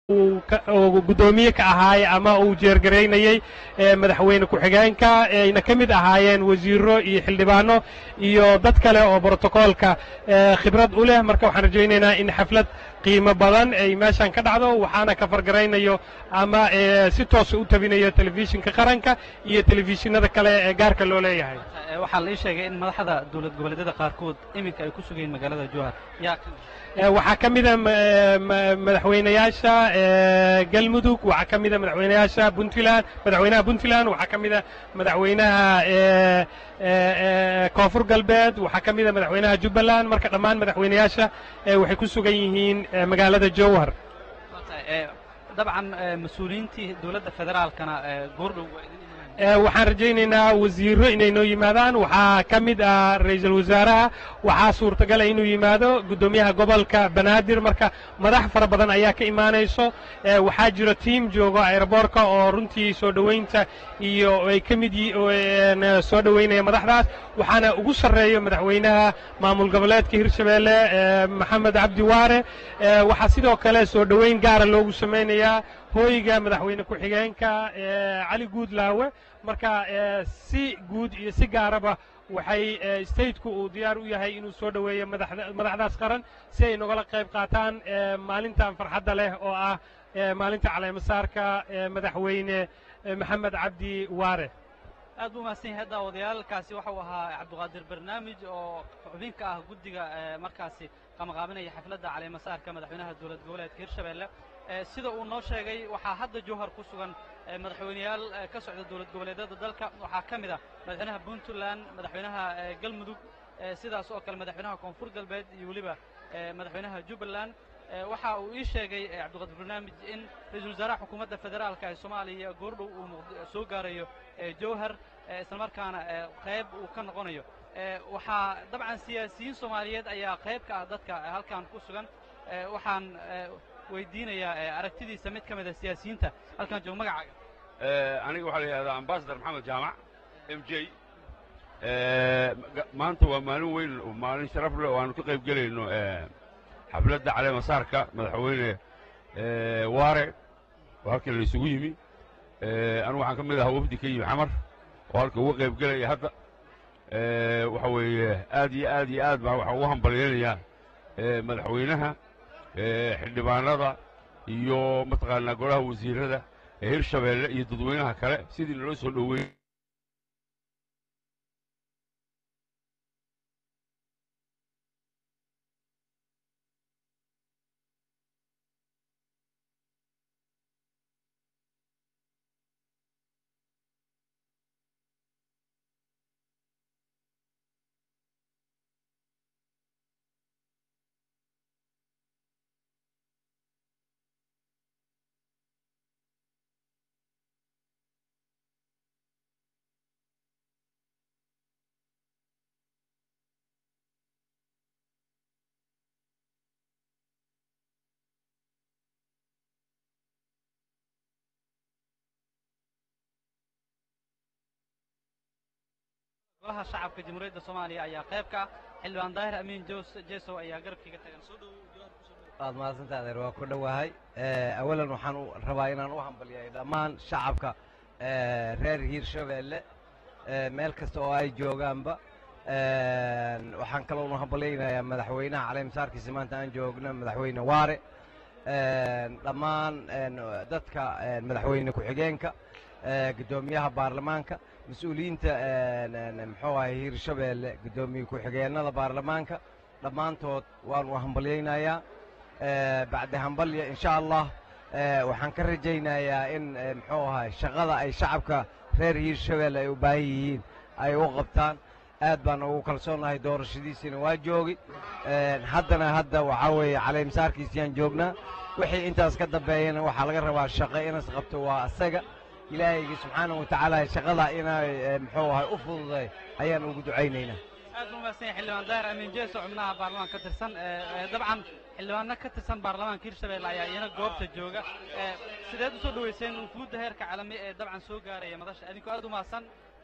uu guddoomiye ka ahaay ama uu jeergaraynayey madaxweyne ku-xigeenka ayna ka mid ahaayeen wasiiro iyo xildhibaano iyo dad kale oo brotokoolka khibrad u leh marka waxaan rajaynaynaa in xaflad qiimo badan ay meeshan ka dhacdo waxaana ka fargaraynayo ama si toosa u tabinayo telefishinka qaranka iyo telefishinada kale ee gaarka loo leeyahay waxaa la ii sheegay in madaxda dowlad goboleedyada qaarkood iminka ay ku sugayiin magaalada jowhar yaa waxaa ka mida madaxweynayaasha galmudug waxaa ka mida madaxweynayaasha puntland madaxweynaha puntland waxaa ka mida madaxweynaha koonfur galbeed waxaa ka mida madaxweynaha jubbaland marka dhammaan madaxweynayaasha waxay ku sugan yihiin magaalada jowhar dabcan mas-uuliyiintii dowladda federaalkana goordhow waa idin waxaan rajaynaynaa wasiiro inay noo yimaadaan waxaa ka mid ah ra'iisul wasaaraha waxaa suurtagala inuu yimaado guddoomiyaha gobolka banaadir marka madax fara badan ayaa ka imaanayso waxaa jiro tiim joogo aeroboorka oo runtii soo dhoweynta iyo ay ka mid soo dhoweynaya madaxdaas waxaana ugu sarreeyo madaxweynaha maamul goboleedka hirshabeelle maxamed cabdi waare waxaa sidoo kale soo dhoweyn gaara loogu samaynayaa hooyga madaxweyne ku-xigeenka cali guudlaawe marka si guud iyo si gaaraba waxay stateku uu diyaar u yahay inuu soo dhoweeyo madaxdaas qaran si ay nogala qayb qaataan maalintan farxadda leh oo ah maalinta caleemasaarka madaxweyne maxamed cabdi waare aad buu mahadsan yahay daawadayaalkaasi waxau ahaa cabdiqaadir barnaamij oo xubin ka ah guddiga markaasi qamaqaabinaya xafladda caleemasaarka madaxweynaha dowlad goboleedka hirshabeelle sida uu noo sheegay waxaa hadda jowhar ku sugan madaxweyneyaal ka socda dowlad goboleedyada dalka waxaa ka mid ah madaxweynaha puntland madaxweynaha galmudug sidaas oo kale madaxweynaha koonfur galbeed iyo weliba madaxweynaha jubbaland waxa uu ii sheegay cabdiqaadir barnaamij in ra-iisul wasaaraha xukuumadda federaalka ee soomaaliya goordhow uu soo gaarayo jowhar islamarkaana qayb uu ka noqonayo waxaa dabcan siyaasiyiin soomaaliyeed ayaa qayb ka ah dadka halkan ku sugan waxaan weydiinayaa aragtidiisa mid ka mida siyaasiyiinta halkan jooga magacaaga aniga waxaa la yidhahdaa ambasador maxamed jaamac m j maanta waa maalin weyn maalin sharaf leh oo aanu ka qayb gelayno xafladda caleemasaarka madaxweyne waare oo halkan la isugu yimi anigu waxaan ka mid ahaa wafdi ka yimi xamar oo halka uga qayb gelaya hadda waxa weeye aad iyo aad iyo aad baa waxaa ugu hambalyaynayaa madaxweynaha xildhibaanada iyo mataqaanaa golaha wasiirada ee hirshabeelle iyo dadweynaha kale sidii naloo soo dhoweey golaha shacabka jamhuuriyadda soomaaliya ayaa qayb ka ah xildhibaan daahir amiin jesow ayaa garabkiiga tagan soo waad mahadsantaha adeer waa ku dhowahay awalan waxaan rabaa inaan u hambalyayo dhammaan shacabka reer hiirshabeelle meel kasta oo ay joogaanba waxaan kaloonu hambalyaynayaa madaxweynaha caleemasaarkiisa maanta aan joogno madaxweyne waare dhammaan dadka madaxweyne ku-xigeenka guddoomiyaha baarlamaanka mas-uuliyiinta muxuu ahay hiirshabeelle guddoomiye ku-xigeennada baarlamaanka dhammaantood waanu hambalyaynayaa bacdi hambalya insha allah waxaan ka rajaynayaa in muxuu ahay shaqada ay shacabka reer hiirshabeelle ay u baahan yihiin ay u qabtaan aad baan ugu kalsoonahay doorashadiisiina waa joogi haddana hadda waxaa weeye caleemasaarkiisiyaan joognaa wixii intaas ka dambeeyana waxaa laga rabaa shaqo inas qabto waa asaga ilaahaygi subxaana wa tacaala shaqada inay muxuu ahay u fududay ayaan ugu ducaynaynaa aad buu mahadsan yahay xildhibaan daahir amiin jeeso xubnaha baarlamaanka ka tirsan dabcan xildhibaano ka tirsan baarlamaanka hirshabeelle ayaa iyana goobta jooga sideed u soo dhoweyseen wufuudda heerka caalami ee dabcan soo gaaraya madasha adinkoo aad u mahadsan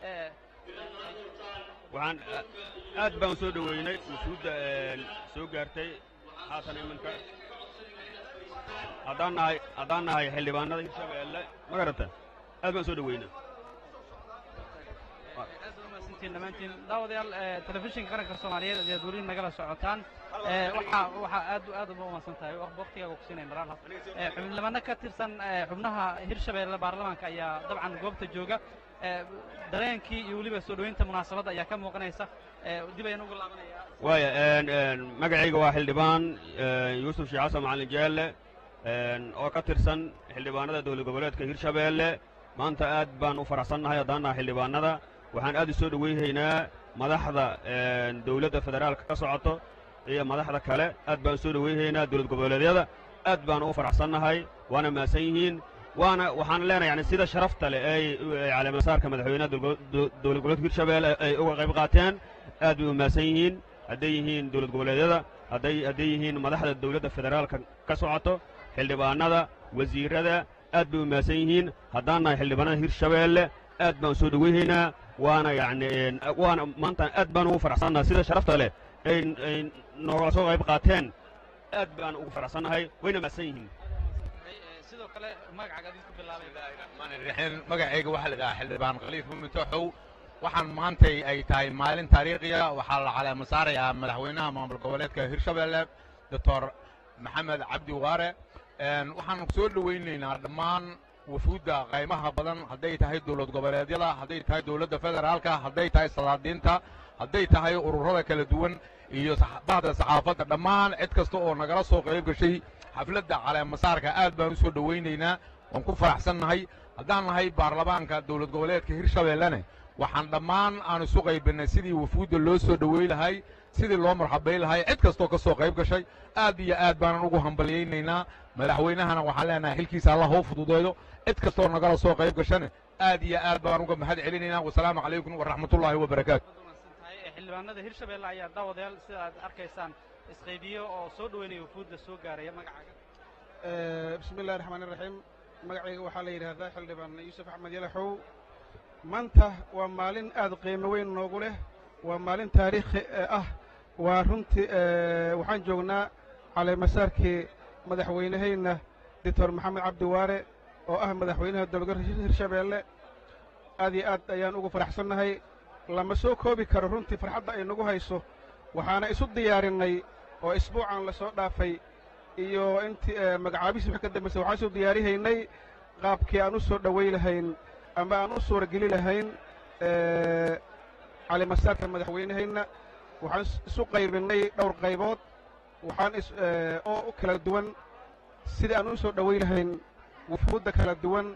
waxaan aad baan u soo dhoweynay wufuudda soo gaartay haatan iminka haddaan nahay haddaan nahay xildhibaanada hirshabeelle ma garata aad baan soo dhaweynaa aad u mahadsantiin dhammaantiin daawadayaal ee, telefishinka qaranka soomaaliyeed ayaad weli nagala socotaan ee, waxaa waxaa aad aad uba umahadsan tahay waq- waqtigaaga kusiinaya maraal Ee, xubnimano ka tirsan ee, xubnaha hirshabeelle baarlamaanka ayaa dabcan goobta jooga ee, dareenkii iyo weliba soo dhoweynta munaasabadda ayaa ka muuqanaysa ee, dib ayaan ugu laabanayaa waaya een, een, magacayga waa xildhibaan een, yuusuf sheekh xasan macalin jeelle een, oo ka tirsan xildhibaanada dowlad goboleedka hirshabeelle maanta aad baan u faraxsannahay haddaan nahay xildhibaanada waxaan aad u soo dhoweynaynaa madaxda een, dowladda federaalka ka socoto iyo madaxda kale aad baan soo dhoweynaynaa dowlad goboleedyada aad baan u faraxsannahay waana mahadsan yihiin waana waxaan leenahay yani sida sharafta leh ay ay caleemasaarka madaxweynaha dowlad go- dowlad goboleedka hirshabeelle ay uga qayb qaateen aad bay u mahadsan yihiin hadday yihiin dowlad goboleedyada hadday hadday yihiin madaxda dowladda federaalka ka socoto xildhibaanada wasiirada aad bay u mahadsan yihiin haddaan nahay xildhibaanada hirshabeelle aad baan soo dhoweynaynaa waana yacni een, waana maanta aad baan ugu faraxsannahay sida sharafta leh ay ay noogala soo qayb qaateen aad baan ugu faraxsannahay wayna mahadsan yihiin Ee, sidoo kale magacaaga adinku bilaabay raxiin magacayga waxaa la idhahaa xildhibaan khaliif mumitoxow waxaan maantay ay tahay maalin taariikhiya waxaa la caleema saarayaa madaxweynaha maamul goboleedka hirshabeelle doctor maxamed cabdi waare Een, waxaan soo dhowaynaynaa dhammaan wufuudda qaymaha badan hadday tahay dowlad goboleedyada hadday tahay dowladda federaalka hadday tahay salaadiinta hadday tahay ururada kala duwan iyo sax- bahda saxaafadda dhammaan cid kasta oo nagala soo qayb gashay xafladda caleemasaarka aad baan u soo dhowaynaynaa waan ku faraxsannahay haddaan nahay baarlamaanka dowlad goboleedka hirshabeellene waxaan dhammaan aan isu qaybinay sidii wufuudda loo soo dhowey lahay sidii loo marxabay lahay cid kastoo ka soo qayb gashay aad iyo aad baanan ugu hambalyaynaynaa madaxweynahana waxaan leenahay xilkiisa allah hoo fududeedo cid kastoo nagala soo qayb gashane aad iyo aad baan uga mahad celinaynaa wasalaamu calaykum waraxmatullaahi wabarakaatu Aad u mahadsan tahay Ee, xildhibaanada hirshabeelle ayaa daawadayaal sida aad arkaysaan isqaybiyo oo soo dhoweynaya wufuudda soo gaaraya magacaaga bismi illahi raxmaan iraxiim magacayga waxaa la yidhaahdaa xildhibaan yuusuf axmed yalaxow maanta waa maalin aad qiimo weyn noogu leh waa maalin taariikhi eh, ah waa runtii eh, waxaan joognaa caleemasaarkii madaxweynehayna doctor maxamed cabdi waare oo ah madaxweynaha dowlad hirshabeelle aad iyo aad ayaan ugu faraxsannahay lama soo koobi karo runtii farxadda ay nagu hayso waxaana isu diyaarinay oo isbuucan la soo dhaafay iyo intii eh, magacaabisii wixii ka dambaysay waxaan isu diyaarihaynay qaabkii aan u soo dhoway lahayn ama aan u suurageli lahayn eh, calimasaarka madaxweynehayna waxaan is- isu qaybinay dhowr qaybood waxaan is eh, oo u kala duwan sidii aan u soo dhoway lahayn wufuudda kala duwan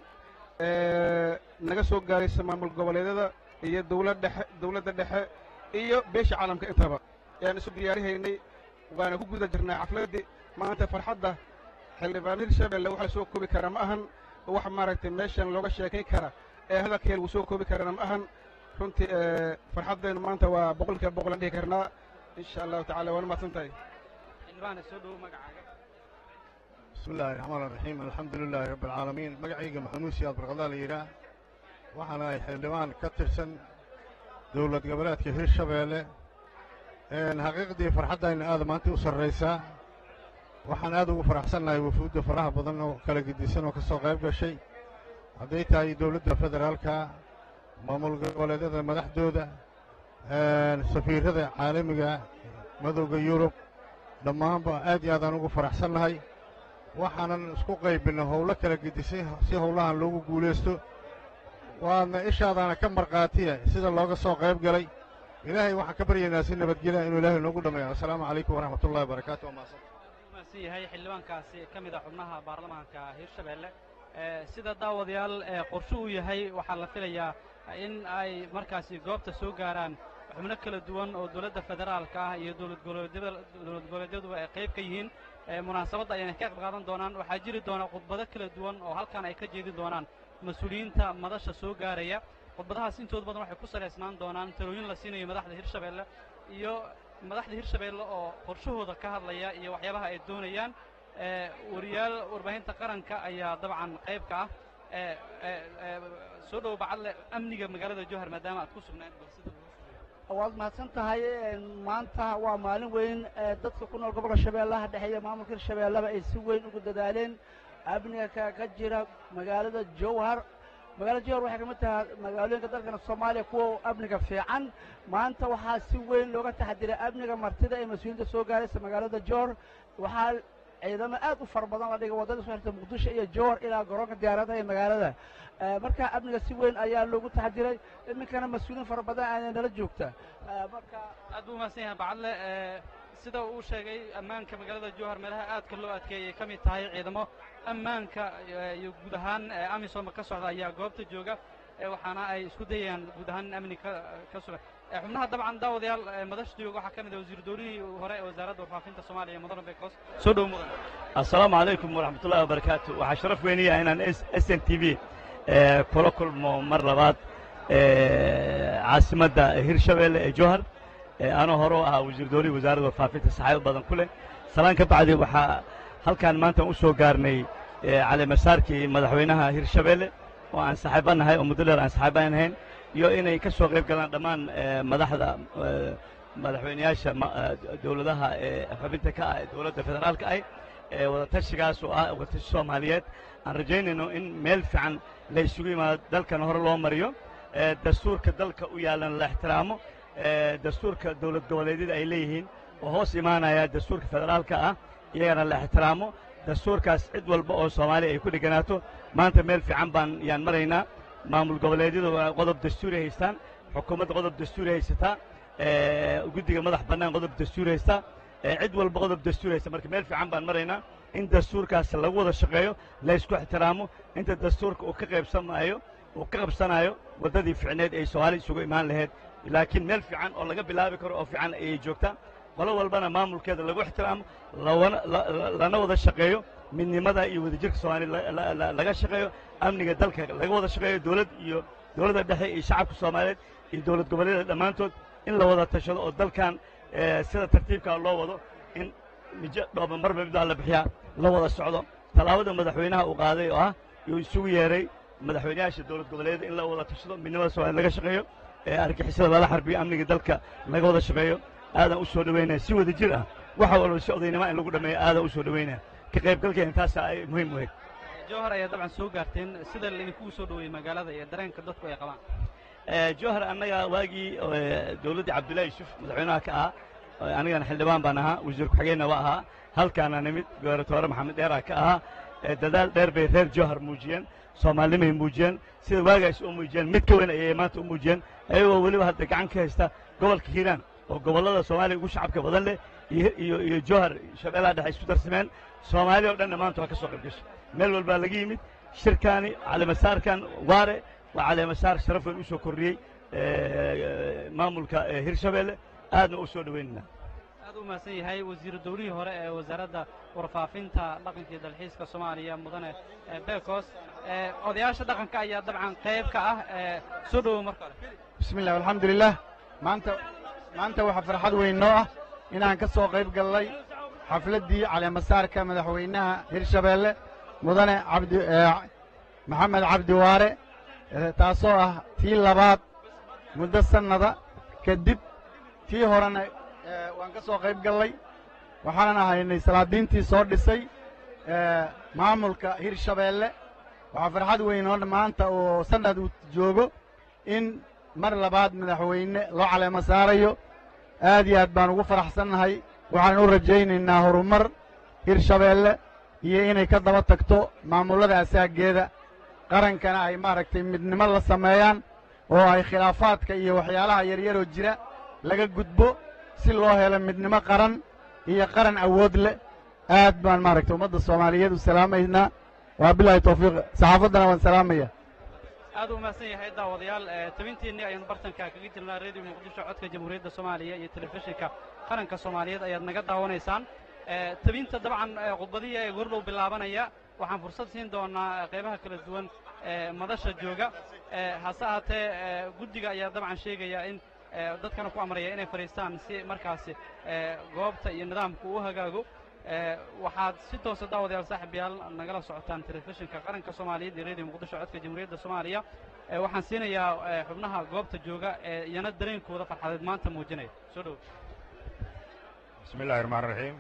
ee naga soo gaaraysa maamul goboleedyada iyo dowlad dhexe dowladda dhexe iyo beesha caalamka intaba ayaan isu diyaarihaynay waana ku guda jirnaa xafladdii maanta farxadda xildhibaan hirshabelle wax la soo koobi kara ma ahan wax maaragtay meeshan looga sheekayn kara ee hadalkeen lagu soo koobi karana ma ahan runtii ee farxaddaynu maanta waa boqolkiiba boqol aan dhihi karnaa insha allahu tacala waana mahadsan tahay xildhibaana soo dhowo magacaaga بسم الله الرحمن الرحيم الحمد لله رب العالمين مقعيقة محمود سياد برغضال إيرا وحنا حلوان كترسن دولة قبلات كثير شبيلة إن حقيقتي فرحتها إن هذا ما أنت أسر رئيسا وحنا هذا فرح سنة وفود فرح بضلنا وكلا قديسين وكسو غيب شيء هديتها هي دولة فدرالكا مامول قبلات هذا مدحدودة سفير هذا عالمي مدوغ يوروب لما آدي هذا نوغو فرح سنة waxaanan isku qaybinay howlo kala gedisay si howlahan loogu guulaysto waadna ishaadaana ka markhaatiya sida looga soo qayb galay ilaahay waxaan ka baryaynaa si nabadgelya inuu ilaahay noogu dhammeeyo assalaamu calaykum waraxmatullahi wabarakaatu waa mahadsan mahadsan yahay xildhibaankaasi ka mid ah xubnaha baarlamaanka hirshabelle ee sida daawadayaal ee qorshe uu yahay waxaa la filayaa in ay markaasi goobta soo gaaraan xubno kala duwan oo dowladda federaalka ah iyo dowlad goboleedyada dowlad goboleedyaduba ay qayb ka yihiin ee munaasabadda ayayna ka qayb qaadan doonaan waxaa jiri doona khudbado kala duwan oo halkan ay ka jeedin doonaan mas-uuliyiinta madasha soo gaaraya khudbadahaas intooda badan waxay ku salaysnaan doonaan talooyin la siinayo madaxda hirshabelle iyo madaxda hirshabelle oo qorshahooda ka hadlaya iyo waxyaabaha ay doonayaan ee wariyaal warbaahinta qaranka ayaa dabcan qayb ka ah ee ee ee soo dhow bacadle amniga magaalada jowhar maadaama aad ku sugnayd bal sida loo fuliyo waad mahadsan tahay maanta waa maalin weyn dadka ku nool gobolka shabeellaha dhexe iyo maamulka hirshabeellaba ay si weyn ugu dadaaleen amniga ka ka jira magaalada jowhar magaalada jowhar waxay kamid tahay magaalooyinka dalkana soomaaliya kuwa amniga fiican maanta waxaa si weyn looga taxadiray amniga martida ee mas-uuliyiinta soo gaaraysa magaalada jowhar waxaa ciidamo aad u fara badan la dhigay waddada soo xirta muqdisho iyo jowhar ilaa garoonka diyaaradaha ee magaalada marka amniga si weyn ayaa loogu taxadiray iminkana mas-uuliyiin fara badan ayaa nala joogta marka aad buu umahadsan yahay bacadle sida uu sheegay ammaanka magaalada jowhar meelaha aadka loo adkeeyay ka mid tahay ciidamo ammaanka iyo guud ahaan amisom ka socda ayaa goobta jooga waxaana ay isku dayayaan guud ahaan in amni ka ka sugan xubnaha dabcan daawadayaal madasha jooga waxaa ka mid ah wasiir doonihii hore ee wasaaradda warfaafinta soomaaliya mudane bekos soo dhow mudan assalaamu calaykum waraxmat ullahi wabarakaatu waxaa sharaf weynaya inaan s n t v kula kulmo mar labaad caasimadda hirshabeelle ee jowhar anoo hore u ahaa wasiir doonihii wasaaradda warfaafinta saxaabo badan ku leh salaan ka bacdi waxaa halkan maanta u soo gaarnay caleemasaarkii madaxweynaha hirshabeelle oo aan saxiibanahay oo muddo dheer aan saxiibaan ahayn iyo inay ka soo qayb galaan dhammaan madaxda madaxweyneyaasha dowladaha ee xubinta ka ah ee dowladda federaalka ah ee wadatashigaas oo ah wadatashi soomaaliyeed aan rajaynayno in meel fiican la isugu yimaado dalkan hore loo mariyo dastuurka dalka u yaallan la ixtiraamo dastuurka dowlad goboleedyada ay leeyihiin oo hoos imaanaya dastuurka federaalka ah iyagana la ixtiraamo dastuurkaas cid walba oo soomaaliya ay ku dheganaato maanta meel fiican baan yaan maraynaa maamul goboleedyadu qodob dastuuri haystaan xukuumadda qodob dastuuri haysataa guddiga madax bannaan qodob dastuuri haystaa cid walba qodob dastuuri haysta marka meel fiican baan maraynaa in dastuurkaas lagu wada shaqeeyo la ysku ixtiraamo inta dastuurka uu ka qaybsamaayo uu ka qabsanaayo waddadii ficneed ay soomaali isugu imaan lahayd laakiin meel fiican oo laga bilaabi karo oo fiican ayay joogtaa qolo walbana maamulkeeda lagu ixtiraamo lana wada shaqeeyo midnimada iyo wadajirka soomaaliya laga shaqeeyo amniga dalka laga wada shaqeeyo dowlad iyo dowladda dhexe iyo shacabka soomaaliyeed iyo dowlad goboleedyada dhammaantood in la wada tashado oo dalkan sida tartiibkaa loo wado in mijo dhooba marba midbaa la bixiyaa la wada socdo tallaabada madaxweynaha uu qaaday oo ah yuu isugu yeeray madaxweynayaasha dowlad goboleedyada in la wada tashado midnimada soomaliya laga shaqeeyo argixisada lala xarbiyo amniga dalka laga wada shaqeeyo aadaan u soo dhowaynaya si wada jir ah waxa walba si odaynima in lagu dhammeeyo aadaan u soo dhowaynaya ka qaybgalkeena taasa ay muhiim u ahayd jowhar ayaa dabcan soo gaarteen sida laydinkugu soo dhoweeyey magaalada iyo dareenka dadku ay qabaan jowhar annaga waagii dowladdii cabdullahi yuusuf madaxweynaha ka ahaa anigana xildhibaan baan ahaa wasiir ku-xigeenna waa ahaa halkaana nimid gobernatoore maxamed dheeraa ka ahaa dadaal dheer bay reer jowhar muujiyeen soomaalinimay muujiyeen sida waagaas u muujiyeen mid ka weyn ayay maanta u muujiyeen ayagoo weliba hadda gacan ka haysta gobolka hiiraan oo gobollada soomaaliya ugu shacabka badan leh iyo iyo jowhar shabeellaha dhexe isku darsameen soomaaliya o dhanna maanta waa ka soo qayb gashay meel walbaa laga yimid shirkaani caleemasaarkan waare waa caleemasaar sharaf weyn u soo kordhiyey maamulka hirshabeelle aadna u soo dhoweynayna aad u mahadsan yahay wasiiru dowlihii hore ee wasaaradda warfaafinta dhaqanka iyo dalxiiska soomaaliya mudane bekos odayaasha dhaqanka ayaa dabcan qayb ka ah soo dhowow marka hore bismi illah alxamdulilah maanta maanta waxaa farxad weyn noo ah inaan ka soo qayb gallay xafladdii caleemasaarka madaxweynaha hirshabeelle mudane cabdi maxamed cabdi waare taasoo ah tii labaad muddo sannada kadib tii horena waan ka soo qayb gallay waxaanan ahaynay salaadiintii soo dhisay maamulka hirshabeelle waxaa farxad weyn oo maanta oo sannad uu joogo in mar labaad madaxweyne loo caleemo saarayo aad iyo aad baan ugu faraxsannahay waxaan u rajaynaynaa horumar hirshabeelle iyo inay ka daba tagto maamullada asaageeda qarankana ay maaragtay midnimo la sameeyaan oo ay khilaafaadka iyo waxyaalaha yaryaroo jira laga gudbo si loo helo midnimo qaran iyo qaran awood leh aad baan maaragtay ummadda soomaaliyeed u salaamaynaa waa bilaahi tawfiiq saxaafaddana waan salaamaya aad u mahadsan yahay daawadayaal tabintiinii ayaanu bartanka kaga jirnaa reediyo muqdisho codka jamhuuriyadda soomaaliya iyo telefishinka qaranka soomaaliyeed ayaad naga daawanaysaan tabinta dabcan khudbadihii ee gordhow bilaabanaya waxaan fursad siin doonaa qaybaha kala duwan ee madasha jooga hase ahaatee guddiga ayaa dabcan sheegaya in dadkana ku amraya inay fadhiistaan si markaasi goobta iyo nidaamku u hagaago waxaad si toosa daawadayaal saaxiibayaal nagala socotaan telefishinka qaranka soomaaliyeed iyo radio muqdisho codka jamhuuriyadda soomaaliya waxaan siinayaa xubnaha goobta jooga ee iyana dareenkooda farxadeed maanta muujinaya soo dhow bismi illahi raxmaan raxiim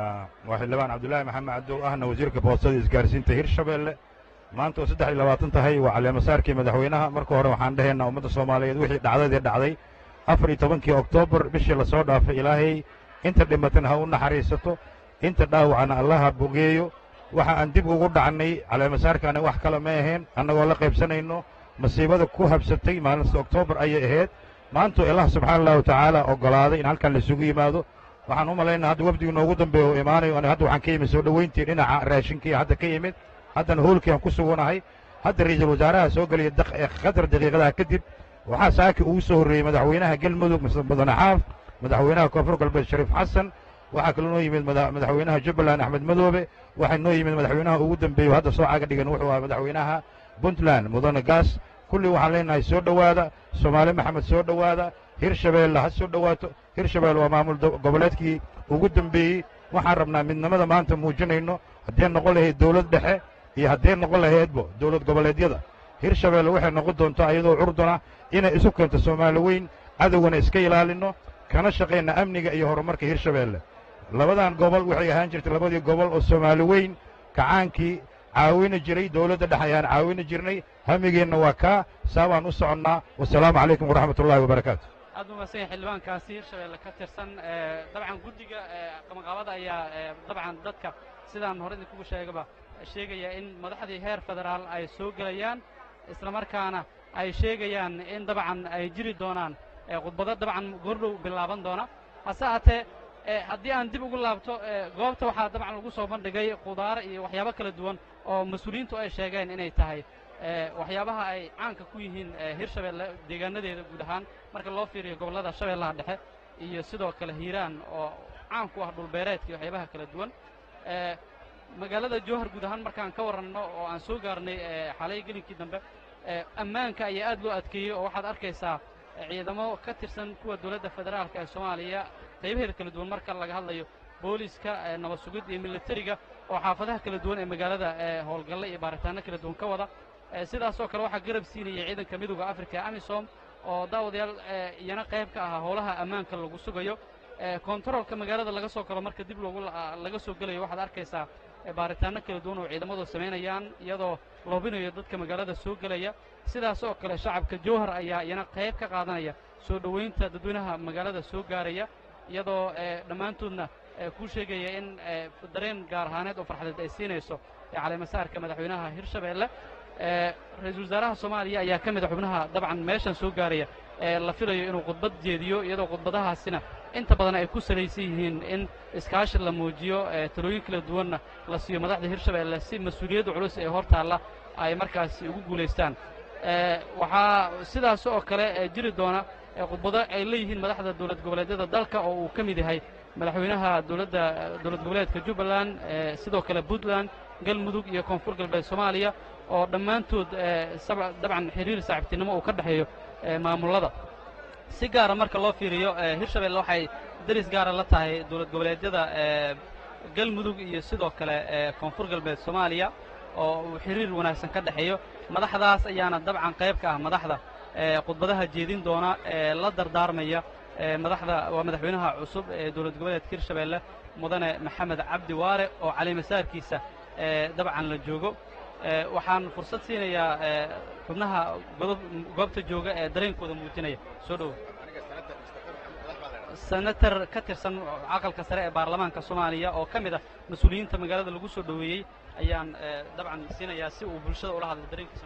waa xildhibaan cabdullaahi maxamed cabdow ahna wasiirka boostada isgaarsiinta hirshabeelle maanta oo saddex iyo labaatan tahay waa caleemasaarkii madaxweynaha marka hore waxaan dhahaynaa ummadda soomaaliyeed wixii dhacdadii dhacday afar iyo tobankii oktoobar bishii lasoo dhaafay ilaahay inta dhimatana ha u naxariisato inta dhaawacana allaha bogeeyo waxa aan dib ugu dhacnay caleemasaarkaani wax kale ma ahayn annagoo la qaybsanayno masiibada ku habsatay maalinta oktoobar ayay ahayd maantuu ilaah subxaana allahu tacaala oggolaaday in halkan laisugu yimaado waxaan u malaynaa hadda wafdigu noogu dambeeya oo imaanayo ani hadda waxaan ka yimid soo dhowayntii dhinaca raashinkii hadda ka yimid haddana hoolkii aan ku suganahay hadda ra'iisul wasaaraha soo geliya qadar daqiiqadaha kadib waxaa saaki ugu soo horreeyey madaxweynaha galmudug mudane xaaf madaxweynaha koonfur galbeed shariif xasan waxaa kaloo noo yimid madaxweynaha jubbaland axmed madoobe waxaa noo yimid madaxweynaha ugu dambeeyo hadda soo caga dhigan wuxuu ahaa madaxweynaha puntland mudane gaas kulli waxaan leenahay soo dhowaada soomaali maxamed soo dhowaada hirshabeelle ha soo dhowaato hirshabeelle waa maamul goboleedkii ugu dembeeyey waxaan rabnaa midnimada maanta muujinayno haddee noqon lahayd dawlad dhexe iyo haddee noqon lahaydbo dawlad goboleedyada hirshabeelle waxay noqon doontaa iyadoo curduna inay isu keento soomaali weyn cadowgana iska ilaalinno kana shaqayna amniga iyo horumarka hirshabeelle labadan gobol waxay ahaan jirtay labadii gobol oo soomaali weyn kacaankii caawini jiray dawladda dhexe ayaan caawini jirnay hamigeenna waa kaa saa baan u soconnaa wasalaamu calaykum waraxmat ullahi wabarakaatu aad umaadsan yahay xildhibaankaasi hirshabeelle ka tirsan dabcan guddiga qabanqaabada ayaa dabcan dadka sidaan hore idinkugu sheegaba sheegaya in madaxdii heer federaal ay soo gelayaan isla markaana ay sheegayaan in dabcan ay jiri doonaan khudbado dabcan goordhow bilaaban doona hase haatee haddii aan dib ugu laabto goobta waxaa dabcan lagu soo bandhigay khudaar iyo waxyaabo kala duwan oo mas-uuliyiintu ay sheegeen inay tahay waxyaabaha ay caanka ku yihiin hirshabeelle deegaanadeeda guud ahaan marka loo fiiriyo gobollada shabeellaha dhexe iyo sidoo kale hiiraan oo caan ku ah dhulbeereedka iyo waxyaabaha kala duwan magaalada jowhar guud ahaan markaan ka warranno oo aan soo gaarnay xalay gelinkii dambe ammaanka ayaa aad loo adkeeyey oo waxaad arkaysaa ciidamo ka tirsan kuwa dowladda federaalka ee soomaaliya qaybaheeda kala duwan marka laga hadlayo booliska nabad sugid iyo militariga oo xaafadaha kala duwan ee magaalada howlgalle iyo baaritaanno kala duwan ka wada sidaasoo kale waxaa garab siinaya ciidanka midooda africa amisom oo daawadayaal iyana qayb ka ahaa howlaha ammaanka lagu sugayo kontaroolka magaalada laga soo galo marka dib loogu laga soo gelayo waxaad arkaysaa baaritaanno kala duwan oo ciidamadu samaynayaan iyadoo loobinayo dadka magaalada soo gelaya sidaas oo kale shacabka jowhar ayaa iyana qayb ka qaadanaya soo dhowaynta dadweynaha magaalada soo gaaraya iyadoo dhammaantoodna kuu sheegaya in dareen gaar ahaaneed oo farxadeed ay siinayso caleemasaarka madaxweynaha hirshabeelle ra-iisul wasaaraha soomaaliya ayaa ka mid a xubnaha dabcan meeshan soo gaaraya ee la filayo inuu khudbad jeediyo iyadoo khudbadahaasina inta badan ay ku salaysan yihiin in iskaashi la muujiyo talooyin kala duwanna la siiyo madaxda hirshabeelle si mas-uuliyadda culus ee hor taalla ay markaasi ugu guulaystaan waxaa sidaas oo kale jiri doona khudbado ay leeyihiin madaxda dowlad goboleedyada dalka oo uu ka mid yahay madaxweynaha dowladda dowlad goboleedka jubbaland sidoo kale puntland galmudug iyo koonfur galbeed soomaaliya oo dhammaantood dabcan xiriir saaxiibtinimo uu ka dhexeeyo maamullada si gaara marka loo fiiriyo hirshabelle waxay deris gaara la tahay dowlad goboleedyada galmudug iyo sidoo kale koonfur galbeed soomaaliya oo uu xiriir wanaagsan ka dhexeeyo madaxdaas ayaana dabcan qayb ka ah madaxda khudbadaha jeedin doona ee la dardaarmaya madaxda waa madaxweynaha cusub ee dowlad goboleedka hirshabeelle mudane maxamed cabdi waare oo calimasaarkiisa dabcan la joogo waxaan fursad siinayaa xubnaha goobta jooga ee dareenkooda muujinaya soo dhowo senator ka tirsan caqalka sare ee baarlamaanka soomaaliya oo ka mid ah mas-uuliyiinta magaalada lagu soo dhoweeyey ayaan dabcan siinayaa si uu bulshada ula hadlo dareenkiisa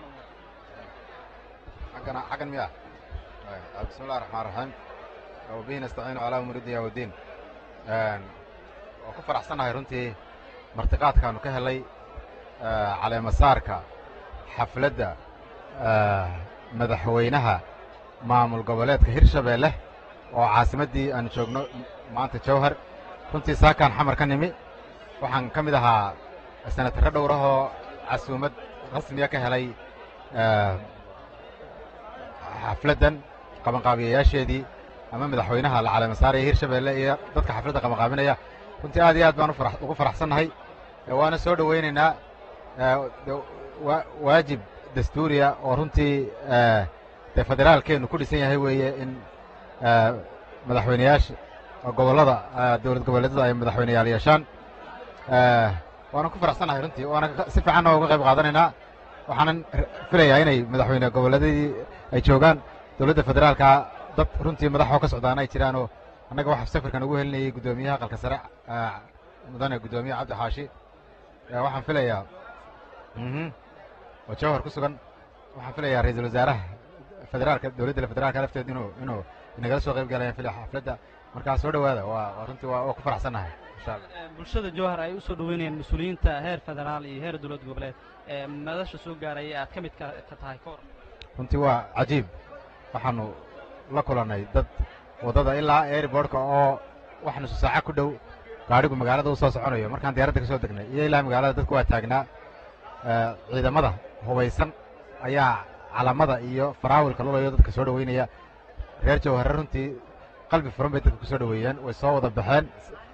حقنا حقا مياه بسم الله الرحمن الرحيم وبه نستعين على أمور الدنيا والدين oo ku faraxsanahay runtii martiqaadkaanu ka helay caleemasaarka xafladda madaxweynaha maamul goboleedka hirshabeelle oo caasimaddii aanu joogno maanta jawhar runtii saakaan xamar ka nimi waxaan ka mid ahaa senataro dhowrahoo casuumad rasmiya ka helay xafladdan qabanqaabiyayaasheedii ama madaxweynaha la caleemasaaraya hirshabeelle iyo dadka xafladda qabanqaabinaya runtii aad iyo aad baan ufara ugu faraxsannahay waana soo dhowaynaynaa waajib dastuuriya oo runtii dee federaalkeennu ku dhisan yahay weeye in madaxweyneyaasha gobollada dowlad goboleedyada ay madaxweyneyaal yeeshaan waana ku faraxsannahay runtii waana si fiicanna uga qayb qaadanaynaa waxaanan filayaa inay madaxweyne goboleedyadii ay joogaan dowladda federaalka dad runtii madaxoo ka socdaana ay jiraanoo annaga waxa safarkan ugu helinayay guddoomiyaha aqalka sare mudane guddoomiye cabdi xaashi waxaan filayaa oo jawhar ku sugan waxaan filayaa ra-iisul wasaaraha federaalka dowladda federaalka lafteed inuu inuu inagala soo qayb galayaan filaya xafladda markaa soo dhowaada waa runtii waa waa ku faraxsannahay insha allah bulshada jowhar ay u soo dhoweynayaan mas-uuliyiinta heer federaal iyo heer dowlad goboleed ee madasha soo gaaraya aad ka mid ka ka tahay ka hor runtii waa cajiib waxaanu la kulannay dad waddada ilaa airbortka oo wax nusu saaca ku dhow gaadhigu magaalada u soo soconayo markaan diyaaradda ka soo degnay iyo ilaa magaalada dadku waa taagnaa ciidamada hubaysan ayaa calamada iyo faraawilka lulayo dadka soo dhoweynaya reer jawhare runtii qalbi furan bay dadka ku soo dhoweeyeen way soo wada baxeen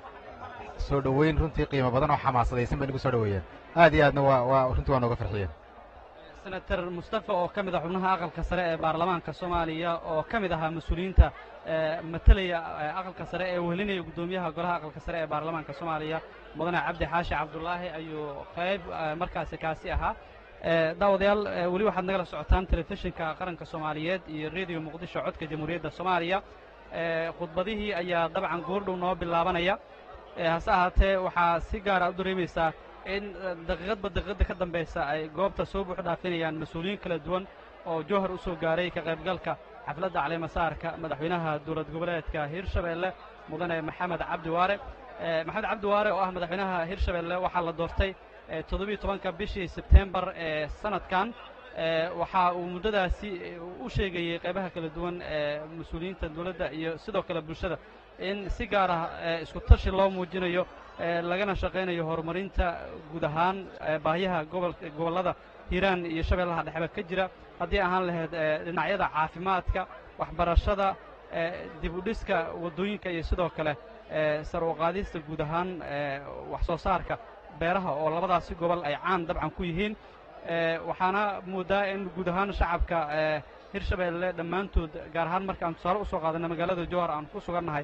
soo dhoweyn runtii qiimo badan oo xamaasadaysan bay nagu soo dhoweeyeen aad iyo aadna waa waa runtii waa nooga farxiyeen senator mustafa oo ka mid ah xubnaha aqalka sare ee baarlamaanka soomaaliya oo ka mid ahaa mas-uuliyiinta matalaya aqalka sare ee wehelinaya guddoomiyaha golaha aqalka sare ee baarlamaanka soomaaliya mudane cabdi xaashi cabdulaahi ayuu qayb markaasi kaasi ahaa daawadayaal weli waxaad nagala socotaan telefishinka qaranka soomaaliyeed iyo rediyo muqdisho codka jamhuuriyadda soomaaliya khudbadihii ayaa dabcan goordhow noo bilaabanaya hase ahaatee waxaa si gaara u dareemaysaa in daqiiqadba daqiiqadda ka dambaysa ay goobta soo buux dhaafinayaan mas-uuliyiin kala duwan oo jowhar u soo gaaray ka qaybgalka xafladda caleemasaarka madaxweynaha dowlad goboleedka hirshabeelle mudane maxamed cabdi waare maxamed cabdi waare oo ah madaxweynaha hirshabeelle waxaa la doortay toddobiyo tobanka bishii sebtembar ee sanadkan waxa uu muddadaasi u sheegayey qaybaha kala duwan ee mas-uuliyiinta dowladda iyo sidoo kale bulshada in si gaar ah isku tashi loo muujinayo lagana shaqaynayo horumarinta guud ahaan baahiyaha gobolka gobollada hiiraan iyo shabeellaha dhexba ka jira haddii ahaan lahayd dhinacyada caafimaadka waxbarashada dib u dhiska waddooyinka iyo sidoo kale sar u qaadista guud ahaan wax soo saarka beeraha oo labadaasi gobol ay caan dabcan ku yihiin waxaana moodaa in guud ahaan shacabka hirshabeelle dhammaantood gaar ahaan markaan tusaale usoo qaadanay magaalada jowhar aan ku sugannahay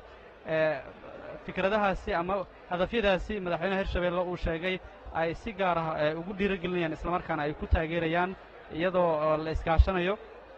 fikradahaasi ama hadafyadaasi madaxweynaha hirshabeelle uu sheegay ay si gaar ah ugu dhiirogelinayaan islamarkaana ay ku taageerayaan iyadoo la iskaashanayo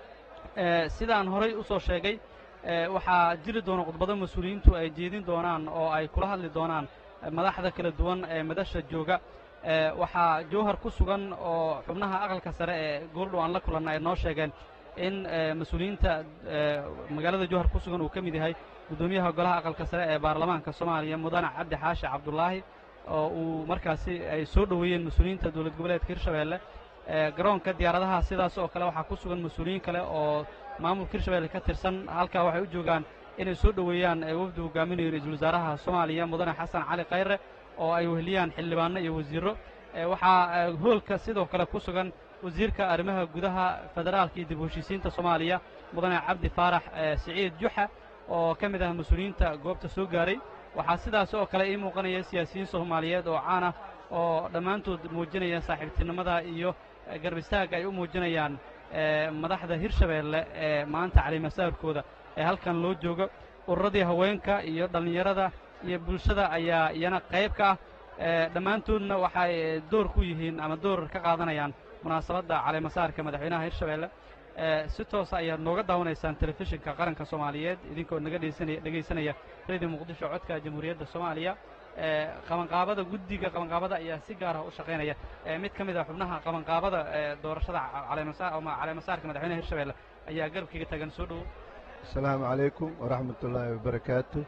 sidaan horay u soo sheegay waxaa jiri doona khudbado mas-uuliyiintu ay jeedin doonaan oo ay kula hadli doonaan madaxda kala duwan ee madasha jooga waxaa jowhar ku sugan oo xubnaha aqalka sare ee goordhow aan la kulanna ay noo sheegeen in mas-uuliyiinta magaalada jowhar ku sugan uu ka mid yahay guddoomiyaha golaha aqalka sare ee baarlamaanka soomaaliya mudane cabdi xaashi cabdulaahi oo uu markaasi ay soo dhoweeyeen mas-uuliyiinta dowlad goboleedka hirshabeelle garoonka diyaaradaha sidaas oo kale waxaa ku sugan mas-uuliyiin kale oo maamulka hirshabeelle ka tirsan halkaa waxay u joogaan inay soo dhoweeyaan wafdi hogaaminayo ra-iisul wasaaraha soomaaliya mudane xasan cali khayre oo ay weheliyaan xildhibaano iyo wasiirro waxaa hoolka sidoo kale ku sugan wasiirka arrimaha gudaha federaalka iyo dib u heshiisiinta soomaaliya mudane cabdi faarax siciid juxa oo ka mid ah mas-uuliyiinta goobta soo gaaray waxaa sidaas oo kale ii muuqanaya siyaasiyiin soomaaliyeed oo caan ah oo dhammaantood muujinaya saaxiibtinimada iyo garb istaagga ay u muujinayaan madaxda hirshabeelle ee maanta calimasaarkooda ee halkan loo joogo ururadii haweenka iyo dhallinyarada iyo bulshada ayaa iyana qayb ka ah dhammaantoodna waxay door ku yihiin ama door ka qaadanayaan munaasabadda caleemasaarka madaxweynaha hirshabeelle si toosa ayaad nooga daawanaysaan telefishinka qaranka soomaaliyeed idinkoo naga dhegeysanaya dhegaysanaya radio muqdisho codka jamhuuriyadda soomaaliya qabanqaabada guddiga qabanqaabada ayaa si gaar ah u shaqaynaya mid ka mid ah xubnaha qabanqaabada doorashada caleemasaar ama caleemasaarka madaxweynaha hirshabeelle ayaa garabkiga tagan soo dhowo asalaamu calaykum waraxmat ullaahi wabarakaatu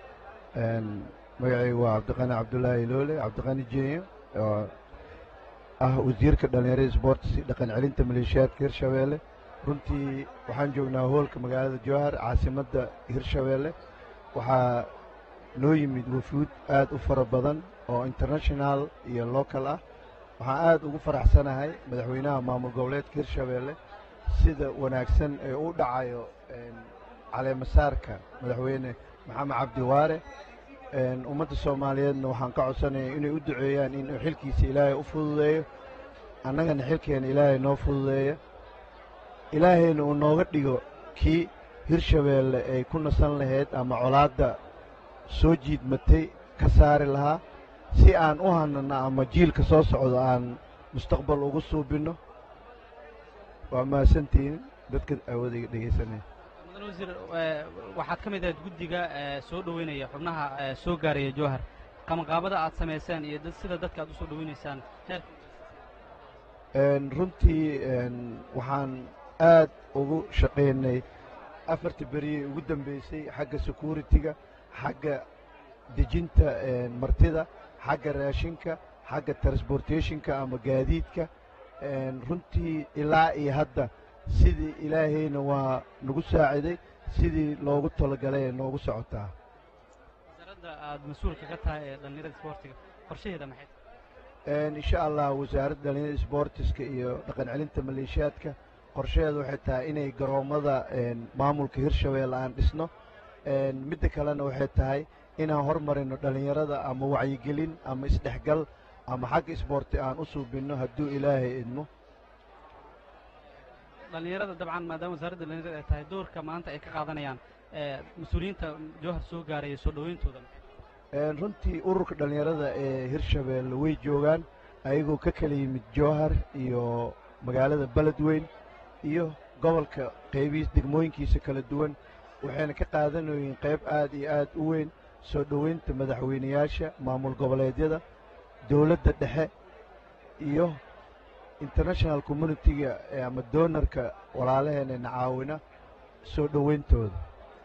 magacaygu waa cabdiqani cabdulaahi loole cabdiqani jeniyo oo ah wasiirka dhallinyarada sboorts dhaqan celinta maleeshiyaadka hirshabeelle runtii waxaan joognaa hoolka magaalada jowhar caasimadda hirshabeelle waxaa noo yimid wafuud aad u fara badan oo international iyo local ah waxaan aad ugu faraxsanahay madaxweynaha maamul goboleedka hirshabeelle sida wanaagsan ee u dhacayo caleemasaarka madaxweyne maxamed cabdi waare ummadda soomaaliyeedna waxaan ka codsanaya inay u duceeyaan inuu xilkiisa ilaahay u fududeeyo annagana xilkeena ilaahay noo fududeeya ilaahayna uu nooga dhigo kii hirshabeelle ay ku nasan lahayd ama colaadda soo jiidmatay ka saari lahaa si aan u hanano ama jiilka soo socdo aan mustaqbal ugu suubinno waa mahadsantihiin dadka awoodayga dhegaysanaya mudan wasiir waxaad ka mid ahayd guddiga soo dhoweynaya xubnaha soo gaaraya jowhar qabanqaabada aad samayseen iyo sida dadka aad u soo dhoweynaysaan heerka runtii waxaan aad ugu shaqaynay afartii beriyey ugu dambaysay xagga security-ga xagga dejinta martida xagga raashinka xagga transportationka ama gaadiidka runtii ilaa iyo hadda sidii ilaahayna waa nagu saaciday sidii loogu talagalay ee noogu socotaa wasaaradda aad mas-uulka ka tahay ee dhallinyarada isboortiga qorshaheeda maxay insha allah wasaaradda dhallinyarada isboortiska iyo dhaqan celinta maleeshiyaadka qorshaheedu waxay tahay inay garoommada maamulka hirshabeelle aan dhisno midda kalena waxay tahay inaan hormarino dhallinyarada ama wacyigelin ama isdhexgal ama xagga isboorti aan u suubinno hadduu ilaahay idmo dhallinyarada dabcan maadaama wasaaradda dhallinyarada ay tahay doorka maanta ay ka qaadanayaan mas-uuliyiinta jowhar soo gaaraya soo dhoweyntooda runtii ururka dhallinyarada ee hirshabeelle way joogaan ayagoo ka kala yimid jowhar iyo magaalada beledweyn iyo gobolka qaybihiis degmooyinkiisa kala duwan waxayna ka qaadanayeen qayb aad iyo aad u weyn soo dhoweynta madaxweynayaasha maamul goboleedyada dowladda dhexe iyo international communitiga ama doonarka walaalaheenena caawina soo dhoweyntooda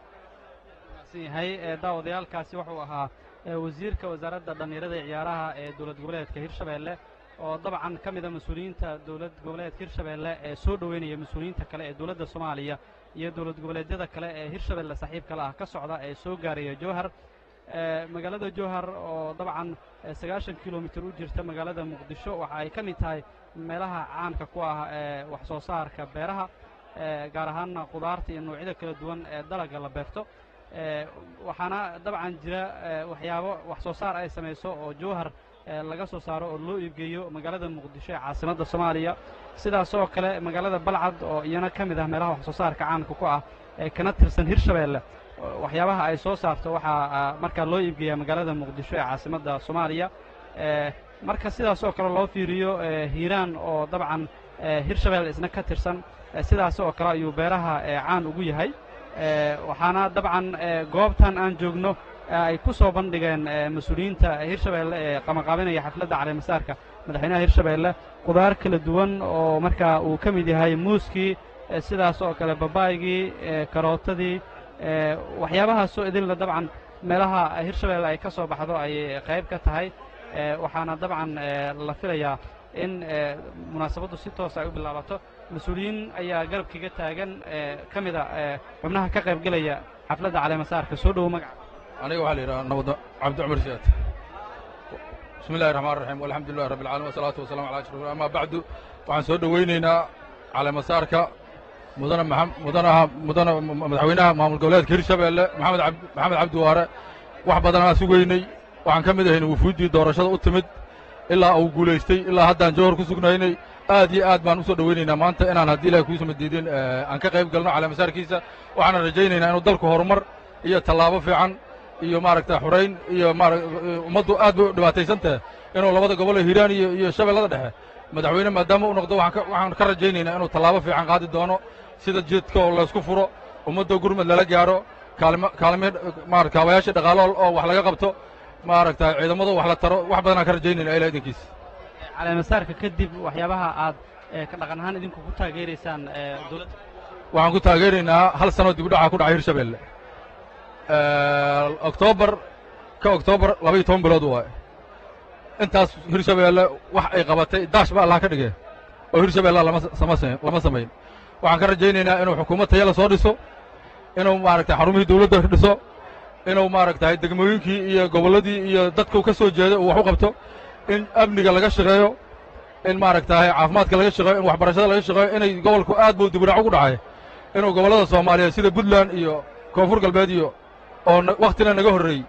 yahay daawadayaalkaasi wuxuu ahaa wasiirka wasaaradda dhallinyarada ee ciyaaraha ee dowlad goboleedka hirshabeelle oo dabcan ka mida mas-uuliyiinta dowlad goboleedka hirshabeelle ee soo dhoweynaya mas-uuliyiinta kale ee dowladda soomaaliya iyo dowlad goboleedyada kale ee hirshabeelle saaxiibkale ah ka socda ee soo gaaraya jowhar magaalada jowhar oo dabcan sagaashan kilomitir u jirta magaalada muqdisho waxa ay ka mid tahay meelaha caanka ku ah ee wax soo saarka beeraha gaar ahaanna qudaarta iyo noocyada kala duwan ee dalagga la beerto waxaana dabcan jira waxyaabo wax soo saar ay samayso oo jowhar laga soo saaro oo loo iibgeeyo magaalada muqdisho ee caasimadda soomaaliya sidaas oo kale magaalada balcad oo iyana ka mid ah meelaha wax soo saarka caanka ku ah ee kana tirsan hirshabeelle waxyaabaha ay soo saarto waxaa markaa loo iibgeeyaa magaalada muqdisho ee caasimadda soomaaliya marka sidaas oo kale loo fiiriyo hiiraan oo dabcan hirshabeelle isna ka tirsan sidaas oo kale ayuu beeraha caan ugu yahay waxaana dabcan goobtan aan joogno ay ku soo bandhigeen mas-uuliyiinta hirshabeelle ee qamaqaabinaya xafladda caleemasaarka madaxweynaha hirshabeelle qudaar kala duwan oo markaa uu ka mid yahay muuskii sidaas oo kale babaygii karootadii waxyaabahaasoo idinla dabcan meelaha hirshabeelle ay ka soo baxdo ayay qayb ka tahay waxaana dabcan la filayaa in munaasabaddu si toos ay u bilaabato mas-uuliyiin ayaa garabkiga taagan ka mida xubnaha ka qayb gelaya xafladda caleemasaarka soo dhowo magaca aniga waxaa la yidhaha nabad cabdi cumar siyaad bismi illahi raxmaan raxiim walxamdu lillahi rabbi alcalamin wasalaatu wasalamu ala ashraf amaa bacdu waxaan soo dhoweynaynaa caleemasaarka mudana mudanaha mudana madaxweynaha maamul goboleedka hirshabeelle maxamed ab maxamed cabdi waare wax badanaa sugaynay waxaan ka mid ahayn wufuuddii doorashada u timid ilaa uu guulaystay ilaa haddaan jowhar ku sugnaynay aad iyo aad baan u soo dhoweynaynaa maanta inaan haddii ilahay kuusama diidin aan ka qayb galno caleemasaarkiisa waxaana rajaynaynaa inuu dalku horumar iyo tallaabo fiican iyo maaragta xurayn iyo maara ummaddu aad bay u dhibaataysan tahay inuu labada gobol ee hiiraan iyo iyo shabeellada dhexe madaxweyne maadaama u noqdo waxaan ka waxaan ka rajaynaynaa inuu tallaabo fiican qaadi doono sida jidka oo laysku furo ummadda gurmad lala gaaro kaalmo kaalme maarata kaabayaasha dhaqaalo oo wax laga qabto maaragta ciidamada wax la taro wax badanaan ka rajaynayna ilaa idinkiis caleemasaarka kadib waxyaabaha aad ka dhaqan ahaan idinku ku taageeraysaan dowladda waxaan ku taageeraynaa hal sanoo dib u dhacaa ku dhacay hirshabeelle oktoobar ka oktoobar laba iyo toban bilood waaye intaas hirshabeelle wax ay qabatay daash ba allah ka dhigee oo hirshabeelle lama sama lama samayn waxaan ka rajaynaynaa inuu xukuumad taya la soo dhiso inuu maaragtay xarumihii dawladda dhiso inuu maaragtay degmooyinkii iyo gobolladii iyo dadku ka soo jeeday uu wax u qabto in amniga laga shaqeeyo in maaragtahay caafimaadka laga shaqeeyo in waxbarashada laga shaqeeyo inay gobolku aad buu dibudhac ugu dhacay inuu gobollada soomaaliyeed sida puntland iyo koonfur galbeed iyo oo wakhtina naga horreeyey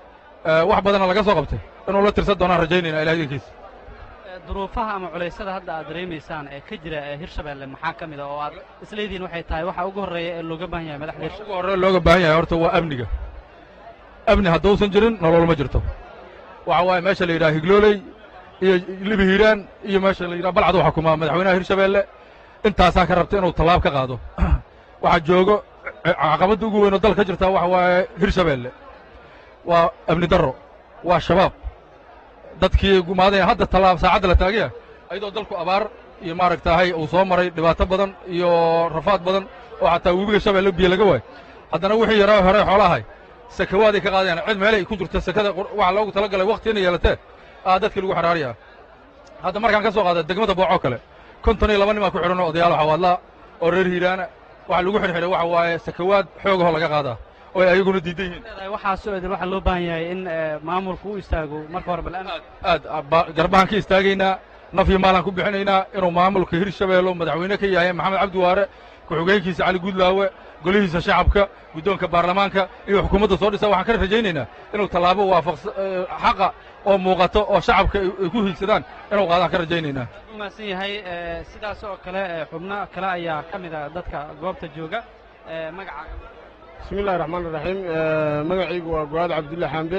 wax badana laga soo qabtay inuu la tirsan doonaan rajaynayna ilaah idinkiisa duruufaha ama culaysada hadda aad dareemaysaan ee ka jira ee hirshabeelle maxaa ka mid a oo aad isleedihiin waxay tahay waxa ugu horreeya ee looga baahan yahay madaxda ugu horreeya looga baahan yahay horta waa amniga amni hadduusan jirin nolol ma jirto waxa waaye meesha la yidhaha higlooley iyo libi hiiraan iyo meesha la yidhaha balcad u xukumaa madaxweynaha hirshabeelle intaasaa ka rabta inuu tallaab ka qaado waxaa joogo caqabadda ugu weyn oo dalka ka jirta waxa waaye hirshabeelle waa amni darro waa shabaab dadkii gumaadaya hadda tallaab saacadda la taagaya ayadoo dalku abaar iyo maaragtaahay uu soo maray dhibaato badan iyo rafaad badan oo xataa webiga shabeelle biyo laga waayo haddana wixii yaraa hore xoolahay sakawaaday ka qaadayaan cid meelay ku jirto sakada waxa loogu tala galay wakti inay yeelatee aa dadkii lagu xidhaaraya hadda markaan ka soo qaada degmada boocoo kale konton iyo laba nin baa ku xidhan oo odayaal xawaadlaa oo reer hiiraana waxa lagu xidhxidhay waxa waaye sakawaad xoogahoo laga qaadaa oo ay ayaguna diidan yihiin waxaasoo idin waxaa loo baahan yahay in maamulku u istaago marka hore bal aad garbahaan ka istaagaynaa naf iyo maalaan ku bixinaynaa inuu maamulka hirshabeello madaxweyne ka yahay maxamed cabdi waare ku-xigeenkiisa cali guudlaawe golihiisa shacabka guddoonka baarlamaanka iyo xukuumadda soo dhisa waxaan ka rajaynaynaa inuu tallaabo waafaqsa xaqa oo muuqato oo shacabka ay ku hiigsadaan inuu qaadaan ka rajaynaynaa umahadsan yahay sidaas oo kale xubno kale ayaa ka mid a dadka goobta jooga magacaaga bismi illahi raxmaan iraxiim magacaygu waa go-aad cabdulle xambe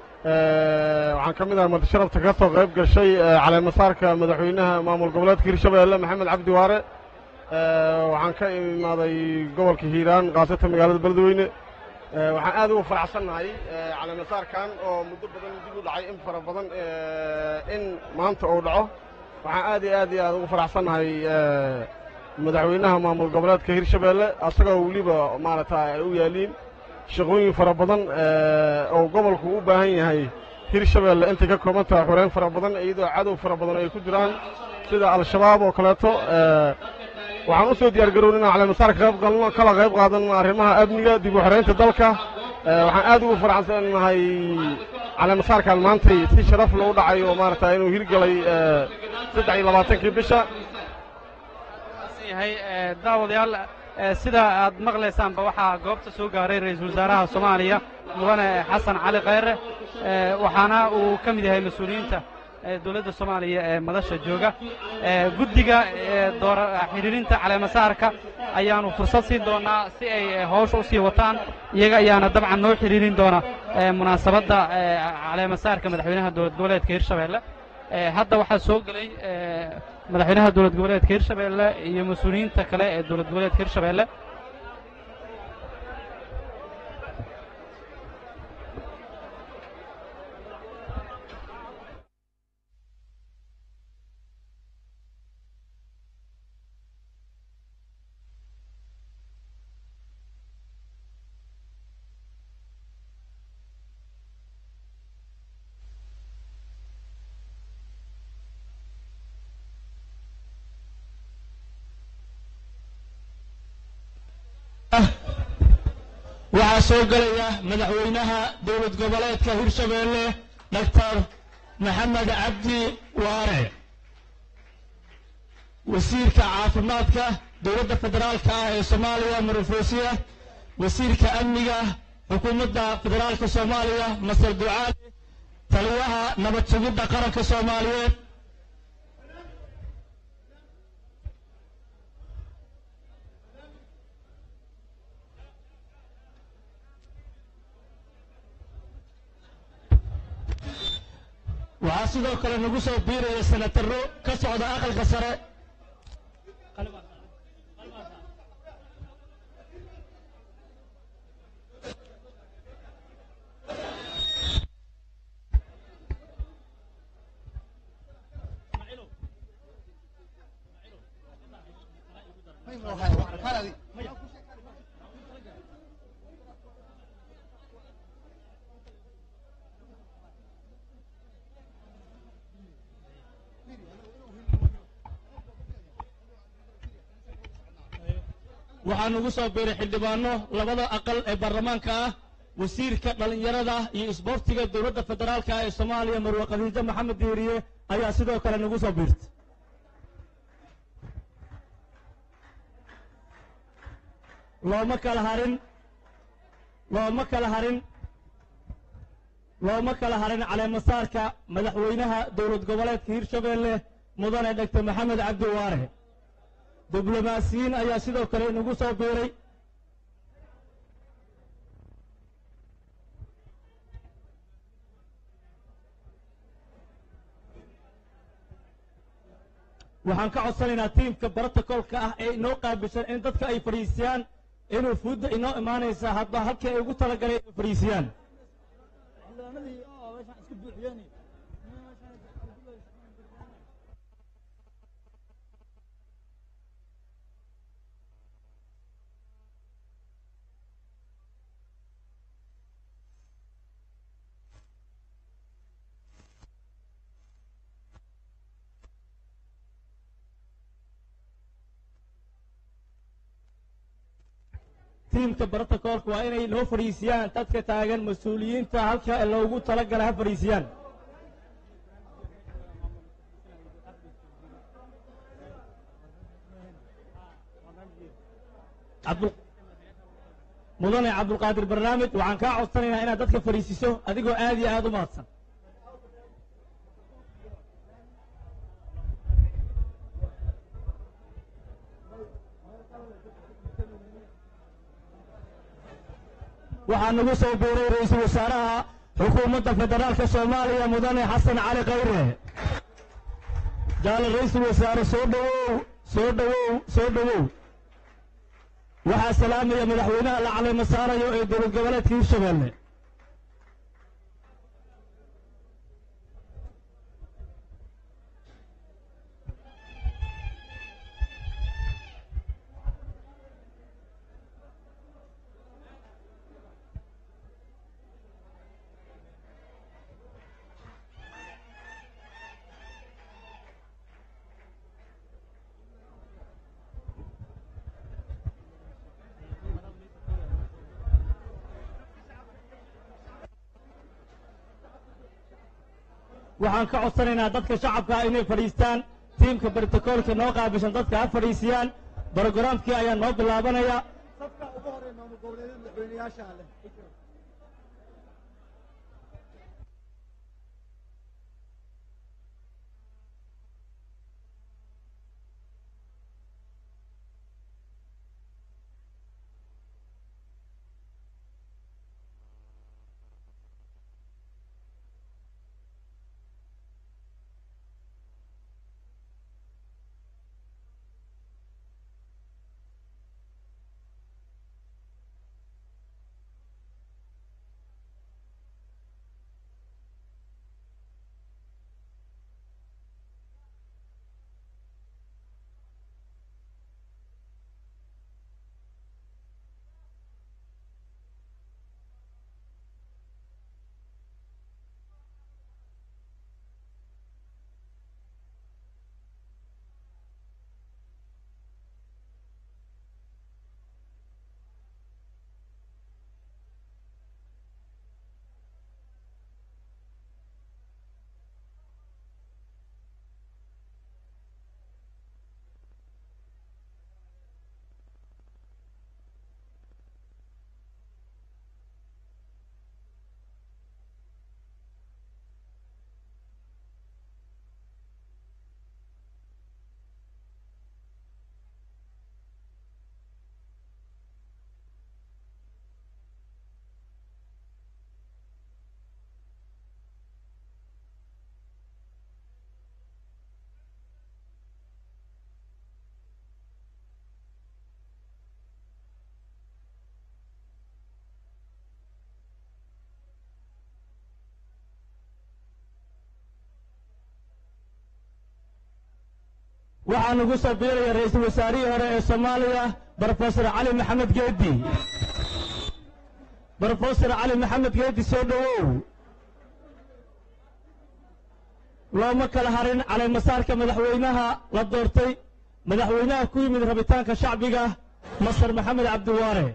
waxaan ka mid ahaa madasharafta ka soo qayb gashay caleemasaarka madaxweynaha maamul goboleedka hirshabeelle maxamed cabdi waare waxaan ka imaaday gobolka hiiraan khaasatan magaalada beledweyne waxaan aad ugu faraxsannahay caleemasaarkan oo muddo badan dib u dhacay in fara badan in maanta uu dhaco waxaan aad iyo aad iyo aad ugu faraxsannahay madaxweynaha maamul goboleedka hirshabeelle asagoo weliba maaragta ay u yaaliin shaqooyin fara badan oo gobolku u baahan yahay hirshabeelle intay ka kooban tahay xoreyn fara badan iyadoo cadow fara badan ay ku jiraan sida al-shabaab oo kaleeto waxaan u soo diyaar garown inaan caleemasaarka qayb galno kala qayb qaadanno arrimaha amniga dib u xoreynta dalka waxaan aad ugu faraxsannahay caleemasaarkan maantay si sharaf lou dhacay oo maaragta inuu hirgalay saddex iyo labaatankii bisha yahay daawadayaal sida aad maqlaysaanba waxaa goobta soo gaaray ra-iisul wasaaraha soomaaliya mudane xasan cali khayre waxaana uu ka mid yahay mas-uuliyiinta dowladda soomaaliya ee madasha jooga guddiga xidhiirinta caleemasaarka ayaanu fursad siin doonaa si ay hawsha u sii wataan iyaga ayaana dabcan noo xidhiirin doona munaasabadda caleemasaarka madaxweynaha dowlad goboleedka hirshabeelle hadda waxaa soo gelay madaxweynaha dowlad goboleedka hirshabeelle iyo mas-uuliyiinta kale ee dowlad goboleedka hirshabeelle waxaa soo gelaya madaxweynaha dowlad goboleedka hirshabeelle doctor maxamed cabdi waare wasiirka caafimaadka dowladda federaalka ah ee soomaaliya marofosiya wasiirka amniga xukuumadda federaalka soomaaliya masar ducaali taliyaha nabad sugidda qaranka soomaaliyeed waxaa sidoo kale nagu soo biiraya senataro ka socda aqalka sare waxaa nagu soo biiray xildhibaano labada aqal ee baarlamaanka ah wasiirka dhallinyarada iyo isboortiga dowladda federaalka ah ee soomaaliya marwe khadiijo maxamed diiriye ayaa sidoo kale nagu soo biirtay looma kala harin looma kala harin looma kala harin caleemasaarka madaxweynaha dowlad goboleedka hirshabeelle mudane dhegtor maxamed cabdi waare diblomaasiyiin ayaa sidoo kale inagu soo biiray waxaan ka codsanaynaa tiimka brotocolka ah ee inoo qaabilsan in dadka ay fadhiisiyaan inuu fuudda inoo imaanaysa hadba halkii ay ugu talagaleen inay fadhiisiyaan tiimka brotocolka waa inay noo fadhiisiyaan dadka taagan mas-uuliyiinta halka loogu talagala ha fadhiisiyaan Cabdul- mudane cabdulqaadir barnaamij waxaan kaa codsanaynaa inaad dadka fadhiisiso adigoo aad iyo aad u mahadsan waxaa nagu soo biiray ra-iisul wasaaraha xukuumadda federaalka soomaaliya mudane xasan cali khayre jaale ra-iisul wasaare soo dhowow soo dhowow soo dhowow waxaa salaamaya madaxweynaha la caleema saarayo ee dowlad goboleedka hirshabeelle waxaan ka codsanaynaa dadka shacabka ah inay fadhiistaan tiimka brotocolka noo qaabilsan dadka ha fadhiisiyaan brogaraamkii ayaa noo bilaabanaya waxaa nagu soo biiraya ra-iisul wasaarihii hore ee soomaaliya brofesor cali maxamed geedi brofesor cali maxamed geedi soo dhowow looma kala harin caleemasaarka madaxweynaha la doortay madaxweynaha ku yimid rabitaanka shacbiga masar maxamed cabdiwaare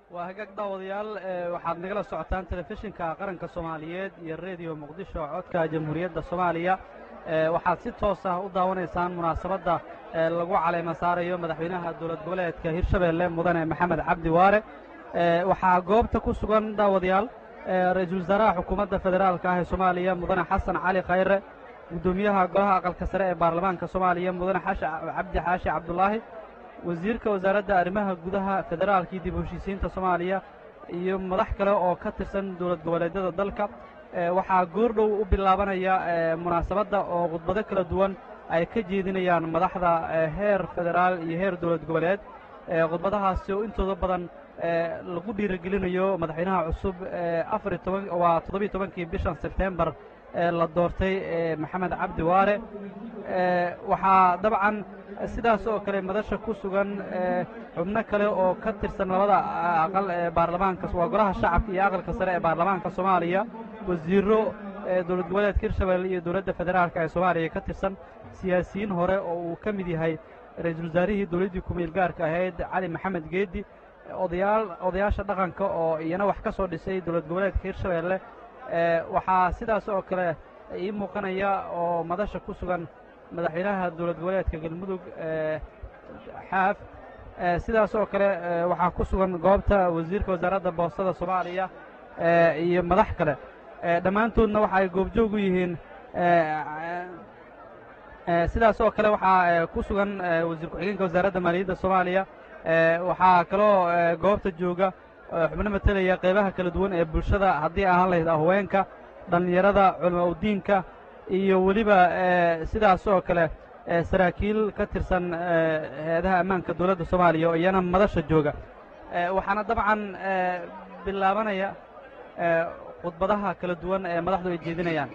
waa hagaag daawadayaal ee waxaad nagala socotaan telefishinka qaranka soomaaliyeed iyo rediyo muqdisho codka jamhuuriyadda soomaaliya ee waxaad si toos ah u daawanaysaan munaasabadda ee lagu caleema saarayo madaxweynaha dowlad goboleedka hirshabeelle mudane maxamed cabdi waare ee waxaa goobta ku sugan daawadayaal ee ra-iisul wasaaraha xukuumadda federaalka ah ee soomaaliya mudane xasan cali khayre guddoomiyaha golaha aqalka sare ee baarlamaanka soomaaliya mudane xashi cabdi xaashi cabdulaahi wasiirka wasaaradda arrimaha gudaha federaalka iyo dib u heshiisiinta soomaaliya iyo madax kale oo ka tirsan dowlad goboleedyada dalka ee waxaa goordhow u bilaabanaya ee munaasabadda oo khudbado kala duwan ay ka jeedinayaan madaxda ee heer federaal iyo heer dowlad goboleed ee khudbadahaasi oo intooda badan ee lagu dhiirigelinayo madaxweynaha cusub ee afar iyo toban waa toddobiyo tobankii bishan sebtembar ee la doortay ee maxamed cabdi waare ee waxaa dabcan sidaas oo kale madasha ku sugan ee xubno kale oo ka tirsan labada aqal ee baarlamaanka waa golaha shacabka iyo aqalka sare ee baarlamaanka soomaaliya wasiirro ee dowlad goboleedka hirshabelle iyo dowladda federaalka ee soomaaliya ka tirsan siyaasiyiin hore oo uu ka mid yahay ra-iisul wasaarihii dowladdii ku-meel gaarka ahayd cali maxamed geedi odayaal odayaasha dhaqanka oo iyana wax ka soo dhisay dowlad goboleedka hirshabelle ee waxaa sidaas oo kale ii muuqanaya oo madasha ku sugan madaxweynaha dowlad goboleedka galmudug ee xaaf ee sidaas oo kale ee waxaa ku sugan goobta wasiirka wasaaradda boostada soomaaliya ee iyo madax kale ee dhammaantoodna waxa ay goobjoog u yihiin ee sidaas oo kale waxaa ee ku sugan ee wasiir ku-xigeenka wasaaradda maaliyadda soomaaliya ee waxaa kaloo ee goobta jooga xubno matelaya qeybaha kala duwan ee bulshada haddii ahaan lahayd haweenka dhallinyarada culama udiinka iyo weliba ee sidaas oo kale ee saraakiil ka tirsan ee hay-adaha ammaanka dowladda soomaaliya oo iyana madasha jooga ee waxaana dabcan ee bilaabanaya ee khudbadaha kala duwan ee madaxdu ay jeedinayaan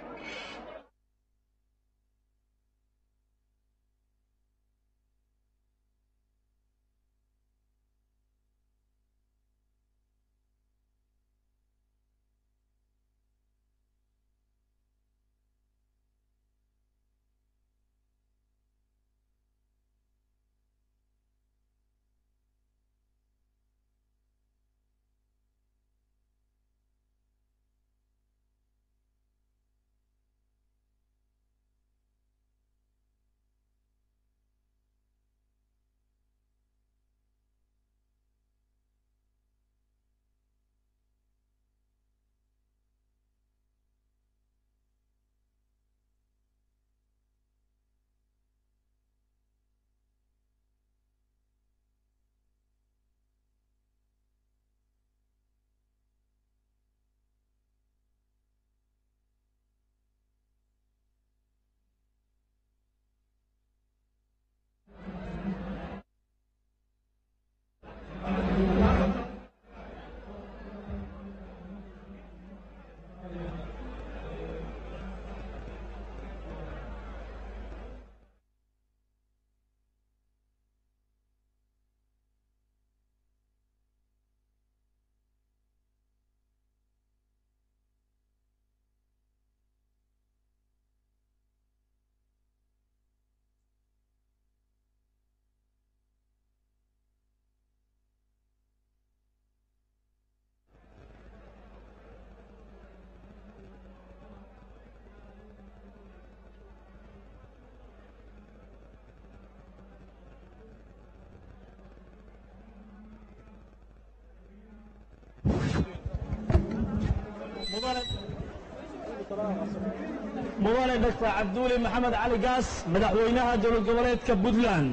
mudane doctor cabduuli maxamed cali gaas madaxweynaha dowlad goboleedka puntland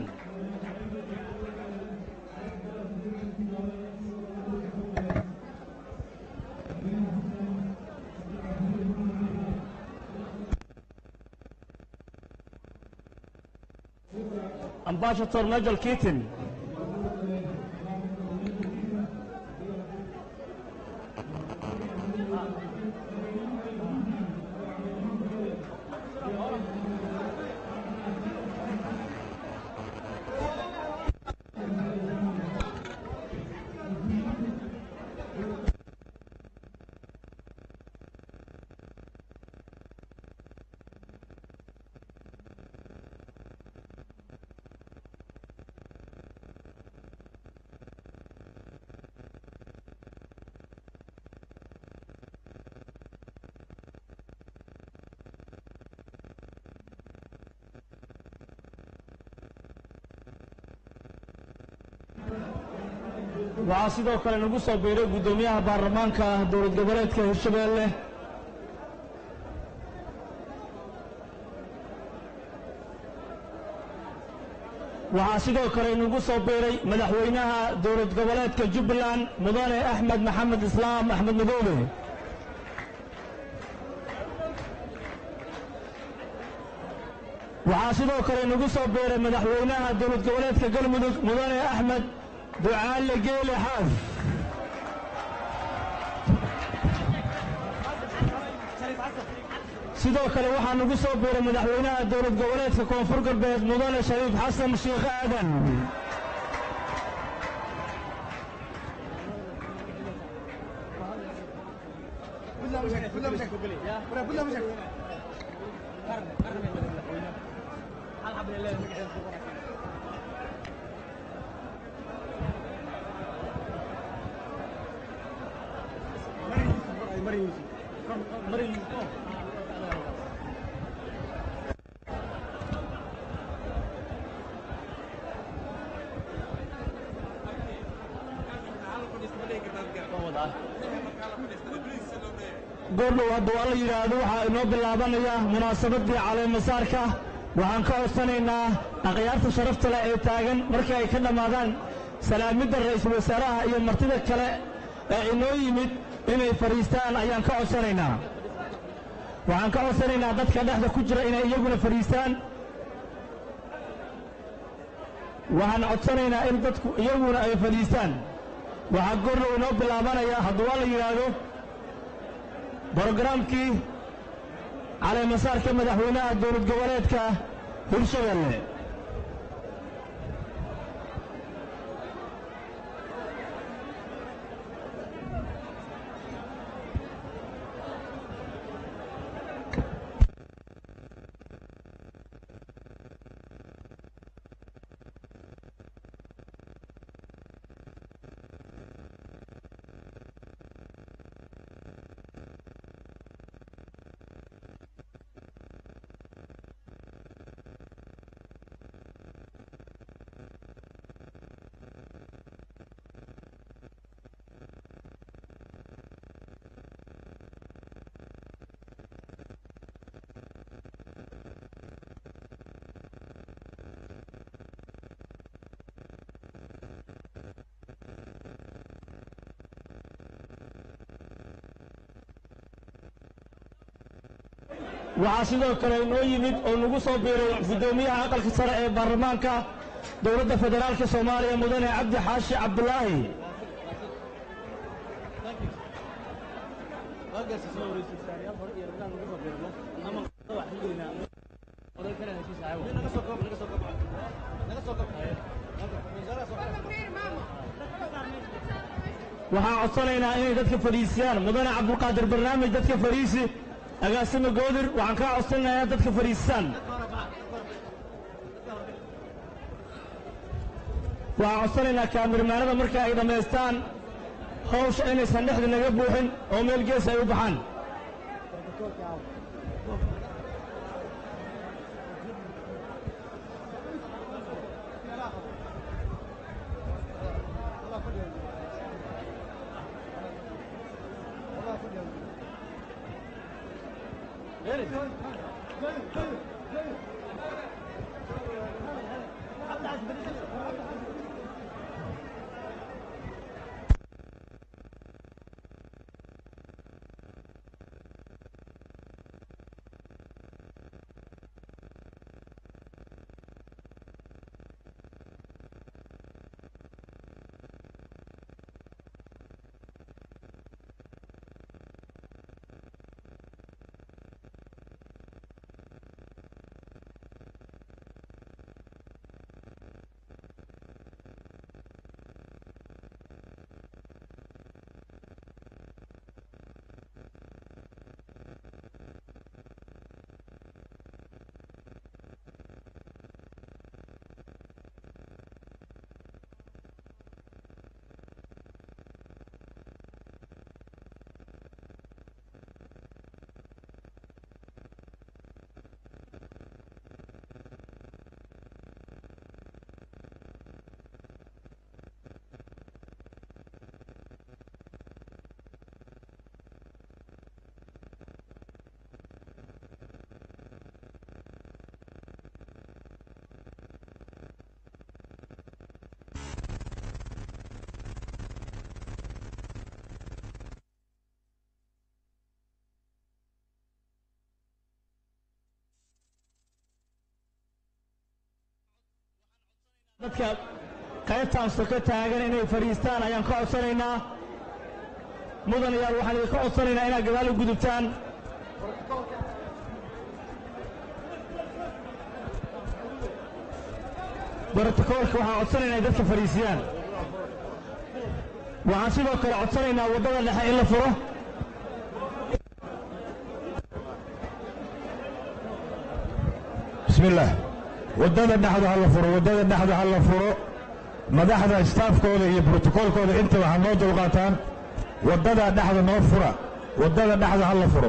ambassador nigel keaton waxaa sidoo kale nagu soo biiray guddoomiyaha baarlamaanka dowlad goboleedka hirshabeelle waxaa sidoo kale nagu soo biiray madaxweynaha dowlad goboleedka jubbaland mudane axmed maxamed islaam axmed madoobe waxaa sidoo kale nagu soo biiray madaxweynaha dowlad goboleedka galmudug mudane axmed ducaale geele xaaf sidoo kale waxaa nagu soo biiray madaxweynaha dowlad goboleedka koonfur galbeed mudane shariif xasan sheekh aadan goordhow hadduu alla yidhaahdo waxaa inoo bilaabanaya munaasabaddii caleemasaarka waxaan ka codsanaynaa akhyaarta sharafta leh ee taagan markii ay ka dhammaadaan salaamidda ra'iisul wasaaraha iyo martida kale ee inoo yimid inay fadhiistaan ayaan ka codsanaynaa waxaan ka codsanaynaa dadka dhexda ku jira inay iyaguna fadhiistaan waxaan codsanaynaa in dadku iyaguna ay fadhiistaan waxaa goordhow inoo bilaabanaya hadduu alla yidhaahdo brogaraamkii caleemasaarka madaxweynaha dowlad goboleedka hirshabeelle waxaa sidoo kale inoo yimid oo nagu soo biiray guddoomiyaha aqalka sare ee baarlamaanka dowladda federaalka soomaaliya mudane cabdi xaashi cabdulaahi waxaan codsanaynaa inay dadka fadhiisiyaan mudane cabdulqaadir barnaamij dadka fadhiisi agaasima goodir waxaan kaa codsanayaa dadka fadhiistaan waxaan codsanaynaa kaamirmaanada marka ay dhammaystaan hawsha inaysan dhexda naga buuxin oo meel gees ay u baxaan dadka qaybtaan soko taagan inay fadhiistaan ayaan ka codsanaynaa mudan ayaal waxaan idinka codsanaynaa inaad gadaal u gudubtaan brotokoolka waxaan codsanaynaa in dadka fadhiisiyaan waxaan sidoo kale codsanaynaa waddada dhexe in la furo بسم الله wadada dhexda ha la furo wadada dhexda ha la furo madaxda staafkooda iyo brotokoolkooda inta waxaa noo dulqaataan wadada dhexda noo fura wadada dhexda ha la furo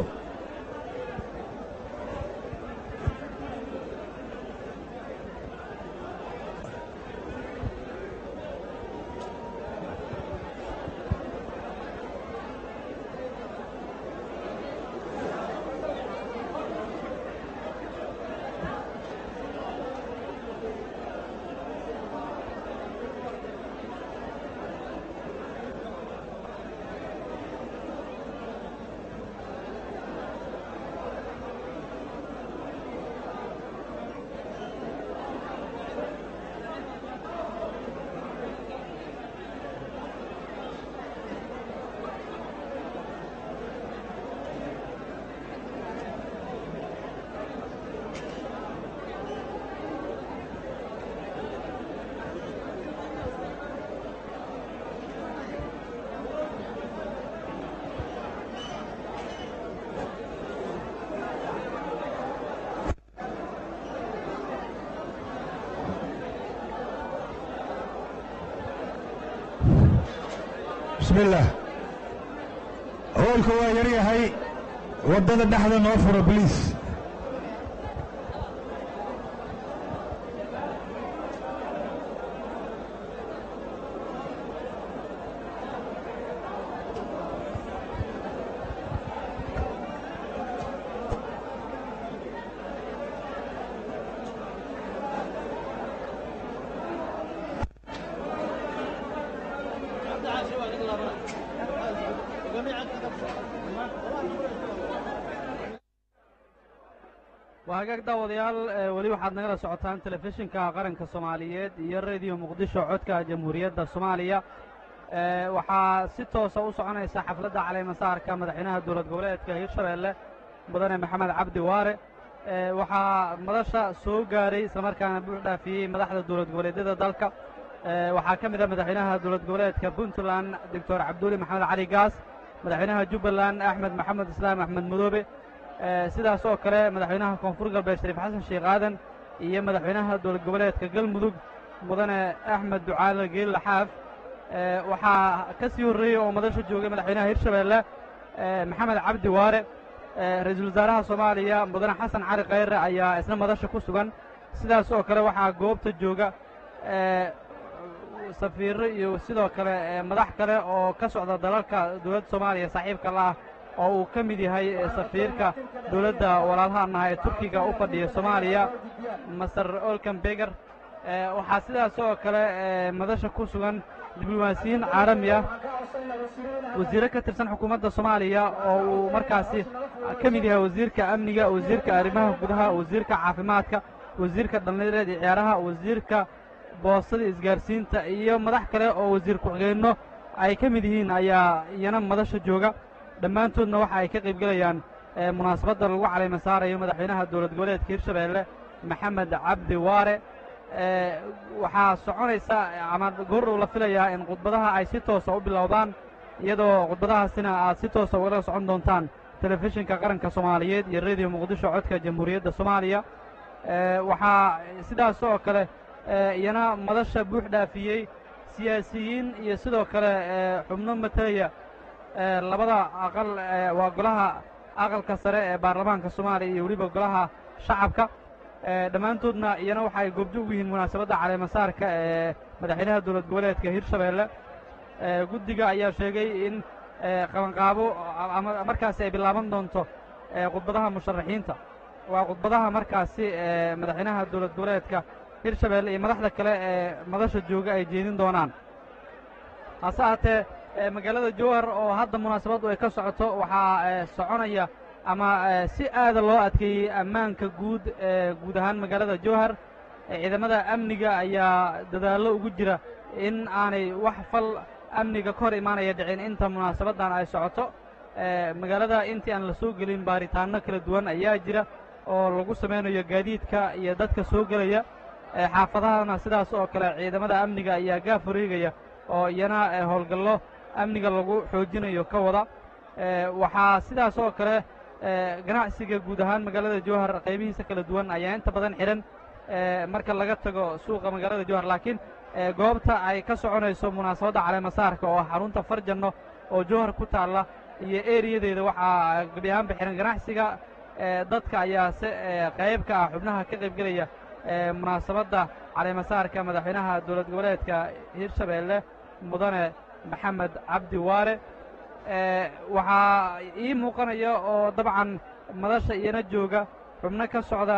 بسم الله hoolka waa yar yahay waddada dhexda noo furo bliis waa hagaag daawadayaal ee weli waxaad nagala socotaan telefishinka qaranka soomaaliyeed iyo rediyo muqdisho codka jamhuuriyadda soomaaliya ee waxaa si toosa u soconaysa xafladda caleemasaarka madaxweynaha dowlad goboleedka hirshabeelle mudane maxamed cabdi waare ee waxaa madasha soo gaaray islamarkaana buux dhaafiyey madaxda dowlad goboleedyada dalka ee waxaa ka mid ah madaxweynaha dowlad goboleedka puntland doctor cabduuli maxamed cali gaas madaxweynaha jubbaland axmed maxamed islaam axmed madoobe ee sidaas oo kale madaxweynaha koonfur galbeed shariif xasan sheekh aadan iyo madaxweynaha dowlad goboleedka galmudug mudane axmed ducaale geelle xaaf ee waxaa ka sii horreeyey oo madasha joogay madaxweynaha hirshabeelle ee maxamed cabdi waare ee ra-iisul wasaaraha soomaaliya mudane xasan cali khayre ayaa isna madasha ku sugan sidaas oo kale waxaa goobta jooga ee safiirro iyo sidoo kale ee madax kale oo ka socda dalalka dowladda soomaaliya saaxiibka la ah oo uu ka mid yahay safiirka dowladda walaalahanaha ee turkiga u fadhiya soomaaliya master olkan beger waxaa sidaas oo kale madasha ku sugan diblomaasiyiin caalami ah wasiirro ka tirsan xukuumadda soomaaliya oo uu markaasi ka mid yahay wasiirka amniga wasiirka arrimaha gudaha wasiirka caafimaadka wasiirka dhallinyarada iyo ciyaaraha wasiirka boostada isgaarsiinta iyo madax kale oo wasiir ku-xigeenno ay ka mid yihiin ayaa iyana madasha jooga dhammaantoodna waxa ay ka qayb gelayaan munaasabadda lagu calayma saarayo madaxweynaha dowlad goboleedka hirshabeelle maxamed cabdi waare waxaa soconaysa ama goordhow la filayaa in khudbadaha ay si toosa u bilowdaan iyadoo khudbadahaasina aad si toosa ugala socon doontaan telefishinka qaranka soomaaliyeed iyo rediyo muqdisho codka jamhuuriyadda soomaaliya waxaa sidaas oo kale iyana madasha buux dhaafiyey siyaasiyiin iyo sidoo kale xubno matalaya labada aqal waa golaha aqalka sare ee baarlamaanka soomaaliya iyo weliba golaha shacabka dhammaantoodna iyana waxa ay goobjoog u yihiin munaasabadda caleemasaarka ee madaxweynaha dowlad goboleedka hirshabeelle guddiga ayaa sheegay in qabanqaabo ama markaasi ay bilaaban doonto khudbadaha musharaxiinta waa khudbadaha markaasi madaxweynaha dowlad goboleedka hirshabeelle iyo madaxda kale ee madasha jooga ay jeedin doonaan hase haatee magaalada jowhar oo hadda munaasabaddu ay ka socoto waxaa soconaya ama si aada loo adkeeyey ammaanka guud ee guud ahaan magaalada jowhar ciidamada amniga ayaa dadaallo ugu jira in aanay wax fal amniga ka hor imaanaya dhicin inta munaasabaddan ay socoto magaalada intii aan la soo gelin baaritaanno kala duwan ayaa jira oo lagu samaynayo gaadiidka iyo dadka soo gelaya xaafadahana sidaas oo kale ciidamada amniga ayaa gaaf wareegaya oo iyana howlgallo amniga lagu xoojinayo ka wada waxaa sidaas oo kale ganacsiga guud ahaan magaalada jowhar qaybihiisa kala duwan ayaa inta badan xidhan marka laga tago suuqa magaalada jowhar laakiin goobta ay ka soconayso munaasabadda caleemasaarka oo xarunta farjanno oo jowhar ku taalla iyo eriyadeeda waxaa gebi ahaanba xihan ganacsiga dadka ayaa se qayb ka ah xubnaha ka qaybgelaya munaasabadda caleemasaarka madaxweynaha dowlad goboleedka hirshabeelle mudane maxamed cabdi waare waxaa ii muuqanaya oo dabcan madasha iyana jooga xubno ka socda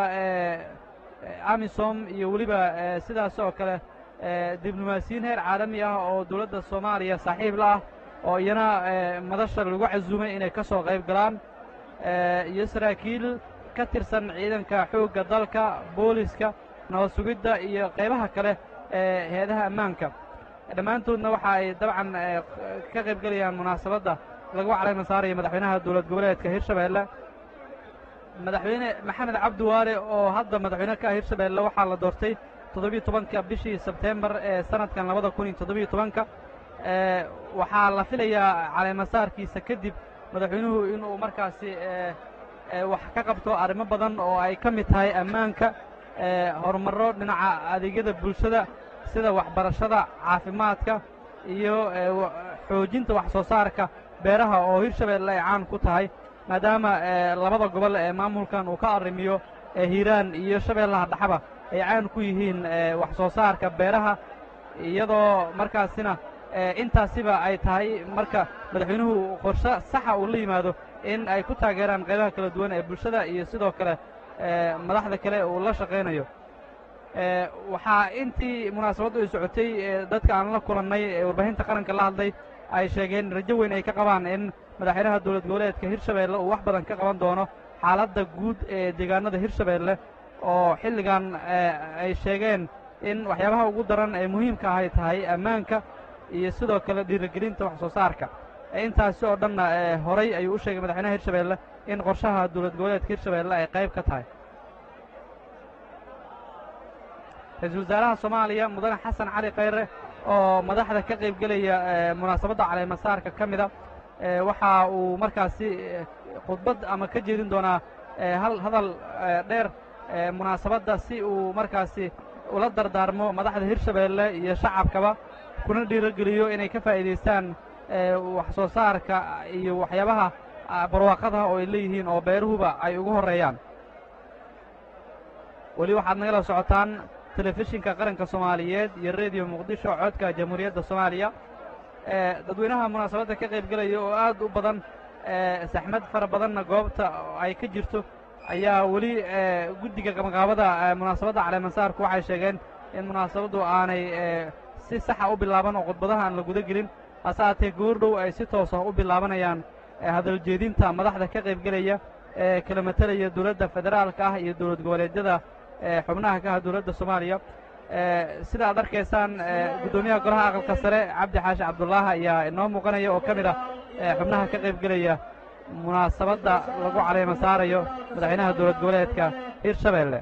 amisom iyo weliba sidaas oo kale diblomaasiyiin heer caalami ah oo dowladda soomaaliya saaxiib la ah oo iyana madasha lagu casuumay inay ka soo qayb galaan iyo saraakiil ka tirsan ciidanka xoogga dalka booliska nabad sugidda iyo qaybaha kale ee heedaha ammaanka dhammaantoodna waxa ay dabcan ka qayb gelayaan munaasabadda lagu calayma saaraya madaxweynaha dowlad goboleedka hirshabeelle madaxweyne maxamed cabdi waare oo hadda madaxweyne ka ah hirshabeelle waxaa la doortay toddobiyo tobanka bishii sebteembar ee sanadkan labada kun iyo toddobiyo tobanka waxaa la filayaa caleemasaarkiisa kadib madaxweynuhu inuu markaasi wax ka qabto arrimo badan oo ay ka mid tahay ammaanka horumarro dhinaca adeegyada bulshada sida waxbarashada caafimaadka iyo xoojinta wax soo saarka beeraha oo hirshabeelle ay caan ku tahay maadaama labada gobol ee maamulkan uu ka arrimiyo hiiraan iyo shabeellaha dhaxaba ay caan ku yihiin wax soo saarka beeraha iyadoo markaasina intaasiba ay tahay marka madaxweynuhu qorshe saxa uu la yimaado in ay ku taageeraan qaybaha kala duwan ee bulshada iyo sidoo kale madaxda kale uu la shaqaynayo waxaa intii munaasabaddu ay socotay dadka aan la kulannay ee warbaahinta qaranka la hadlay ay sheegeen rajo weyn ay ka qabaan in madaxweynaha dowlad goboleedka hirshabeelle uu wax badan ka qaban doono xaaladda guud ee deegaanada hirshabeelle oo xilligan ay sheegeen in waxyaabaha ugu daran ee muhiimka ah ay tahay ammaanka iyo sidoo kale dhiirigelinta wax soo saarka intaasi oo dhanna horay ayuu u sheegay madaxweynaha hirshabeelle in qorshaha dowlad goboleedka hirshabeelle ay qayb ka tahay ra-iisul wasaaraha soomaaliya mudane xasan cali khayre oo madaxda ka qayb gelaya munaasabadda caleemasaarka ka mida waxa uu markaasi khudbad ama ka jeedin doonaa hal hadal dheer munaasabadda si uu markaasi ula dardaarmo madaxda hirshabeelle iyo shacabkaba kuna dhiirogeliyo inay ka faa'iidaystaan wax soo saarka iyo waxyaabaha barwaaqadaha oo ay leeyihiin oo beeruhuba ay ugu horreeyaan weli waxaad nagala socotaan telefishinka qaranka soomaaliyeed iyo rediyo muqdisho codka jamhuuriyadda soomaaliya dadweynaha munaasabadda ka qayb gelaya oo aad u badan saxmad fara badanna goobta ay ka jirto ayaa weli guddiga qabanqaabada munaasabadda caleemasaarku waxay sheegeen in munaasabaddu aanay si saxa u bilaaban oo khudbadaha aan la guda gelin hase haatee goordhow ay si toos ah u bilaabanayaan hadal jeedinta madaxda ka qayb gelaya ee kala matelaya dowladda federaalka ah iyo dowlad goboleedyada xubnaha ka ah dowladda soomaaliya sida aad arkaysaan guddoomiyaha golaha aqalka sare cabdi xaashi cabdullaahi ayaa inoo muuqanaya oo ka mid ah xubnaha ka qayb gelaya munaasabadda lagu caleema saarayo madaxweynaha dowlad goboleedka hirshabeelle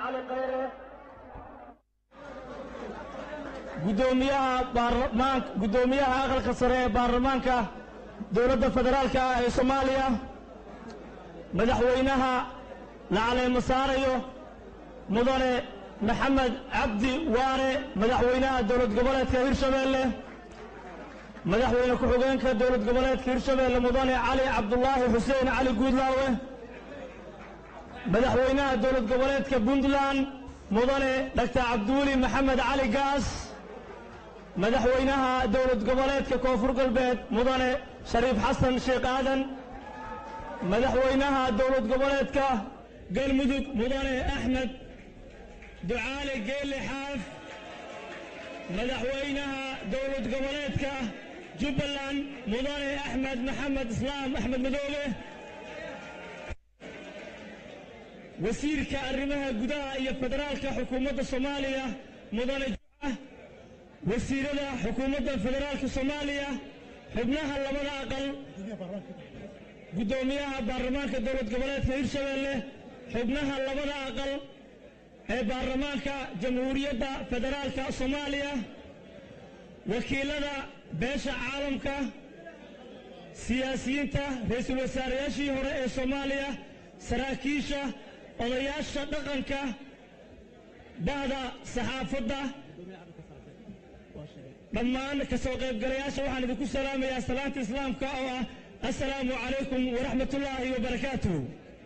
gudoomiyaha baarlamaan guddoomiyaha aqalka sare ee baarlamaanka dowladda federaalka ah ee soomaaliya madaxweynaha la caleemo saarayo mudane maxamed cabdi waare madaxweynaha dowlad goboleedka hirshabeelle madaxweyne ku-xigeenka dowlad goboleedka hirshabeelle mudane cali cabdulaahi xuseen cali guudlaawe madaxweynaha dowlad goboleedka puntland mudane dhaktar cabdiweli maxamed cali gaas madaxweynaha dowlad goboleedka koonfur galbeed mudane shariif xasan sheekh aadan madaxweynaha dowlad goboleedka galmudug mudane axmed ducaale geelle xaaf madaxweynaha dowlad goboleedka jubbaland mudane axmed maxamed islaam axmed madoobe wasiirka arrimaha gudaha iyo federaalka xukuumadda soomaaliya mudane juca wasiirada xukuumadda federaalka soomaaliya xubnaha labada aqal guddoomiyaha baarlamaanka dowlad goboleedka hirshabeelle xubnaha labada aqal ee baarlamaanka jamhuuriyadda federaalka soomaaliya wakiilada beesha caalamka siyaasiyiinta ra-iisul wasaarayaashii hore ee soomaaliya saraakiisha odayaasha dhaqanka bahda saxaafadda dhammaan ka soo qaybgalayaasha waxaan idinku salaamayaa salaanta islaamka oo ah assalaamu calaykum waraxmatullaahi wabarakaatuh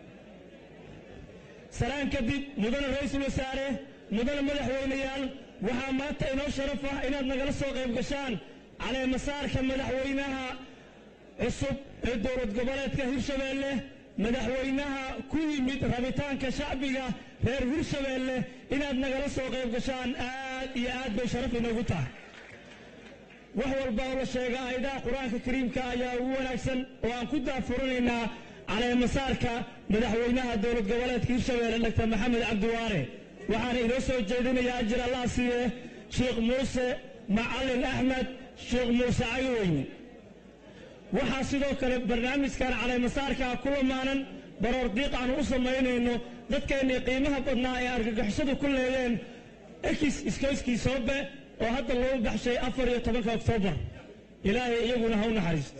salaan kadib mudane ra-iisul wasaare mudane madaxweyneyaal waxaa maanta inoo sharaf ah inaad nagala soo qayb gashaan caleemasaarka madaxweynaha cusub ee dowlad goboleedka hirshabeelle madaxweynaha ku yimid rabitaanka shacbiga reer hirshabeelle inaad nagala soo qayb gashaan aad iyo aad bay sharaf inoogu tahay wax walba oo la sheega aayadaha qur-aanka kariimka ayaa ugu wanaagsan oo aan ku daafurinaynaa caleemasaarka madaxweynaha dowlad goboleedka hirshabeelle dr maxamed cabdiwaare waxaana inoo soo jeedinayaa ajir allah siiye sheekh muuse macalin axmed sheekh muuse cagaweyne waxaa sidoo kale barnaamijkan caleemasaarka ku lamaanan baroor diiq aanu u samaynayno dadkeennii qiimaha badnaa ee argagixisadu ku leedeen ekis iskoyskii soobe oo hadda loo baxshay afar iyo tobanka oktoobar ilaahay iyaguna ha u naxariisto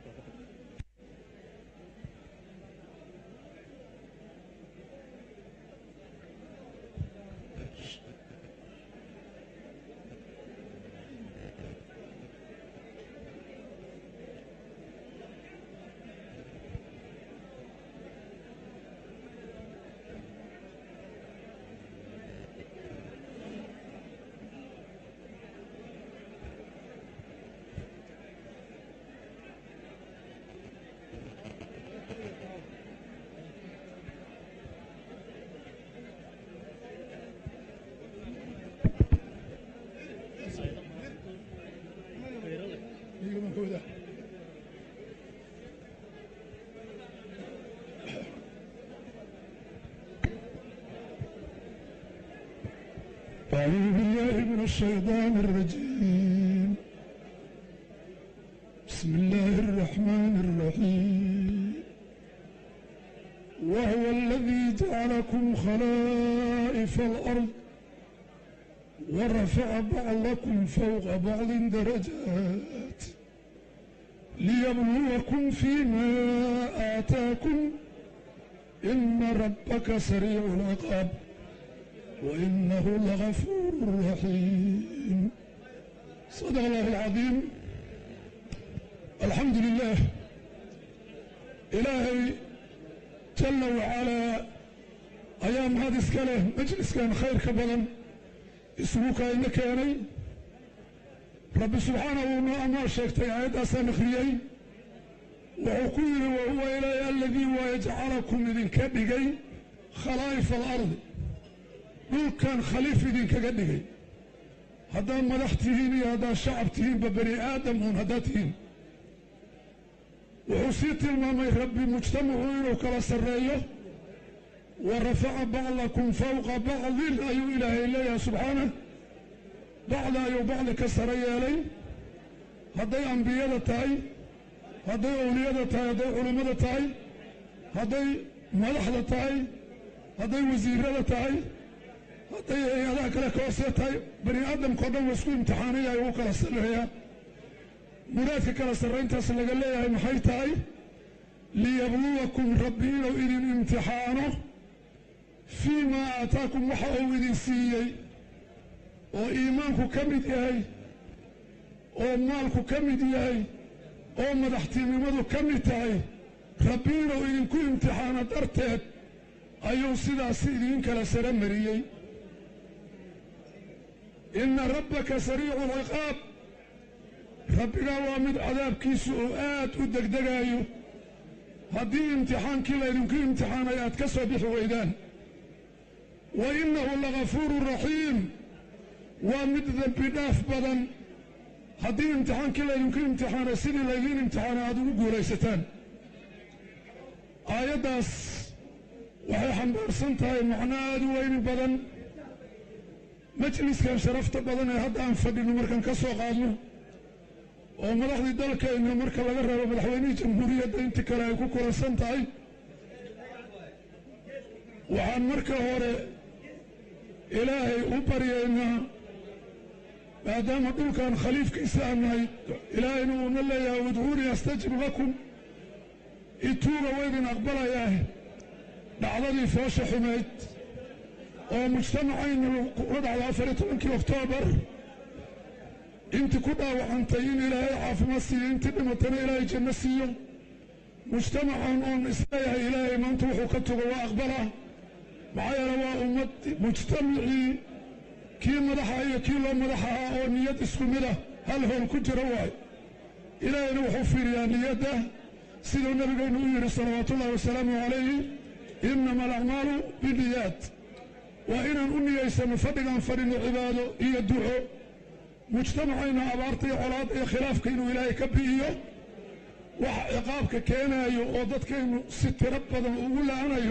أعوذ بالله من الشيطان الرجيم بسم الله الرحمن الرحيم وهو الذي جعلكم خلائف الأرض ورفع بعضكم فوق بعض درجات ليبلوكم فيما آتاكم إن ربك سريع العقاب وإنه لغفور رحيم صدق الله العظيم الحمد لله إلهي جل وعلا أيام هذا إسكاله مجلس كان خير كبدا اسمك إنك يعني رب سبحانه وما شكت عيد أسان خريي وعقول وهو إلهي الذي ويجعلكم إذن كبقي خلائف الأرض dhulkan khaliif idinkaga dhigay haddaad madax tihiin iyo haddaad shacab tihiinba bani aadam uun haddaad tihiin wuxuu sii tilmaamay rabbi mujtamacu inuu kala sarreeyo wa rafaca bacdakum fawqa bacdin ayuu ilaahay leeyahay subxaanah bacda ayuu bacdi ka sare yeelay hadday ambiyada tahay hadday owliyada tahay hadday culimmada tahay hadday madaxda tahay hadday wasiirada tahay hadday hay-adaha kale ka hoosee tahay bani aadamkao dhan wa isku imtixaanaya ugu kala sarreeyaa muraadka kala sarrayntaas laga leeyahay maxay tahay liyabluwakum rabbi inuu idin imtixaano fii maa aataakum waxa uu idin siiyey oo iimaanku ka mid yahay oo maalku ka mid yahay oo madaxtinimadu ka mid tahay rabbi inuu idinku imtixaano darteed ayuu sidaasi idiin kala sara mariyey inna rabbaka sariicu alciqaab rabbigaa waa mid cadaabkiisu uu aad u degdegaayo haddii imtixaankii laydinku imtixaanay aad ka soo bixi weydaan wa innahu lagafuurun raxiim waa mid dembi dhaaf badan haddii imtixaankii laydinku imtixaanay sidii laydiin imtixaanay aad ugu guulaysataan aayaddaas waxay xambaarsan tahay macno aada u weyni badan majliskan sharafta badan ee hadda aan fadhino markaan ka soo qaadno oo madaxdii dalkeenna marka laga reebo madaxweynihii jamhuuriyadda intii kale ay ku kulansan tahay waxaan marka hore ilaahay u baryaynaa maadaama dhulkan khaliifkiisa aan nahay ilaahayna uuna leeyahay udcuunii astajib lakum ituuga waydin aqbalayaah dhacdadii foosha xumeyd oo mujtamacaynu kula dhacdo afar iyo tobankii oktoobar intii ku dhaawacantay in ilaahay caafimaad siiyo intii dhimatana ilaahay janno siiyo mujtamacan oon isleeyahay ilaahay maanta wuxuu ka tugo waa aqbala maxaa yeele waa ummad mujtamacii kii madaxa iyo kii loo madaxahaa oo niyad isku mid ah hal howl ku jira waay ilaahayna wuxuu fiiriyaa niyadda siduu nabigeennu u yidhi salawaatuullahi wasalaamu calayhi innama alacmaalu biniyaad waa inaan u niyaysano fadhigaan fadhino cibaado iyo duco mujtamacayna abaarta iyo colaadda iyo khilaafka inuu ilaahay ka bi'iyo waxa ciqaabka keenaayo oo dadkaynu si tiro badan ugu la'anayo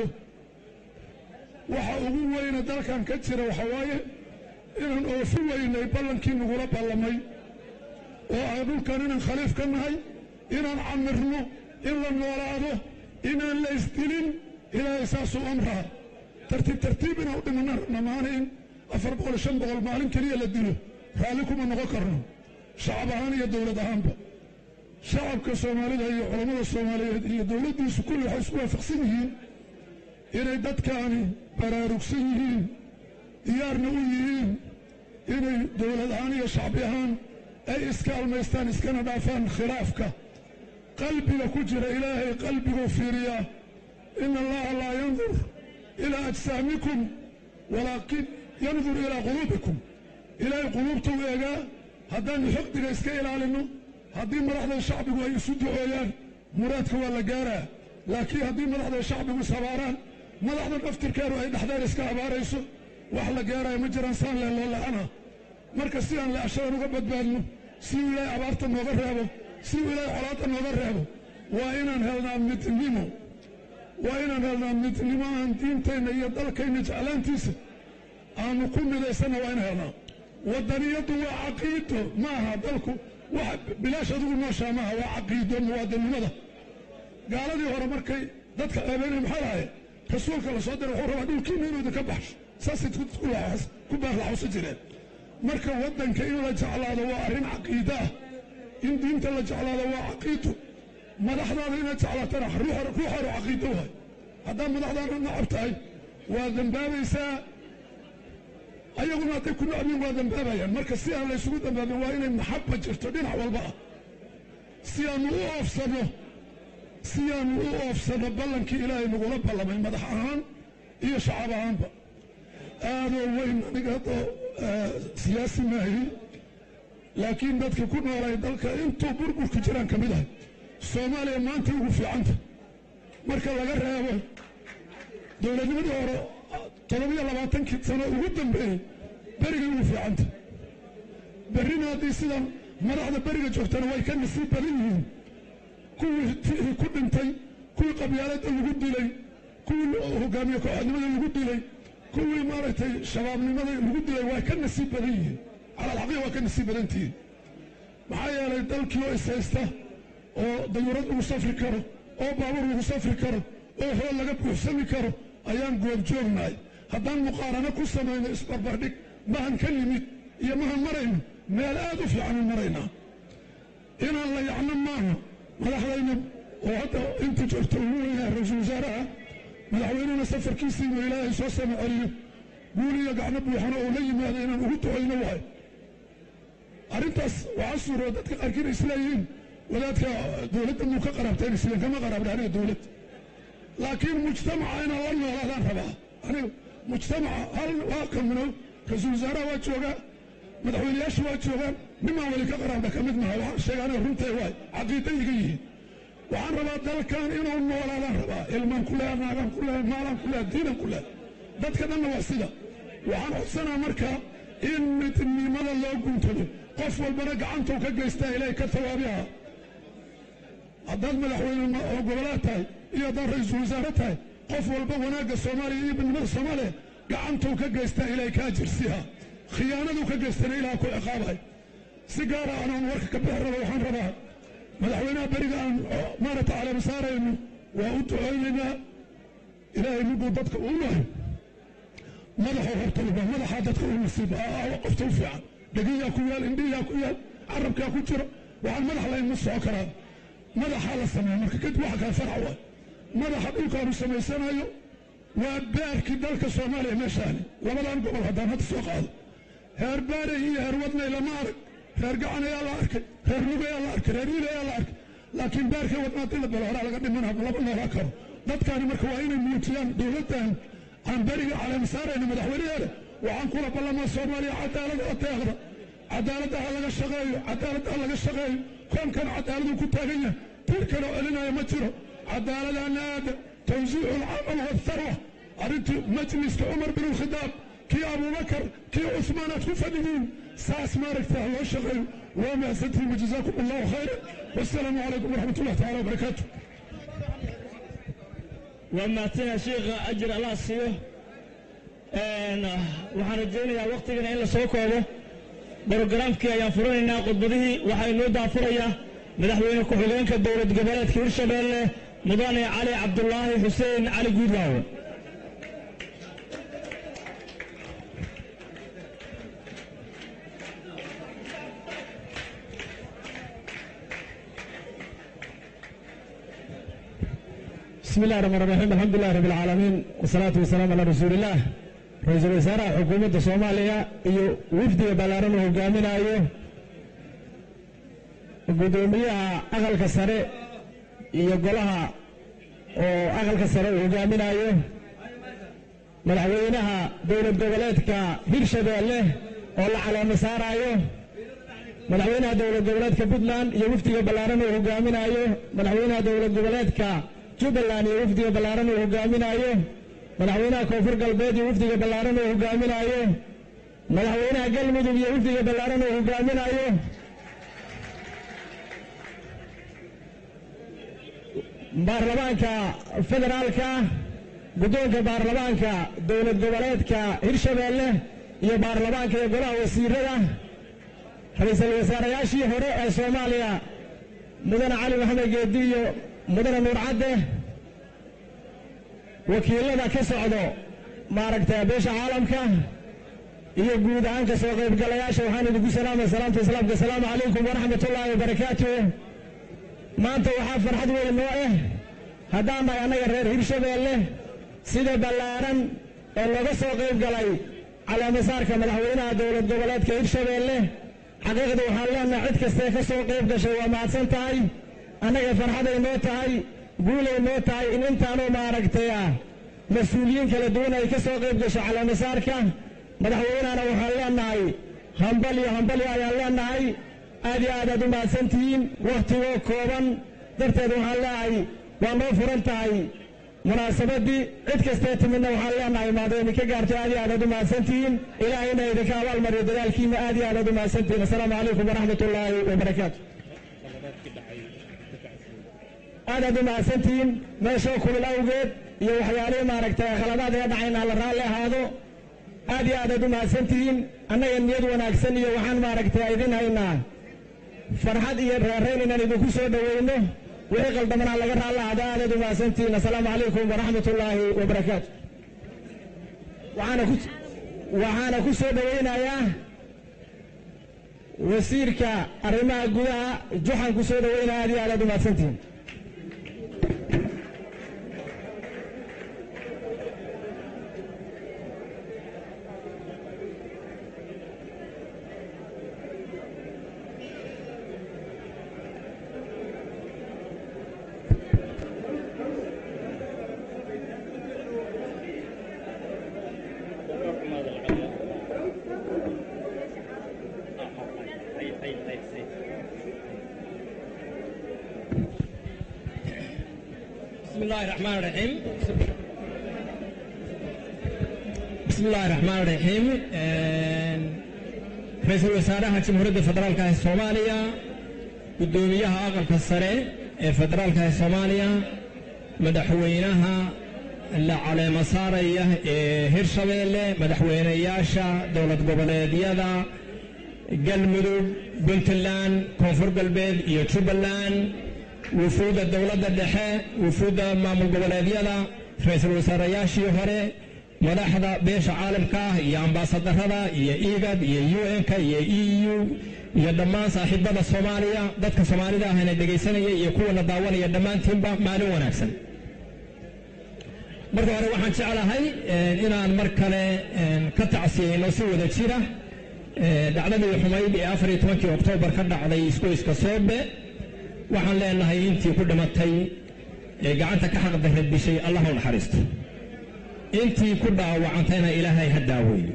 waxa ugu weyne dalkan ka jira waxa waaye inaan oofi weynay ballankii nagula ballamay oo ah dhulkan inaan khaliif ka nahay inaan camirno in la noolaado inaan la isdilin ilaahay saasuu amraa tartiib tartiib inaan u dhimanna rabna maana in afar boqol shan boqol maalin keliya la dilo raalli kuma noqon karno shacab ahaan iyo dowlad ahaanba shacabka soomaalida iyo culammada soomaaliyeed iyo dowladdiisu kulli waxay isku waafaqsan yihiin inay dadkaani baraarugsan yihiin diyaarna u yihiin inay dowlad ahaan iyo shacbi ahaan ay iska almaystaan iskana dhaafaan khilaafka qalbiga ku jira ilaahay qalbiguu fiiriyaa ina allaha laa yandur ilaa ajsaamikum walaakin yandur ilaa quluubikum ilaahay quluubta u eegaa haddaannu xoqdiga iska ilaalinno haddii madaxda shacbigu ay isu ducooyaan muraadka waa la gaaraa laakiin haddii madaxda shacbigu is habaaraan madaxda naftirkeedu ay dhexdeen iska habaarayso wax la gaaraayo ma jiraan saan lee loo la'ana marka si aan le'ashadan uga badbaadno si uu ilaahay abaarta nooga reebo si uu ilaahay colaadda nooga reebo waa inaan helnaa midnimo waa inaan helnaa midnimo aan diinteenna iyo dalkayna jeclaantiisa aanu ku midaysanna waa inaan helnaa waddaniyaddu waa caqiido ma aha dalku wax bilaash adigu nooshaa maaha waa caqiido muwaadinnimada gaaladii hore markay dadka ceebeynaya maxaa lahaye rasuulka la soo diray wuxuu rabaa dhulkiina inuu idinka baxsho saasay ku baarlaxusa jireen marka waddanka in la jeclaado waa arrin caqiido ah in diinta la jeclaado waa caqiido madaxdaada inaad jeclaatana ruuxaanu caqiido waay haddaad madaxdaana nacab tahay waa dembaabaysaa ayaguna hadday ku nacbiin waa dembaabayaan marka si aan laysugu dambaabin waa inay maxabba jirto dhinac walba ah si aanu u oofsanno si aanu u oofsanno ballankii ilaahay nagula ballamay madax ahaan iyo shacab ahaanba aadoo weyn aniga haddoo siyaasi maahi laakiin dadkii ku noolay dalka intuu burburku jiraan ka mid ahay soomaaliya maanta ugu fiicanta marka laga reebo dowladnimadii hore toddobiyo labaatankii sano ugu dambeeyey berigay ugu fiicanta berrina haddii sidan madaxda beriga joogtana way ka nasiib badan yihiin kuwii tii ku dhintay kuwii qabyaaladda lagu dilay kuwii hogaamiye kooxadnimada lagu dilay kuwii maaragtay shabaabnimada lagu dilay waa ka nasiib badan yihiin cala alxaqiiqa waa ka nasiib badantihiin maxaa yeelay dalkii oo ishaysta oo dayuurad lagu safri karo oo baabuur lagu safri karo oo hool laga buuxsami karo ayaan goobjoognahay haddaan muqaarano ku samayno isbarbardhig mahan ka nimid iyo mahan marayno meel aad u fiican u maraynaa inaan la yacno maaha madaxdayna oo hadda inta joogta ugu weynaa ra-iisul wasaaraha madaxweynena safarkiisa inuu ilaahay soo sama celiyo guul iyo gacno buuxano oo la yimaado inaan ugu ducayno waay arrintaas waxaa suuroo dadka qaarkiina isleeyihiin wadaadka dowladda muu ka qaraabteen isleen kama qaraabna aniga dowlad laakiin mujtamaca inaan la noolaadaan rabaa aniga mujtamaca hal waa kamino ra-iisul wasaaraha waa joogaa madaxweyneyaasha waa joogaan nimaan weli ka qaraabna ka mid maha waxaan sheega aniga runtay waay caqiida iga yihiin waxaan rabaa dalkan inuu noolaadaan rabaa ilmaan ku leha naagaan ku leha maalaan ku leha diinan ku leha dadka dhanna waa sida waxaan codsanaa marka in midnimada loo guntado qof walbana gacantuu ka geystaa ilaahay ka tawaabiha haddaad madaxweyne goboleed tahay iyo haddaad ra-iisul wasaare tahay qof walba wanaagga soomaaliya iyo midnimada soomaaliya gacantuu ka geystaa ilaahay ka ajirsiha khiyaanaduu ka geystana ilaah ku ciqaabay si gaara anaan warka ka bixi raba waxaan rabaa madaxweynaha beriga aan maaragta caleema saarayno waa u ducaynaynaa ilaahay miduu dadka uu nahay madaxuu horta uba madaxaa dadka u nasiib qofta u fiican dhegiyaa ku yaal indhiyaa ku yaal carabkaa ku jira waxaan madax layn ma soco karaa madaxaa la sameeya marka kadib waxa kale farac waay madaxa dhulkaanu samaysanayo waa baarkii dalka soomaaliya meeshaani labadan gobol haddaan hadda soo qaado reer baarey iyo reer wadnay lama arag reer gacan ayaa la arkay reer lug ayaa la arkay reer wiil ayaa la arkay laakiin baarkii wadna haddii la belo horaa laga dhimana lama noolaa karo dadkaani marka waa inay muujiyaan dowladdan aan beriga caleema saarayna madaxweynaheeda waxaan kula ballamaa soomaaliya cadaalad oo deeqda cadaaladda ha laga shaqeeyo cadaaladda ha laga shaqeeyo koonkan cadaaladuu ku taagan yahay tir kaloo celinaya ma jiro cadaaladana aada tawsiicu alcamal waatharwa arrintii majliska cumar bin alkhidaab kii abubakar kii cusmaan aad ku fadhidiin saas maaragta ha loo shaqeeyo waa mahadsantihiin wajazaakum allahu khayran wassalaamu calaykum waraxmat ullahi taala wabarakaatu waa mahadsanyaa sheikha ajir allah siiyo waxaan rajaynayaa waktigana in la soo koobo brogaraamkii ayaan furanaynaa khudbadihii waxaa inoo daafurayaa madaxweyne ku-xigeenka dowlad goboleedka hirshabeelle mudane cali cabdulaahi xuseen cali guudlaawe بسم الله الرحمن الرحيم الحمد لله رب العالمين والصلاة والسلام على رسول الله ra-iisul wasaaraha xukuumadda soomaaliya iyo wifdiga ballaaran uu hogaaminayo guddoomiyaha aqalka sare iyo golaha oo aqalka sare uu hogaaminayo madaxweynaha dowlad goboleedka hirshabeelle oo la caleemo saaraayo madaxweynaha dowlad goboleedka puntland iyo wifdiga ballaaran uu hogaaminayo madaxweynaha dowlad goboleedka jubbaland iyo wifdiga ballaaran uu hogaaminayo madaxweynaha koonfur galbeed iyo wifdiga ballaaran uu hogaaminayo madaxweynaha galmudug iyo wifdiga ballaaran uu hogaaminayo baarlamaanka federaalka guddoonka baarlamaanka dowlad goboleedka hirshabeelle iyo baarlamaanka iyo golaha wasiirada ra-iisul wasaarayaashii hore ee soomaaliya mudane cali maxamed geedi iyo mudane nuur cadde wakiilada ka socdo maaragtay beesha caalamka iyo guud ahaan ka soo qaybgalayaasha waxaan idinku salaamay salaamta islaamka asalaamu calaykum waraxmat ullaahi wabarakaatu maanta waxaa farxad weyn noo ah haddaan nahay annaga reer hirshabeelle sida ballaaran ee looga soo qayb galay caleemasaarka madaxweynaha dowlad goboleedka hirshabeelle xaqiiqda waxaan leenahay cid kastee ka soo qayb gashay waa mahadsan tahay annaga farxaday noo tahay guulay noo tahay in intaanoo maaragtay ah mas-uuliyiin kala duwan ay ka soo qayb gasho caleemasaarka madaxweynahana waxaan leenahay hambalyo hambalyo ayaan leenahay aad iyo aad aad u mahadsantihiin wakhtigoo kooban darteed waxaan leeyahay waa noo furan tahay munaasabaddii cid kastee timidna waxaan leenahay maada idinka gaarto aad iyo aad aad u mahadsantihiin ilaahayna idinka abaalmariyo dadaalkiina aad iyo aad aad u mahadsantihiin assalaamu calaykum waraxmat ullaahi wabarakaatu aad aad u mahadsantihiin meeshoo kulul awgeed iyo waxyaalihii maaragtay khaladaad iga dhacayna la raalli ahaado aad iyo aad aad u mahadsantihiin annaga niyad wanaagsan iyo waxaan maaragtay idin haynaa farxad iyo reerayn inaan idinku soo dhoweyno wixii qaldamanaa laga raalli ahaado aad aad u mahadsantihiin assalaamu calaykum waraxmat ullaahi wabarakaatu waxaana ku waxaana ku soo dhoweynayaa wasiirka arrimaha gudaha juxan ku soo dhoweynaya aad iyo aad aad u mahadsantihiin بسم الله الرحمن الرحيم بسم الله الرحمن الرحيم رئيسل wasaaraha jamhuuriyadda federaalka ee soomaaliya guddoomiyaha aqalka sare ee federaalka ee soomaaliya madaxweynaha la caleemo saaraya ee hirshabeelle madaxweynayaasha dowlad goboleedyada galmudug puntland koonfur galbeed iyo jubbaland wufuudda dowladda dhexe wufuudda maamul goboleedyada ra-iisul wasaarayaashii hore madaxda beesha caalamka ah iyo ambaasadarada iyo igad iyo u n-ka iyo e u iyo dhammaan saaxiibada soomaaliya dadka soomaalida ahna dhegaysanaya iyo kuwana daawanaya dhammaantiinba maalin wanaagsan marka hore waxaan jeclahay inaan mar kale ka tacsiyeyno si wada jira dhacdadii xumayd ee afar iyo tobankii oktoobar ka dhacday isgoyska soobe waxaan leenahay intii ku dhimatay ee gacanta ka xaqdarra dishay allah u naxariisto intii ku dhaawacantayna ilaahay ha daaweeyo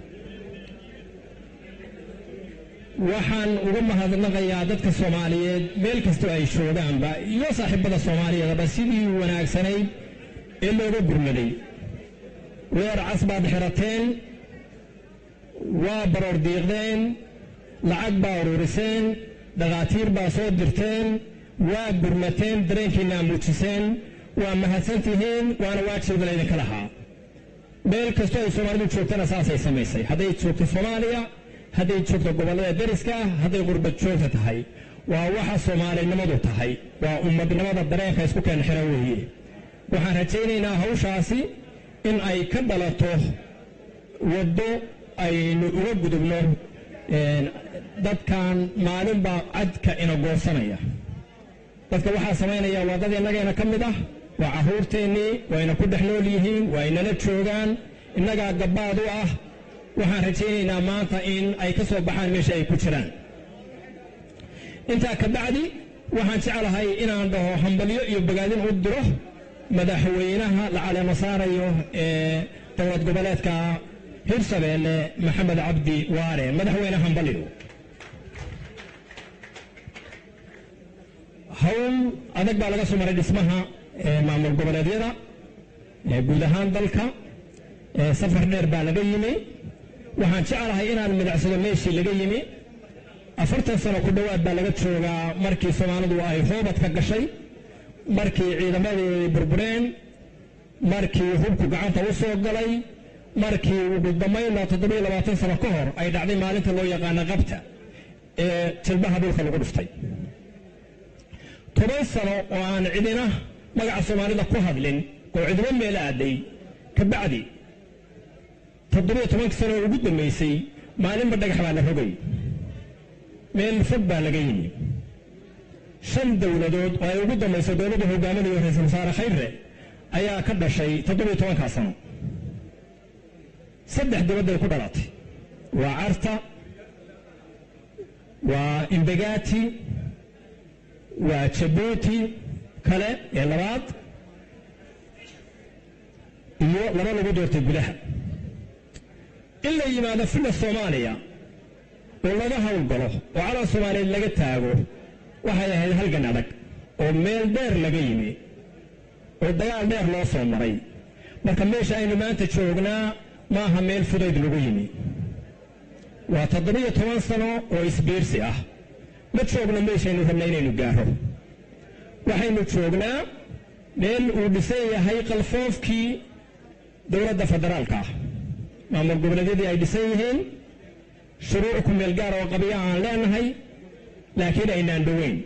waxaan uga mahadnaqayaa dadka soomaaliyeed meel kastoo ay joogaanba iyo saaxiibada soomaaliyeedaba sidii wanaagsanayd ee looga gurmaday weer cas baad xirateen waa baroor diiqdeen lacag baa ururiseen dhakhaatiir baa soo dirteen waa gurmateen dareenkiinaa muujiseen waa mahadsan tihiin waana waajibda laydinka lahaa meel kastoo ay soomaalidu joogtana saasay samaysay hadday joogto soomaaliya hadday joogto gobollada deriska ah hadday qurbad joogta tahay waa waxa soomaalinimadu tahay waa ummadnimada dareenka isku keen xiran weeye waxaan rajaynaynaa hawshaasi in ay ka dhalato waddo aynu uga gudubno dadkan maalinbaa cadka ina goosanaya dadka waxaa samaynaya waa dad innageena ka mid ah waa carruurteennii wayna ku dhex nool yihiin waa inala joogaan innagaa gabbaad u ah waxaan rajaynaynaa maanta in ay ka soo baxaan meesha ay ku jiraan intaa ka bacdi waxaan jeclahay inaan dhaho hambalyo iyo bogaadin u diro madaxweynaha la caleemo saarayo ee dowlad goboleedka hirshabeelle maxamed cabdi waare madaxweyne hambalyo hawl adag baa laga soo maray dhismaha maamul goboleedyada guud ahaan dalka safar dheer baa laga yimi waxaan jeclahay inaan midacsado meeshii laga yimi afartan sano ku dhowaad baa laga joogaa markii soomaalidu ay hoobad ka gashay markii ciidamadoodii burbureen markii hubku gacanta u soo galay markii ugu dambaynna toddobiyo labaatan sano ka hor ay dhacday maalinta loo yaqaana qabta ee jilbaha dhulka lagu dhuftay toban sano oo aan cidina magaca soomaalida ku hadlin oo cidimo meel aaday ka bacdi toddobiyo tobankii sano oo ugu dambaysay maalinba dhagax baa la rogay meel fog baa laga yimi shan dowladood oo ay ugu dambayso dowladda hogaaminayo ra-iisul wasaare khayre ayaa ka dhashay toddobiyo tobankaa sano saddex dibadday ku dhalatay waa carta waa imbegati waa jabuuti kale ee labaad iyo laba lagu doortay gudaha in la yimaado filla soomaaliya oo laga howlgalo oo calan soomaaliyeed laga taago waxay ahayd halgan adag oo meel dheer laga yimi oo dagaal dheer loo soo maray marka meesha aynu maanta joognaa maaha meel fudayd lagu yimi waa toddobiyo toban sano oo isbiirsi ah ma joogno meeshaynu rabna inaynu gaaro waxaynu joognaa meel uu dhisan yahay qalfoofkii dowladda federaalka ah maamul goboleedyadii ay dhisan yihiin shuruuc ku meel gaara oo qabiya aan leenahay laakiin aynaan dhoweyn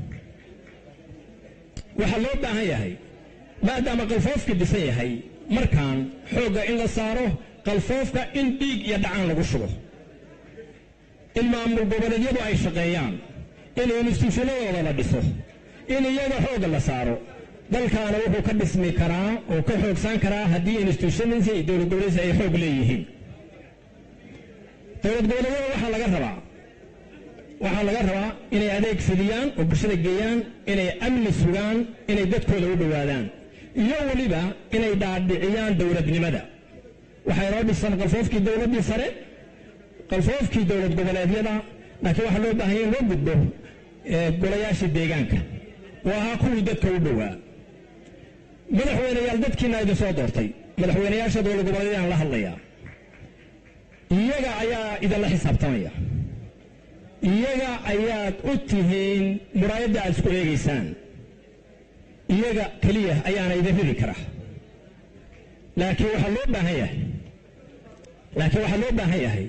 waxaa loo baahan yahay maadaama qalfoofkii dhisan yahay markaan xoogga in la saaro qalfoofka in dhiig iyo dhacaan lagu shubo in maamul goboleedyadu ay shaqeeyaan in instituushanadooda la dhiso in iyaga xoogga la saaro dalkaana wuxuu ka dhismi karaa oo ka xoogsan karaa haddii institutionadiisa iyo dowlad goboleedkiisa ay xoog leeyihiin dowlad goboleedyada waxaa laga rabaa waxaa laga rabaa inay adeeg fidiyaan oo bulshada geeyaan inay amni sugaan inay dadkooda u dhowaadaan iyo weliba inay dhaadhiciyaan dowladnimada waxaa inoo dhisan qalfoofkii dowladdii sare qalfoofkii dowlad goboleedyada laakiin waxaa loo baahanya in loo gudbo golayaashii deegaanka oo ahaa kuwii dadka u dhowaa madaxweyneyaal dadkiina idin soo doortay madaxweyneyaasha dowlad goboleedyadaan la hadlayaa iyaga ayaa idinla xisaabtamaya iyaga ayaad u tihiin muraayadda aad isku eegaysaan iyaga keliya ayaana idin ridi kara laakiin waxaa loo baahan yahay laakiin waxaa loo baahan yahay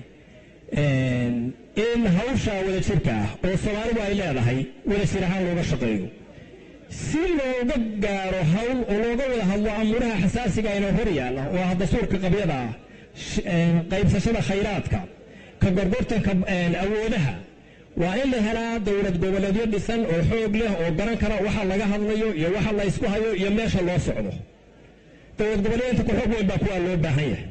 in hawsha wadajirka ah oo soomaalidu ay leedahay wadajir ahaan looga shaqeeyo si looga gaaro hawl oo looga wada hadlo amuuraha xasaasiga inoo hor yaalla oo ah dastuurka qabyada ah qaybsashada khayraadka ka gorgortanka awoodaha waa in la helaa dowlad goboleedyo dhisan oo xoog leh oo garan kara waxa laga hadlayo iyo waxa la isku hayo iyo meesha loo socdo dowlad goboleedinta ku xoog weyn baa kuwaa loo baahan yahay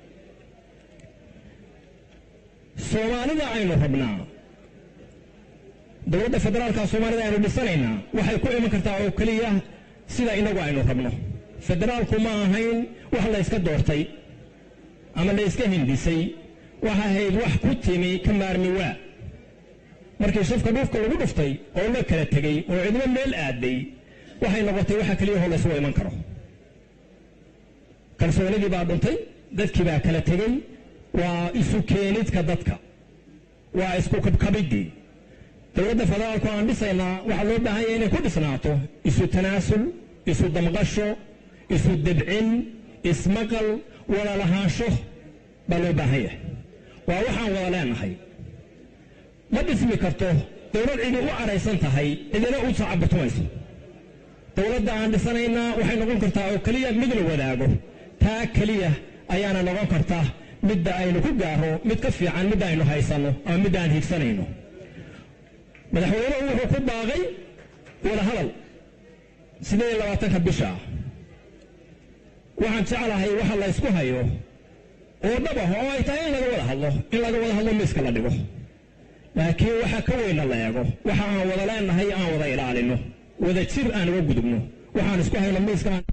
soomaalida aynu rabnaa dowladda federaalka soomaalida aynu dhisanaynaa waxay ku iman kartaa oo keliya sida inagu aynu rabno federaalku ma ahayn wax la yska doortay ama la yska hindisay waxa ahayd wax ku timi ka maarmi waa markii shafka dhuufka lagu dhuftay oo la kala tegey oo cidmo meel aaday waxay noqotay waxa keliya hoo laysugu iman karo kalsoonidii baa dhuntay dadkii baa kala tegey waa isu keenidka dadka waa isku kabkabiddii dowladda federaalku aan dhisaynaa waxaa loo baahan yahay inay ku dhisnaato isu tanaasul isu damqasho isu debcin ismaqal wada lahaansho baa loo baahan yahay waa waxaan wada leenahay ma dhismi karto dowlad cidi u cadhaysan tahay cidina u sacabutumayso dowladda aan dhisanaynaa waxay noqon kartaa oo keliya mid la wadaago taa keliya ayaana noqon karta midda aynu ku gaaro mid ka fiican midda aynu haysanno ama midda aan higsanayno madaxweynuhu wuxuu ku baaqay wada hadal sideed iyo labaatanka bisha waxaan jeclahay waxa la ysku hayo oo dhab ah oo ay tahay in laga wada hadlo in laga wada hadlo miiska la dhigo laakiin waxa ka weynna la eego waxa aan wada leenahay aan wada ilaalino wada jir aan uga gudubno waxaan isku hayno miiska aan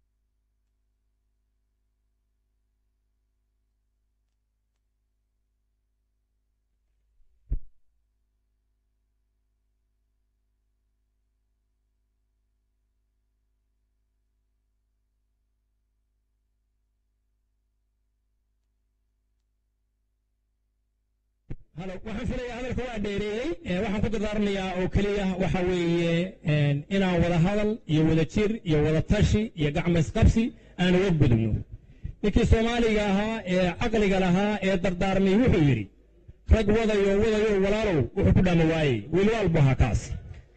halo waxaan filayaa hadalka waa dheereeyey waxaan ku dardaarmayaa oo keliya waxa weeye inaan wada hadal iyo wada jir iyo wada tashi iyo gacmaysqabsi aan uga gudubno ninkii soomaaliga ahaa ee caqliga lahaa ee dardaarmay wuxuu yidhi rag wadayo wadayo walaalow wuxuu ku dhama waayey wiilwaal buu ahaa kaas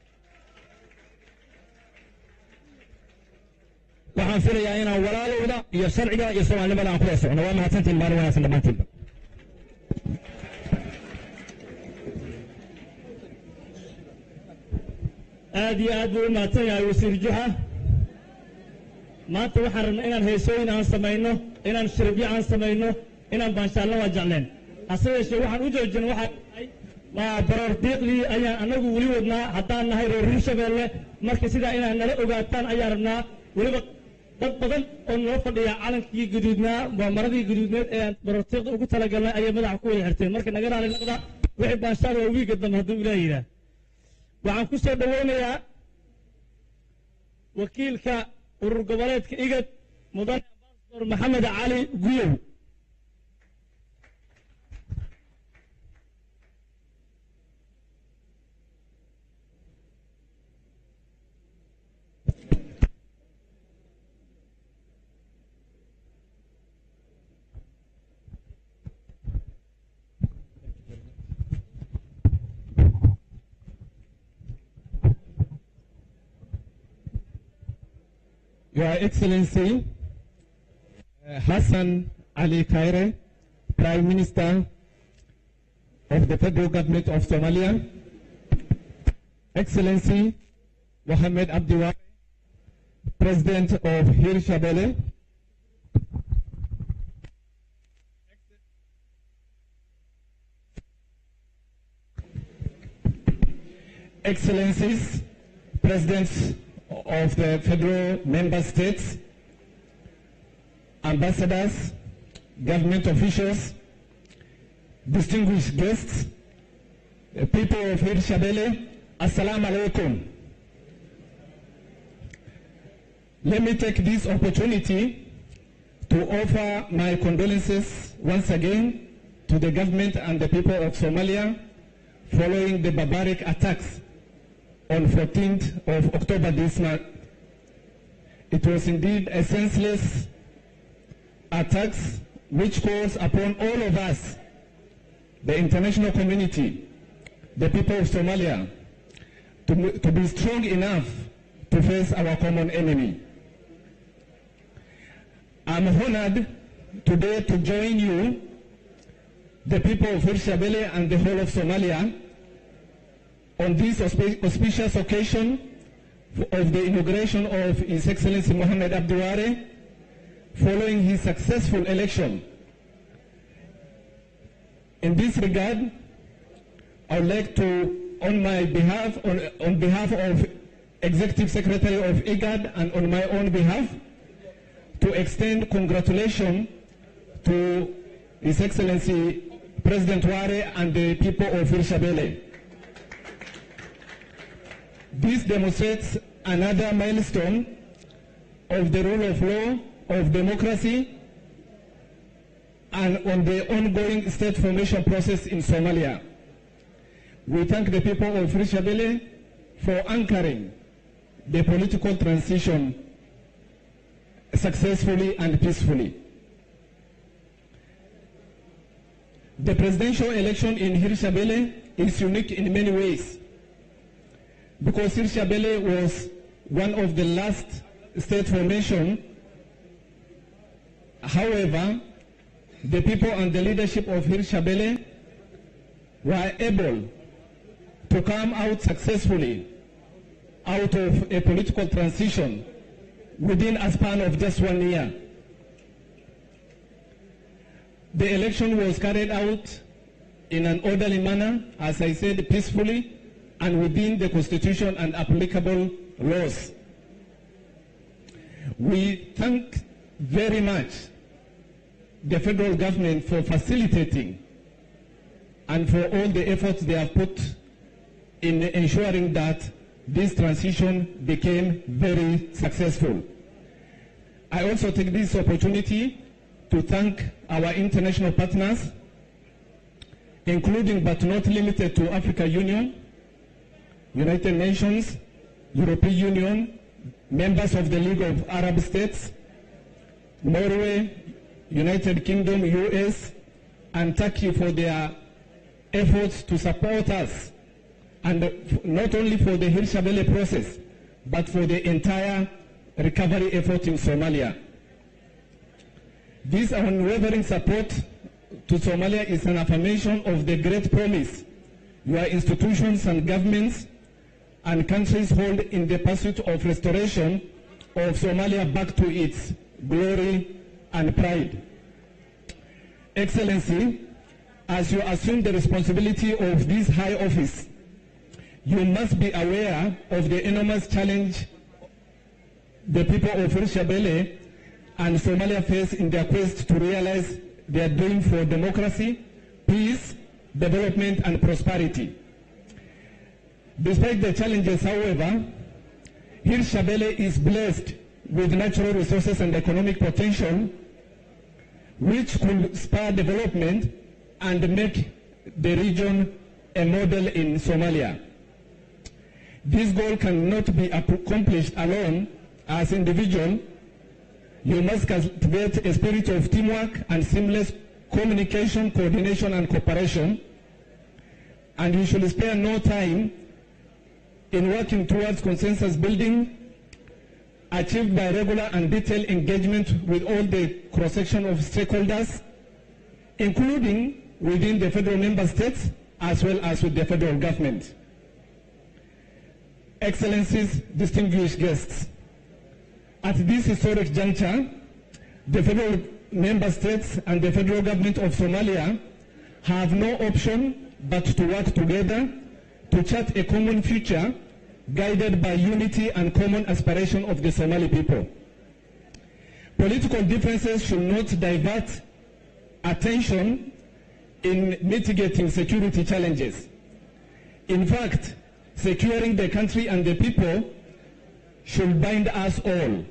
waxaan filayaa inaan walaalowda iyo sharciga iyo soomaalinimada aan kula socno waa mahadsantiin maalin wanaagsan dhammaantiinba aad iyo aad buu u mahadsan yahay wasiir juxa maanta waxaan rabnaa inaan heesooyin aan samayno inaan shiribyo aan samayno inaan baanshaalno waa jecleen hase yeeshee waxaan u joojin waxaa tahay waa baroor diiqdii ayaan annagu weli wadnaa haddaan nahay reer hirshabeelle marka sidaa inaad nala ogaataan ayaan rabnaa weliba dad badan oo noo fadhiya calankii guduudnaa waa maradii guduudneed ee aan baroor diiqda ugu talagalnay ayay madaxa ku wada xirteen marka naga raali noqda wixii baanshaal waa wiiga dambe hadduu ilaah yidhaah waxaan ku soo dhoweynayaa wakiilka urur goboleedka igad mudane ambasador maxamed cali guyow Your Excellency uh, Hassan Ali Kaire, Prime Minister of the Federal Government of Somalia, Excellency Mohammed Abdiwari, President of Hirshabelle, Excellencies, Presidents of the federal member states, ambassadors, government officials, distinguished guests, the people of Hirshabelle, Assalamu alaikum. Let me take this opportunity to offer my condolences once again to the government and the people of Somalia following the barbaric attacks on 14th of October this month. It was indeed a senseless attacks which calls upon all of us, the international community, the people of Somalia, to, to be strong enough to face our common enemy. I'm honored today to join you, the people of Hirshabelle and the whole of Somalia, on this auspi- auspicious occasion of the inauguration of His Excellency Mohamed Abdiware following his successful election. In this regard, I would like to, on my behalf, on, on behalf of Executive Secretary of IGAD and on my own behalf, to extend congratulations to His Excellency President Ware and the people of Hirshabelle. This demonstrates another milestone of the rule of law, of democracy, and on the ongoing state formation process in Somalia. We thank the people of Hirshabelle for anchoring the political transition successfully and peacefully. The presidential election in Hirshabelle is unique in many ways because Hirshabelle was one of the last state formation. However, the people and the leadership of Hirshabelle were able to come out successfully out of a political transition within a span of just one year. The election was carried out in an orderly manner, as I said, peacefully and within the constitution and applicable laws. We thank very much the federal government for facilitating and for all the efforts they have put in ensuring that this transition became very successful. I also take this opportunity to thank our international partners, including but not limited to Africa Union, United Nations, European Union, members of the League of Arab States, Norway, United Kingdom, US, and Turkey for their efforts to support us, and f- not only for the Hirshabelle process, but for the entire recovery effort in Somalia. This unwavering support to Somalia is an affirmation of the great promise your institutions and governments and countries hold in the pursuit of restoration of Somalia back to its glory and pride. Excellency, as you assume the responsibility of this high office, you must be aware of the enormous challenge the people of Hirshabelle and Somalia face in their quest to realize their dream for democracy, peace, development, and prosperity. Despite the challenges, however, Hirshabelle is blessed with natural resources and economic potential which could spur development and make the region a model in Somalia. This goal cannot be accomplished alone as individual. You must cultivate a spirit of teamwork and seamless communication, coordination, and cooperation. And you should spare no time in working towards consensus building achieved by regular and detailed engagement with all the cross-section of stakeholders, including within the federal member states as well as with the federal government. Excellencies, distinguished guests, at this historic juncture, the federal member states and the federal government of Somalia have no option but to work together to chart a common future guided by unity and common aspiration of the Somali people. Political differences should not divert attention in mitigating security challenges. In fact, securing the country and the people should bind us all.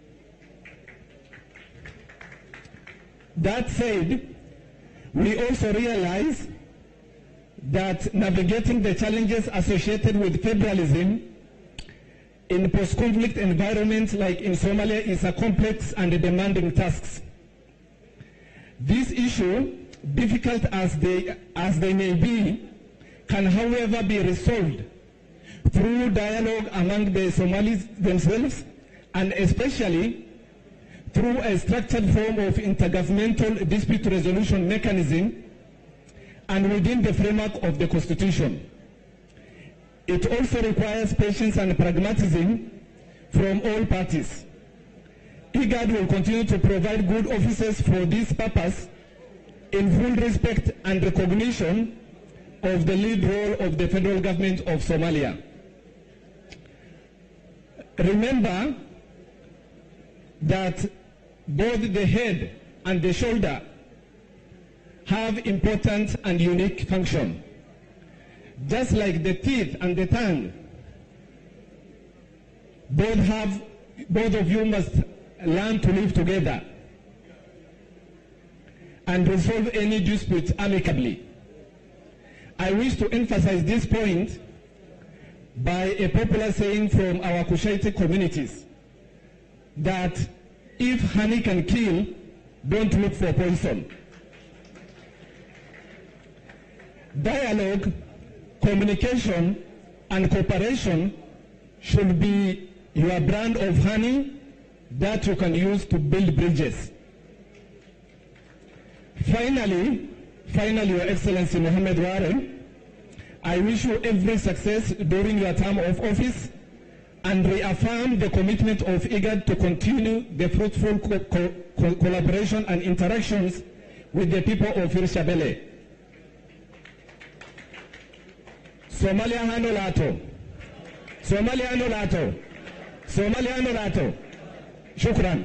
That said, we also realize that navigating the challenges associated with federalism in post-conflict environments like in Somalia is a complex and demanding task. This issue, difficult as they, as they may be, can however be resolved through dialogue among the Somalis themselves and especially through a structured form of intergovernmental dispute resolution mechanism and within the framework of the Constitution. It also requires patience and pragmatism from all parties. IGAD will continue to provide good offices for this purpose in full respect and recognition of the lead role of the federal government of Somalia. Remember that both the head and the shoulder have important and unique function. Just like the teeth and the tongue, both have, both of you must learn to live together and resolve any dispute amicably. I wish to emphasize this point by a popular saying from our Kushaiti communities that if honey can kill, don't look for poison. Dialogue, communication, and cooperation should be your brand of honey that you can use to build bridges. Finally, finally, Your Excellency Mohammed Warren, I wish you every success during your term of office and reaffirm the commitment of IGAD to continue the fruitful co co co collaboration and interactions with the people of Hirshabelle. Somalia hano lato. Somalia hano lato. Somalia hano lato. Shukran.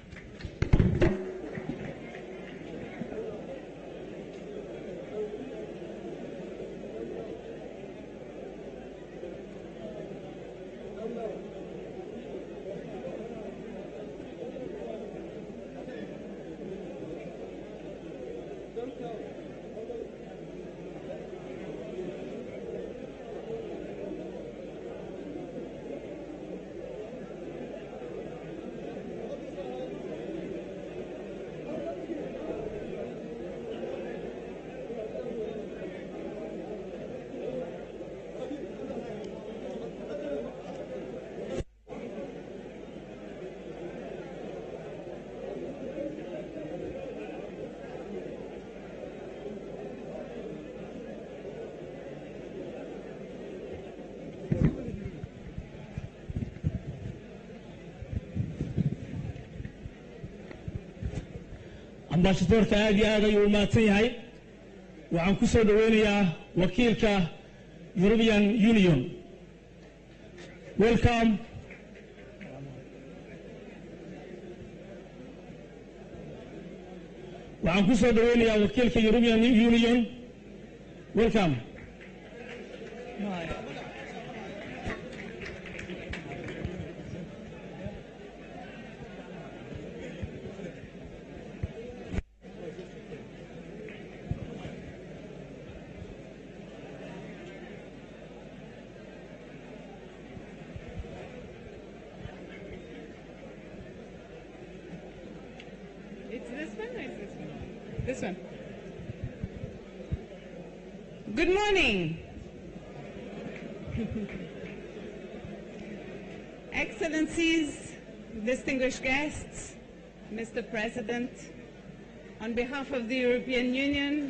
ambaashadoorka aad iyo aad ayuu u mahadsan yahay waxaan ku soo dhoweynayaa wakiilka European Union welcome waxaan ku soo dhoweynayaa wakiilka European Union welcome It's this one or is this one? This one. Good morning. Excellencies, distinguished guests, Mr. President, on behalf of the European Union,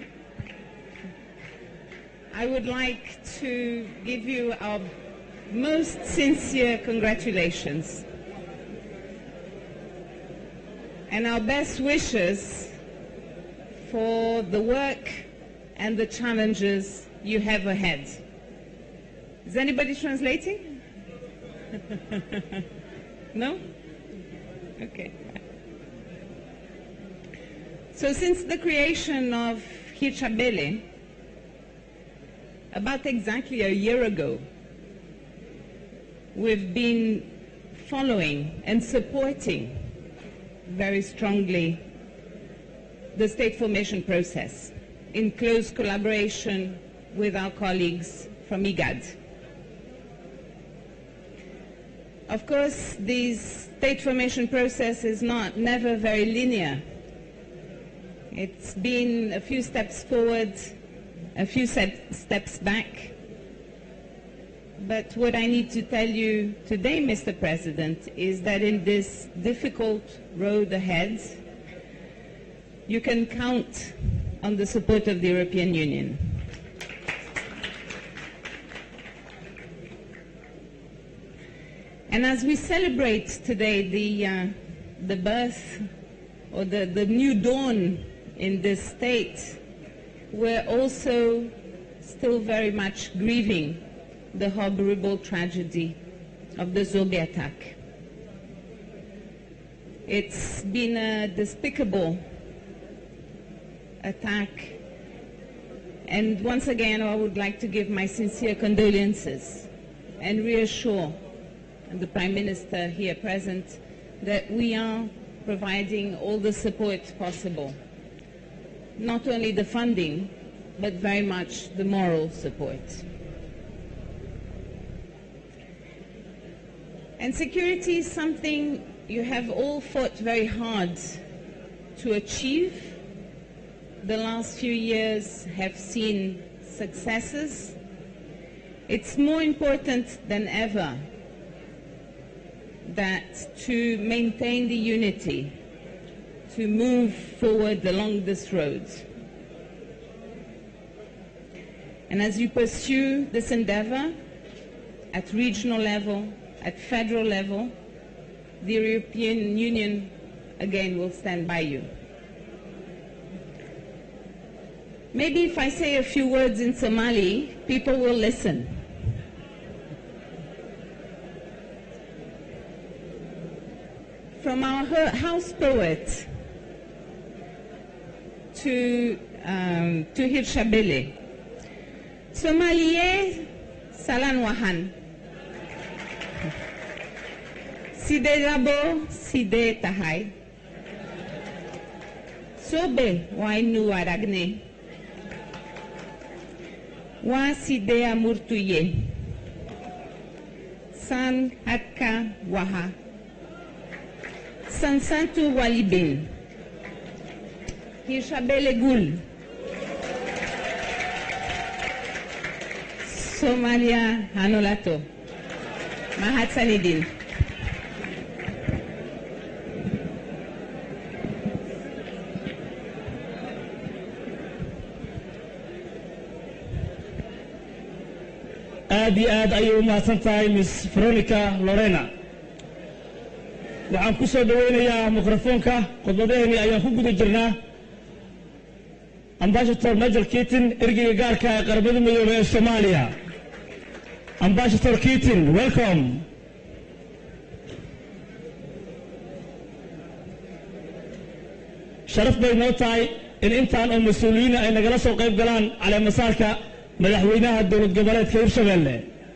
I would like to give you our most sincere congratulations and our best wishes for the work and the challenges you have ahead. Is anybody translating? no? Okay. So since the creation of Hirchabele, about exactly a year ago, we've been following and supporting very strongly the state formation process in close collaboration with our colleagues from IGAD. Of course, this state formation process is not never very linear. It's been a few steps forward, a few set- steps back. But what I need to tell you today, Mr. President, is that in this difficult road ahead, you can count on the support of the European Union. And as we celebrate today the, uh, the birth or the, the new dawn in this state, we're also still very much grieving the horrible tragedy of the Zobe attack. It's been a despicable attack. And once again, I would like to give my sincere condolences and reassure the Prime Minister here present that we are providing all the support possible. Not only the funding, but very much the moral support. And security is something you have all fought very hard to achieve. The last few years have seen successes. It's more important than ever that to maintain the unity, to move forward along this road. And as you pursue this endeavor at regional level, at federal level, the European Union again will stand by you. Maybe if I say a few words in Somali, people will listen. From our ho- house poet to, um, to Hirshabele, Somalie Salan Wahan. Side Rabo, Side Tahai. Sobe Wainu Aragne. Wa Side Amurtuye. San Hatka Waha. Sansantu Walibin. Hirshabele Gul. Somalia Hanolato. Mahat Sanidin. aad iyo aad ayay u mahadsan tahay miss veronica lorena waxaan ku soo dhowaynayaa mikrofoonka khudbadaheenii ayaan ku guda jirnaa ambashator major kitin ergeyga gaarka ee qaramada midoobey ee soomaaliya ambashator kitin welcome sharaf bay noo tahay in intaan oo mas-uuliyiina ay nagala soo qayb galaan caleemasaarka madaxweynaha dowlad goboleedka hirshabelle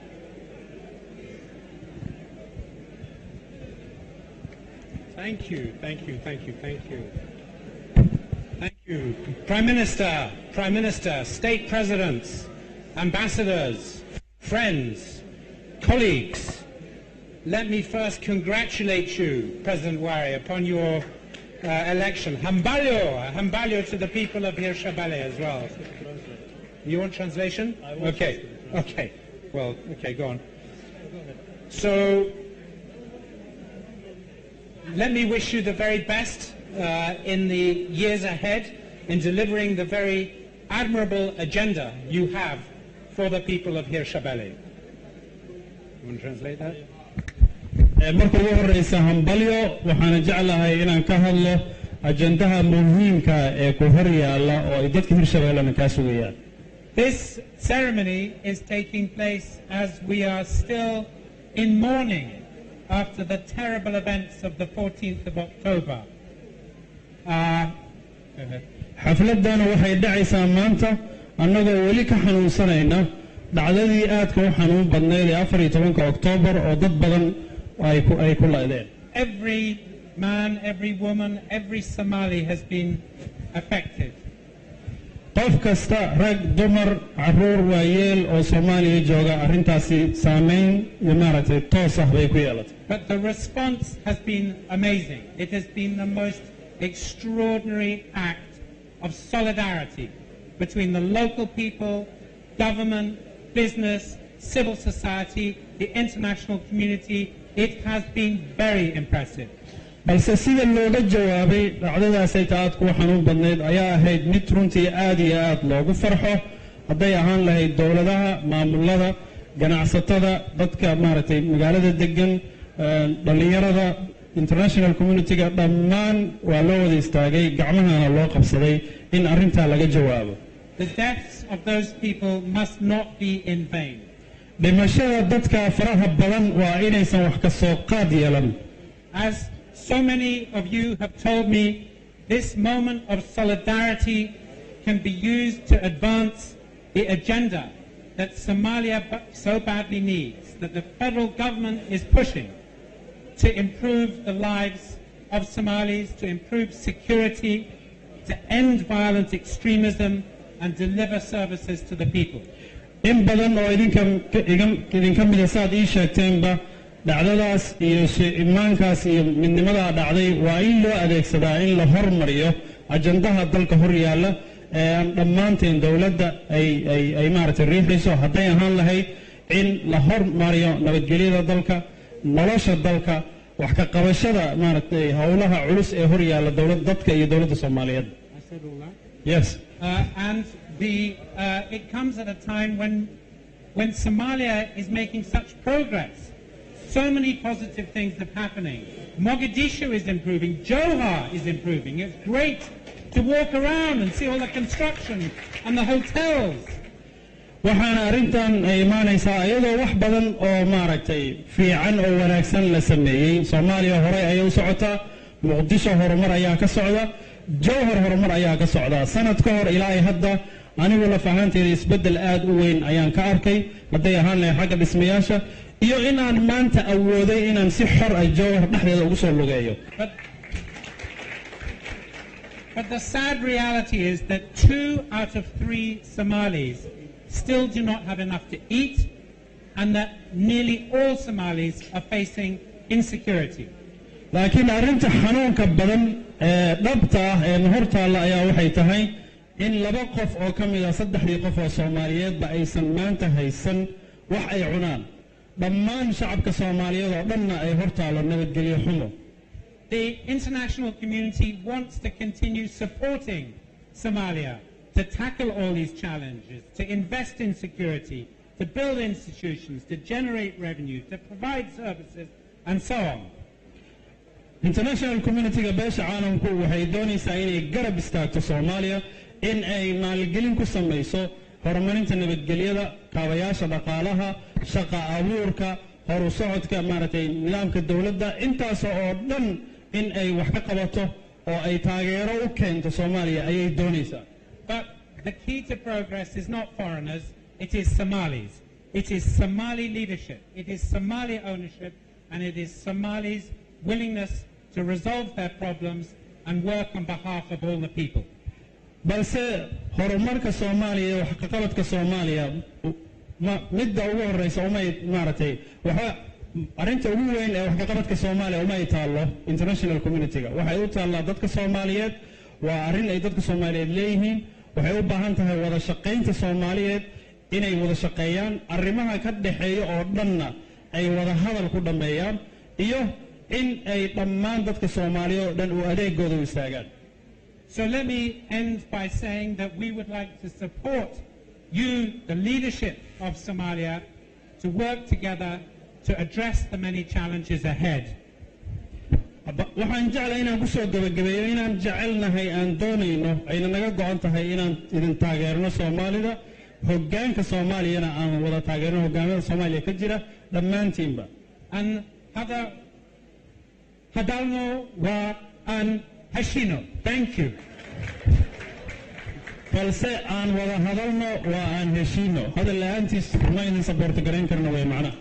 Thank you, thank you, thank you, thank you. Thank you. Prime Minister, Prime Minister, state presidents, ambassadors, friends, colleagues, let me first congratulate you, President Wari, upon your uh, election. Hambalyo, hambalyo to the people of Hirshabelle as well. You want translation? Okay, okay. Well, okay, go on. So, let me wish you the very best uh, in the years ahead in delivering the very admirable agenda you have for the people of Hirshabelle. You want to translate that? marka ugu horeysa hambalyo waxaana jeclahay inaan ka hadlo ajandaha muhiimka ee ku hor yaalla oo ay dadka hirshabellena kaa sugayaan This ceremony is taking place as we are still in mourning after the terrible events of the 14th of October. Uh, xafladana waxay dhacaysaa maanta annagoo weli ka xanuunsanayna dhacdadii aadka u xanuun badnayd ee afar iyo tobanka oktoobar oo dad badan ay ku ay ku laydeen every man, every woman, every Somali has been affected. qof kasta rag dumar caruur waayeel oo soomaaliya jooga arrintaasi saameyn iyo maaragtay toos ah bay ku yeelatay But the response has been amazing. It has been the most extraordinary act of solidarity between the local people, government, business, civil society, the international community. It has been very impressive. balse sida looga jawaabay dhacdadaasay ta-aad kuwa xanuun badnayd ayaa ahayd mid runtii aad iyo aad loogu farxo hadday ahaan lahayd dowladaha maamulada ganacsatada dadka maaragtay magaalada degan eh, dhallinyarada international community-ga dhammaan waa loo wada istaagay gacmahana loo qabsaday in arrintaa laga jawaabo The deaths of those people must not be in vain. dhimashada dadka faraha badan waa inaysan wax ka soo qaad yeelan As so many of you have told me, this moment of solidarity can be used to advance the agenda that Somalia ba- so badly needs, that the federal government is pushing to improve the lives of Somalis, to improve security, to end violent extremism, and deliver services to the people. in badan oo idinka igan- idinka mida saad ii sheegteenba dhacdadaas iyo shi- imaankaas iyo midnimadaa dhacday waa in loo adeegsadaa in la hormariyo ajandaha dalka hor yaalla ee aan dhammaanteen dowladda ay ay ay maaragtay riixayso hadday ahaan lahayd in la hormariyo nabadgelyada dalka nolosha dalka wax ka qabashada maaragtay howlaha culus ee hor yaalla dowlad dadka iyo dowladda soomaaliyeed I said all that. yes Uh, and the, uh, it comes at a time when, when Somalia is making such progress. So many positive things are happening. Mogadishu is improving. Johar is improving. It's great to walk around and see all the construction and the hotels. waxaana arrintan ay imaanaysaa iyadoo wax badan oo maaragtay fiican oo wanaagsan la sameeyey soomaaliya horey ayay u socotaa muqdisho horumar ayaa ka socda jowhar horumar ayaa ka socda sanad ka hor ilaa ay hadda anigu laf ahaanteeda isbeddel aad u weyn ayaan ka arkay hadday ahaan lahay xagga dhismayaasha iyo inaan maanta awooday inaan si xor ah jowhar dhexdeeda ugu soo lugeeyo But the sad reality is that two out of three Somalis still do not have enough to eat, and that nearly all Somalis are facing insecurity. laakiin arrinta xanuunka badan ee dhabta ah ee hor taalla ayaa waxay tahay in laba qof oo ka mid a saddexdii qof oo soomaaliyeedba aysan maanta haysan wax ay cunaan dhammaan shacabka soomaaliyeed oo dhanna ay hor taallo nabadgelyo xumo The international community wants to continue supporting Somalia to tackle all these challenges, to invest in security, to build institutions, to generate revenue, to provide services, and so on. international community-ga beesha caalamku waxay doonaysaa inay garab istaagto soomaaliya in ay maalgelin ku samayso horumarinta nabadgelyada kaabayaasha dhaqaalaha shaqa abuurka horu socodka maaragtay nidaamka dowladda intaas oo dhan in ay wax ka qabato oo ay taageero u keento soomaaliya ayay doonaysaa But the key to progress is not foreigners, it is Somalis. It is Somali leadership, it is Somali ownership, and it is Somalis' willingness to resolve their problems and work on behalf of all the people. balse horumarka soomaaliya iyo waxqaqabadka soomaaliya ma- midda ugu horeysa umay maaragtay waxba arrinta ugu weyn ee waxqaqabadka soomaaliya umay taallo international community-ga waxay u taallaa dadka soomaaliyeed waa arrin ay dadka soomaaliyeed leeyihiin waxay u baahan tahay wada shaqaynta soomaaliyeed inay wada shaqeeyaan arrimaha ka dhexeeya oo dhanna ay wada hadal ku dhammeeyaan iyo in ay dhammaan dadka soomaaliyeed oo dhan uu adeegooda u istaagaan So let me end by saying that we would like to support you, the leadership of Somalia, to work together to address the many challenges ahead. Ba- waxaan jeclahay inaan ku soo gebagabeeyo inaan jecelnahay aan doonayno ayna naga go-an tahay inaan idin taageerno soomaalida hoggaanka soomaaliyana aan wada taageerno hoggaamada soomaaliya ka jira dhammaantiinba And hada hadalno wa an hashino. Thank you. balse aan wada hadalno waa aan heshiino hadal la-aantiis ma idin saboorto garayn karno way macnaha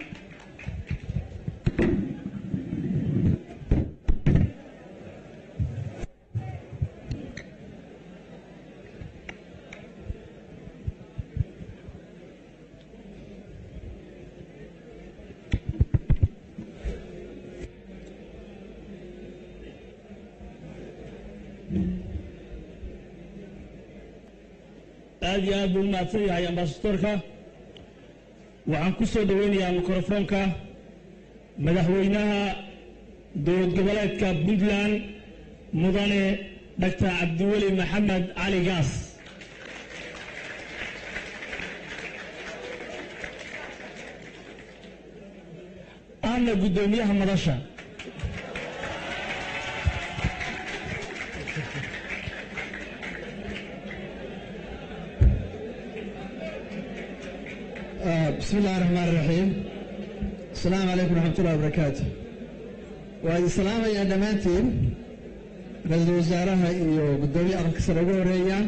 aad iyo aad buu u mahadsan yahay ambasadorka waxaan ku soo dhoweynayaa mikrofoonka madaxweynaha dowlad goboleedka puntland mudane doctor cabdiweli maxamed cali gaas ahna guddoomiyaha madasha بسم الله الرحمن الرحيم السلام عليكم ورحمة الله وبركاته وهذه السلام يا دمانتين رئيس وزارها iyo gudoomiye aqalka sare ugu horeeyaan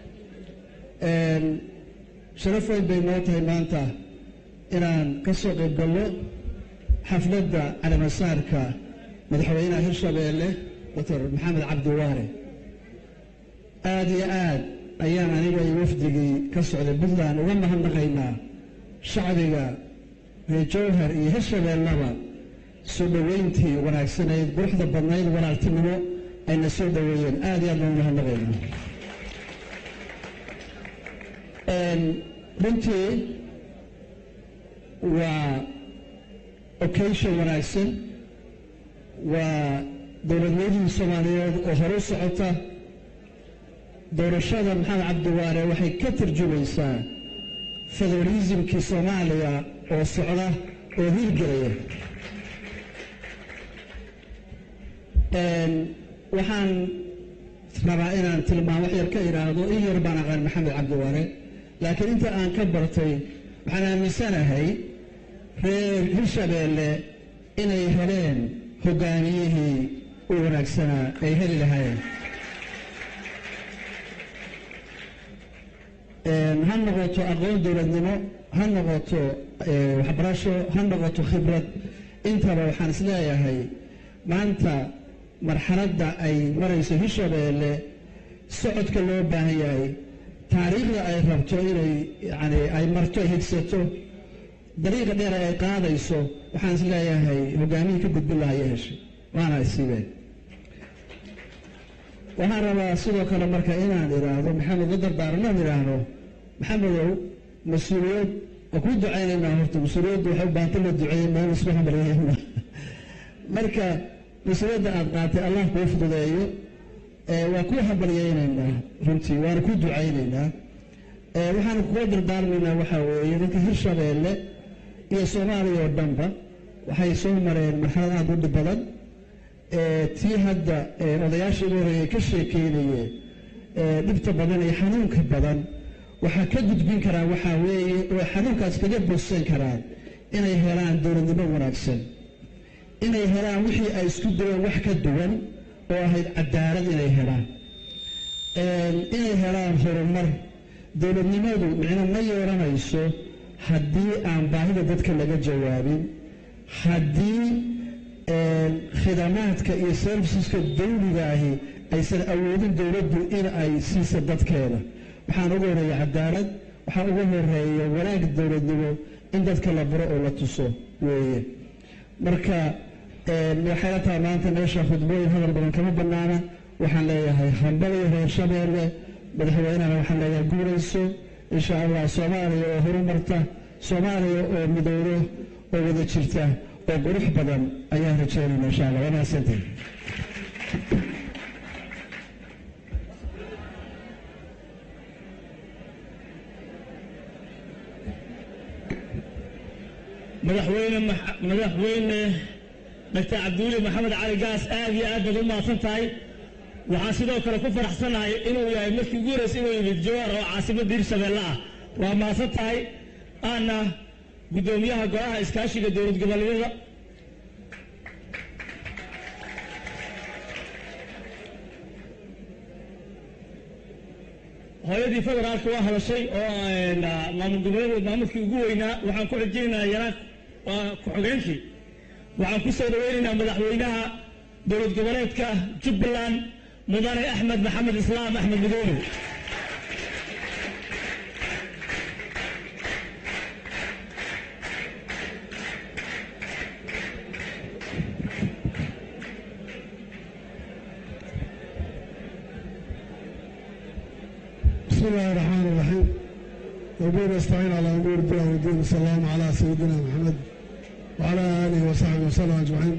sharaf weyn bay noo tahay maanta inaan ka soo qayb galno xafladda calimasaarka madaxweynaha hirshabeelle doctor maxamed cabdi waare aad iyo aad ayaan aniga iyo wafdigii ka socday puntland uga mahadnaqaynaa shacbiga reer jowhar iyo hirshabeellaba soo dhoweyntii wanaagsanayd quruxda badnayd walaaltinimo ayna soo dhoweeyeen aad iyo aad baan umahadnaqaynaa runtii waa occasion wanaagsan waa dowladnimadii soomaaliyeed oo hore u socota doorashada maxamed cabdiwaare waxay ka tarjumaysaa federalismkii soomaaliya oo socda oo hiirgelaya waxaan rabaa inaan tilmaamo wax yar ka idhaahdo in yar baan aqaan maxamed cabdiwaare laakiin inta aan ka bartay waxaan aaminsanahay reer hirshabeelle inay heleen hoggaamiyihii u wanaagsanaa ay heli lahaayeen ha noqoto aqoon dowladnimo ha noqoto waxbarasho ha noqoto khibrad intaba waxaan is leeyahay maanta marxaladda ay marayso hirshabeelle socodka loo baahan yahay taariikhda ay rabto inay yani ay marto ay higsato dariiqa dheer ay qaadayso waxaan is leeyahay hoggaamihii ka gudbin lahaa iyo heshay waana isiibeen waxaan rabaa sidoo kale marka inaan idhaahdo maxamed la dardaaranaan idhaahdo maxamedow mas-uuliyad waa kuu ducaynaynaa horta mas-uuliyaddu waxay u baahanta la duceeyey meel isku hambalyeeyna marka mas-uuliyadda aad qaatay allah kuu fududeeyo waa kuu hambalyeynaynaa runtii waana kuu ducaynaynaa waxaanu kuga dardaarmaynaa waxaa weeye dadka hirshabeelle iyo soomaaliya oo dhanba waxay soo mareen marxalad aad u dhib badan tii hadda odayaashii ugu horreeyay ka sheekeynayeen dhibta badan iyo xanuunka badan waxaa ka gudbin karaa waxaa weeye oo xanuunkaas kaga bogsan karaan inay helaan dowladnimo wanaagsan inay helaan wixii ay isku dayeen wax ka duwan oo ahayd cadaalad inay helaan inay helaan horumar dowladnimadu micno ma yeelanayso haddii aan baahida dadka laga jawaabin haddii khidamaadka iyo serviceska dawligaahi aysan awoodin dowladdu in ay siisa dadkeeda waxaan ugu horeeya cadaalad waxaa ugu horeeya wanaag dowladnimo in dadka la baro oo la tuso weeye marka waxay la tahay maanta meesha khudbooyin hadal badan kama bannaana waxaan leeyahay hambaliyo reer shabeelle madaxweynehana waxaan leeyahay guurayso insha allah soomaaliya oo horumarta soomaaliya oo midowdo oo wada jirta oo qurux badan ayaan rajaynayna insha allah waa mahadsantihin madaxweyne madaxweyne doctor cabdiweli maxamed cali gaas aad iyo aad baad u mahadsan tahay waxaan sidoo kale ku faraxsanahay inuu yahay markii ugu horreysay inuu yimid jowhar oo caasimadda hirshabeelle ah waa mahadsan tahay aana guddoomiyaha golaha iskaashiga dowlad goboleedyada hooyadii federaalka waa hadashay oo maamul goboleed maamulkii ugu weynaa waxaan ku xijinaynaa yaraan waa ku-xogeenkii waxaan ku soo dhaweynaynaa madaxweynaha dowlad goboleedka jubbaland mudane axmed maxamed islaam axmed midoobe بسم الله الرحمن الرحيم وبه نستعين على أمور الدين والدين صلى الله على سيدنا محمد وعلى آله وصحبه وسلم أجمعين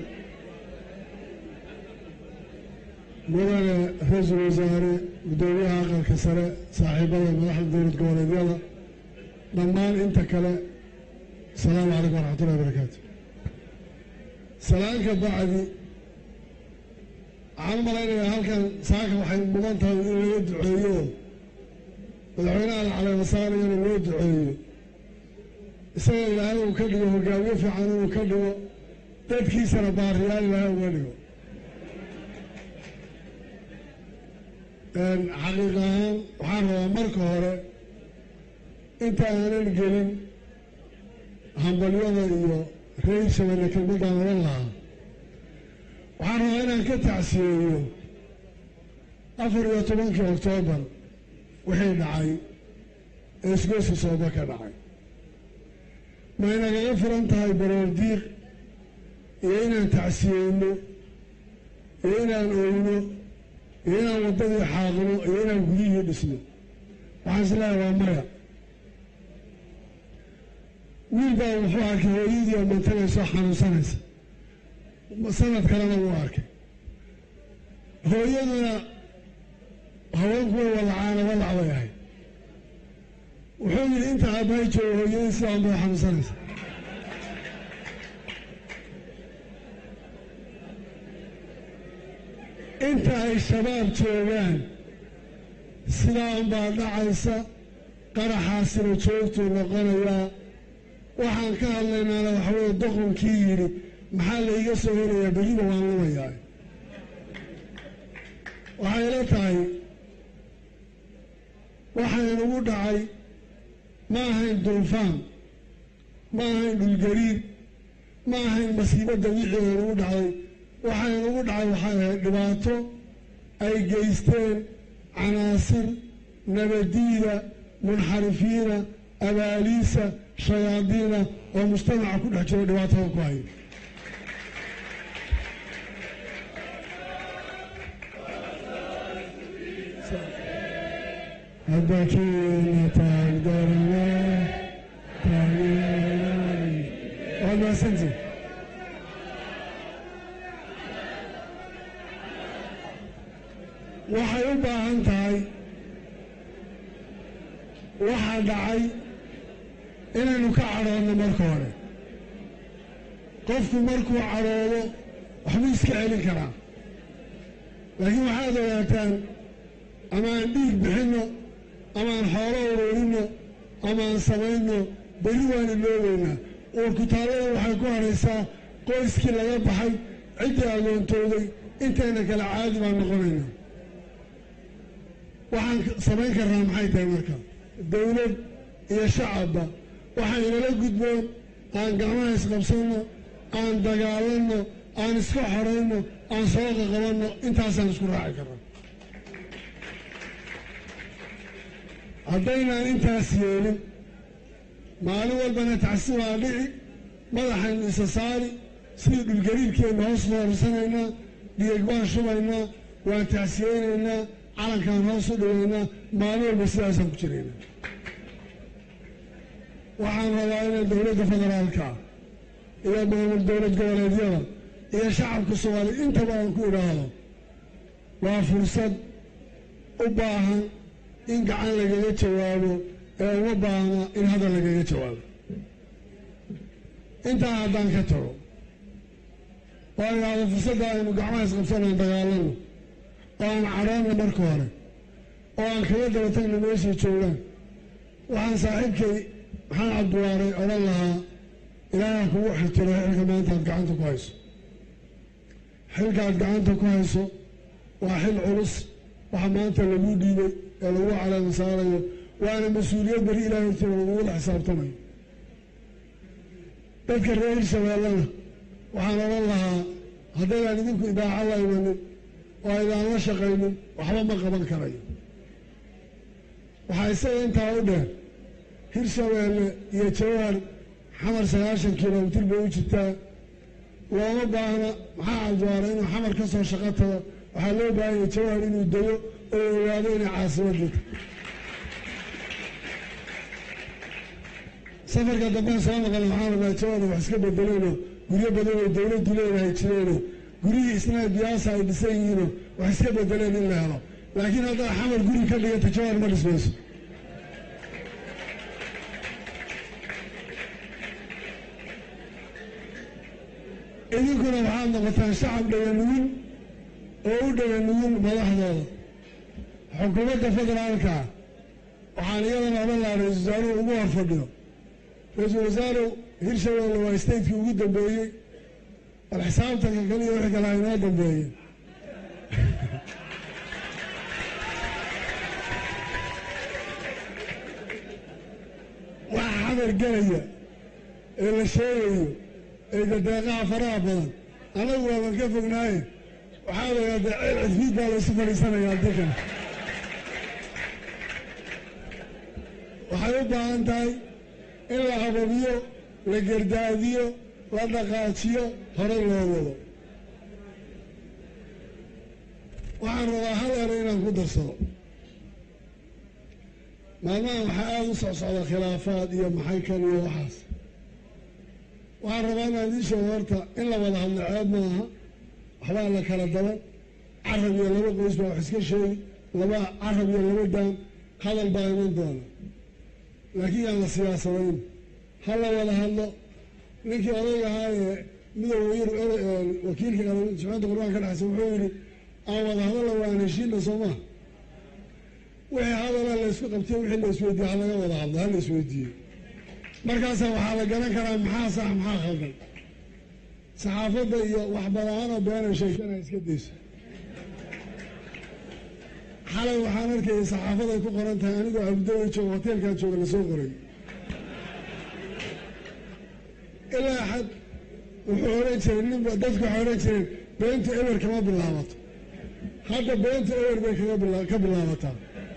mudane ra-iisul wasaare guddoomiyaha aqalka sare saaxiibada madaxda dowlad goboleedyada dhammaan inta kale asalaamu calaykum waraxmatullahi wabarakaatu salaanka bacdi waxaan u malaynayaa halkan saaka waxay mudan tahay in laga duceeyo madaxweynaha la caleemasaarayana loo duceeyo isaga ilaahay uu ka dhigo hogaamiye fiican inuu ka dhigo dadkiisana baariyaal ilaahay uga dhigo xaqiiq ahaan waxaan rabaa marka hore inta aanan gelin hambalyada iyo reer shabeelle kelmadaan oran lahaa waxaan rabaa inaan ka tacsiyeeyo afar iyo tobankii oktoobar wixii dhacay ee isgoyska sooba ka dhacay ma inagaga furan tahay baroor diiq iyo inaan tacsiyeyno iyo inaan oyno iyo inaan waddadii xaaqno iyo inaan gudihii dhisno waxaan is leehay waa maya wiil baa wuxuu arkay hooyadii oo mantanayso xanuunsanaysa sanad kalena wuu arkay hooyaduna haweenku way walacaana walac bay ahayd wuxuu yidhi inta aabbahay joogo hooyadii sidaan bay xanuunsanaysa inta ay shabaab joogaan sidaa unbaa dhacaysa qaraxaasina joogtuu noqonayaa waxaan ka hadlaynaana waxa weeye doqonkii yidhi maxaa la iga soo helayaa beliba waan lumayaa waxay la tahay waxaynugu dhacay ma ahayn dulfaan ma ahayn dhulgariir ma ahayn masiibadda wixii aynugu dhacday waxaynugu dhacay waxay ahayd dhibaato ay geysteen canaasir nabadiida munxarifiina abaaliisa shayaadiina oo mujtamaca ku dhex jiro dhibaatada ku haya haddakiina taagdarana taageeray waad mahadsantii waxay u baahan tahay waxaa dhacay inaynu ka cadhoodno marka hore qofku markuu cadhoodo waxbuu iska celin karaa laakiin waxaad ogaataan ama aan dhiig bixinno ama aan xoolo ururinno ama aan samayno beli waan iloobeynaa uurkutaallada waxay ku hadhaysaa qoyskii laga baxay ciddii agoontooday intayna kale caadi baan noqonaynaa waxaan samayn karnaa maxay tahay marka dawlad iyo shacabba waxaan inala gudboon aan gacmaha isqabsanno aan dagaalanno aan iska xorayno aan soo qaqabanno intaasaan isku raaci karnaa haddaynaan intaas yeelin maalin walbana tacsi waa dhici madaxaynu isa saari sidii dhulgariirkeenna hoos noorsanaynaa dhiig baan shubaynaa waan tacsiyeynaynaa calankaan hoos u dhigaynaa maalin walba sidaasaan ku jiraynaa waxaan rabaa inay dowladda federaalka iyo maamul dowlad goboleedyada iyo shacabka soomaaliya intaba aan ku idhaahdo waa fursad u baahan in gacan lagaga jawaabo ee uma baahna in hadal lagaga jawaabo intaa haddaan ka tago oo aan idhaahdo fursadda aynu gacmaha isqabsanaan dagaalano oo aan cadhoonna marka hore oo aan kaga daba tagna meeshay joogaan waxaan saaxiibkay maxaan cabdiwaaray odhan lahaa ilaaha kugu xirtiro xilka maanta aad gacanta ku hayso xilkaad gacanta ku hayso waa xil culus waxa maanta lagu dhiibay ee lagu caleema saarayo waana mas-uuliyad beri ilahay hortiina lagugula xisaabtamayo dadka reer hirshabeellena waxaan odhan lahaa haddaydaan idinku idaaca la imanin oo aydaan la shaqaynin waxba ma qaban karayo waxaa isaga intaa u dheer hirshabeelle iyo jawahar xamar sagaashan kilomitir bay u jirtaa looma baahna maxaa cabdiwaara inuu xamar ka soo shaqo tago waxaa loo baahanya jawahar inuu dego oo ogaado inay caasimadda tahay safarka dambe soo noqon waxaan rabaa jawaada wax iska bedeleenoo guryo badan oo dowladdu leedahay jireenoo guryihii isna biyaasa ay dhisan yihiinoo wax iska bedeleen in la helo laakiin haddaa xamar guri ka dhigata jawaar ma dhismayso idinkuna waxaad noqotaan shacab dhaganugin oo u dhaganugin madaxdooda xukuumadda federaalka waxaan iyadana odhan lahaa ra-isul wasaaruhu ugu hor fadhiyo ra-iisul wasaaruhu hirshabeelle waa stateki ugu dambeeyey bal xisaabtanka kaliya wixii kale ha inoo dambeeye waxa xamar gelaya ee la sheegayo ee dadeeqaha faraha badan annagu waaban ka fognaaye waxaa lagaa dee ceel cidfiid baa laysu fadhiisanayaa dikan waxay u baahan tahay in la hababiyo la gardaadiyo la dhaqaajiyo hore loo wado waxaan rabaa hal ero inaan ku darsado maalmahan waxaa aada u socsocda khilaafaad iyo maxay kan iyo waxaas waxaan rabaa inaan idiin sheego horta in la wada hadlo ceeb maaha waxbaa la kala daban carab iyo laba qoys baa wax iska sheegi laba carab iyo laba daan hadal baa iman doona laakiin yaan la siyaasadayn ha la wada hadlo ninkii odayga ahaa ee midooda yurub wakiilka jimciyadda qurbaanka ka dhexaysa wuxuu yidhi aan wada hadalla waan heshiina soo maa wixii hadala la isku qabtiyo wixii la isweydiiye ha laga wada hadlo ha la isweydiiye markaasa waxaa la garan karaa maxaa sax maxaa khaldan saxaafadda iyo waxbadaanoo beenay sheegtana iska dayso xalay waxaan arkayay saxaafaday ku qoran tahay anigoo abudawey jooga hoteelkaan jooga lasoo qoray ilaa xad wuxuu odhan jiray ninba dadku waxay odhan jireen beentu eber kama bilaabato hadda beentu eber bay kaga bila ka bilaabataa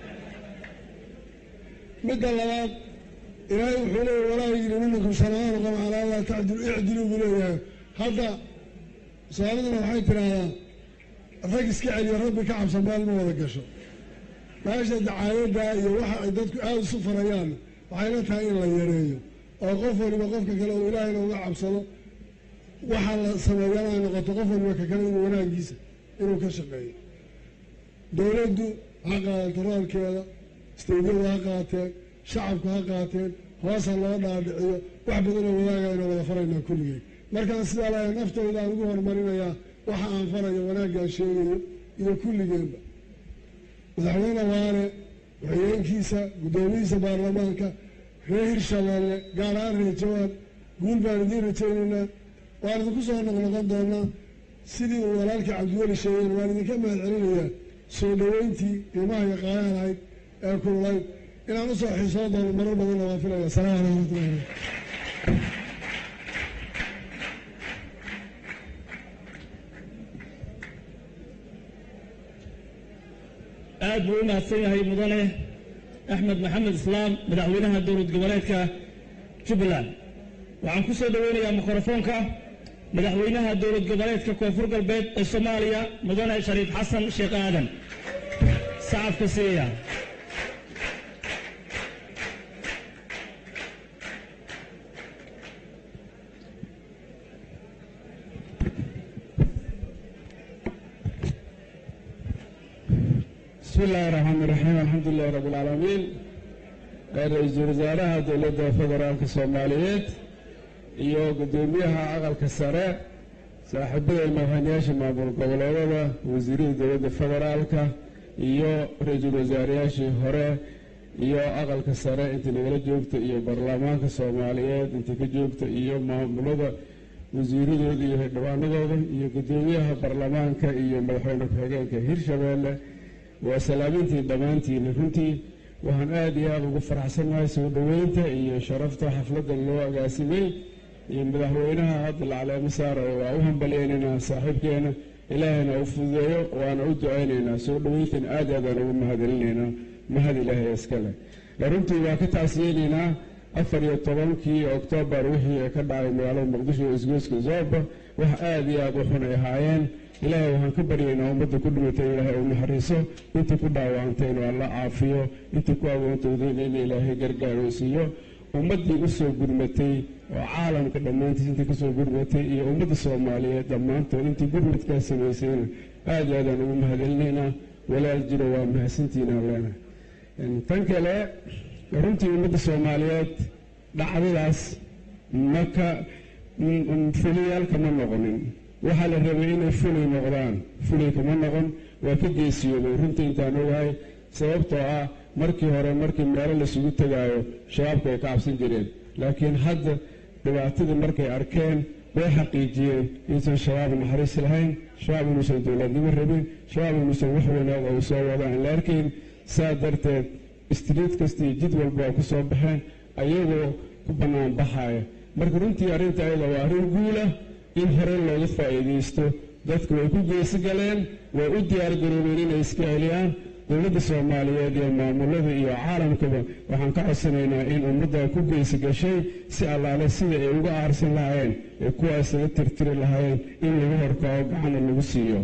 midda labaad ilaahay wuxuu leeyahy walaa yajrimannakum shana'aanu qawmin calaa allaa tacdilu icdiluu buu leeyahay hadda soomaaliduna waxay tidhaahdaa rag iska celiyo rabbi ka cabsan meel ma wada gasho meesha dacaayadda iyo waxa ay dadku aada isu farayaan waxay la tahay in la yareeyo oo qof waliba qofka kale uu ilaahayna uga cabsado waxa la sameeyana ay noqoto qof waliba ka kale inuu wanaagiisa inuu ka shaqeeyo dowladdu ha qaadato roolkeeda isteydyadu ha qaateen shacabku ha qaateen hoos ha loo dhaadhiciyo wax badanoo wadaagayna wada faraynaa kulligeen markaan sidaa lahay naftayda aan ugu horumarinayaa waxa aan farayo wanaaggaan sheegayo iyo kulligeenba madaxweyne waane waxyeenkiisa guddoomiyihiisa baarlamaanka reer hirshabeelle gaar ahaan reer jawaan guul baan idiin rajaynaynaa waan idinku soo noqnoqon doonaa sidii uu walaalkii cabdiweli sheegeen waan idinka mahad celinayaa soo dhoweyntii qiimaha iyo qaalaha lahayd ee kululayd inaan usoo xiisoo doono marar badanna waan filaya asalaamu calaykum waraxmatullahi barakatu aad buu u mahadsan yahay mudane axmed maxamed islaam madaxweynaha dowlad goboleedka jubbaland waxaan ku soo dhoweynayaa mikrofoonka madaxweynaha dowlad goboleedka koonfur galbeed ee soomaaliya mudane shariif xasan sheekh aadan sacabka siiya bismi illaahi raxmaan iraxiim alxamdu lilahi rabbi alcaalamiin ra-iisul wasaaraha dowladda federaalka soomaaliyeed iyo guddoomiyaha aqalka sare saaxiibada madaxweynayaasha maamul goboleedada wasiirada dowladda federaalka iyo ra-iisul wasaareyaashii hore iyo aqalka sare inta nagala joogta iyo baarlamaanka soomaaliyeed inta ka joogta iyo maamulada wasiiradooda iyo xildhibaanadooda iyo guddoomiyaha baarlamaanka iyo madaxweyne ku-xigeenka hirshabeelle waa salaamintii dhammaantiina runtii waxaan aada iyo aada ugu faraxsanahay soo dhoweynta iyo sharafta xafladdan loo agaasimay iyo madaxweynaha hadda la caleemo saarayo waa u hambaleynaynaa saaxiibkeena ilaahayna u fududeeyo waana u ducaynaynaa soo dhoweyntan aad aadaan ugu mahadcelinaynaa mahad ilaahay iskale runtii waa ka tacsiyeynaynaa afar iyo tobankii oktoobar wixii ka dhacay magaalada muqdisho isgoyska zooba wax aada iyo aada u xun ay ahaayeen ilaahay waxaan ka baryaynaa ummadda ku dhimatay ilaahay uu naxariiso inta ku dhaawacantay inuu alla caafiyo inta ku agoontowdayna in ilaahay gargaaroo siiyo ummaddii u soo gurmatay oo caalamka dhammaantiis intii ka soo gurmatay iyo ummadda soomaaliyeed dhammaantood intii gurmadkaa samaysayna aad iyo aadaan ugu mahadcelinaynaa walaal jiro waa mahadsantiinaan leenahay tan kale runtii ummadda soomaaliyeed dhacdadaas maka fuliyaal kama noqonin waxaa la rabay inay fulay noqdaan fulay kama noqon waa ka geesiyoobay runtii intaan ogahay sababtoo ah markii hore markii meelo laisugu tegaayo shabaabku ay ka cabsan jireen laakiin hadda dhibaatadii markay arkeen way xaqiijiyeen inuusan shabaab naxariis lahayn shabaab inuusan dowladnimo rabin shabaab inuusan wax wanaag oo soo wada aan la arkayn saa darteed istriid kasta iyo jid walba ay ku soo baxeen ayagoo ku bannaan baxaaya marka runtii arrinta ayada waa arrin guulah in hore looga faa'iidaysto dadku way ku geesi galeen way u diyaargaroobeen inay iska celiyaan dowladda soomaaliyeed iyo maamulada iyo caalamkaba waxaan ka codsanaynaa in ummadda ku geysi gashay si allaale sida ay uga aarsan lahaayeen ee kuwaas laga tirtiri lahaayeen in lagu horkaco gacana lagu siiyo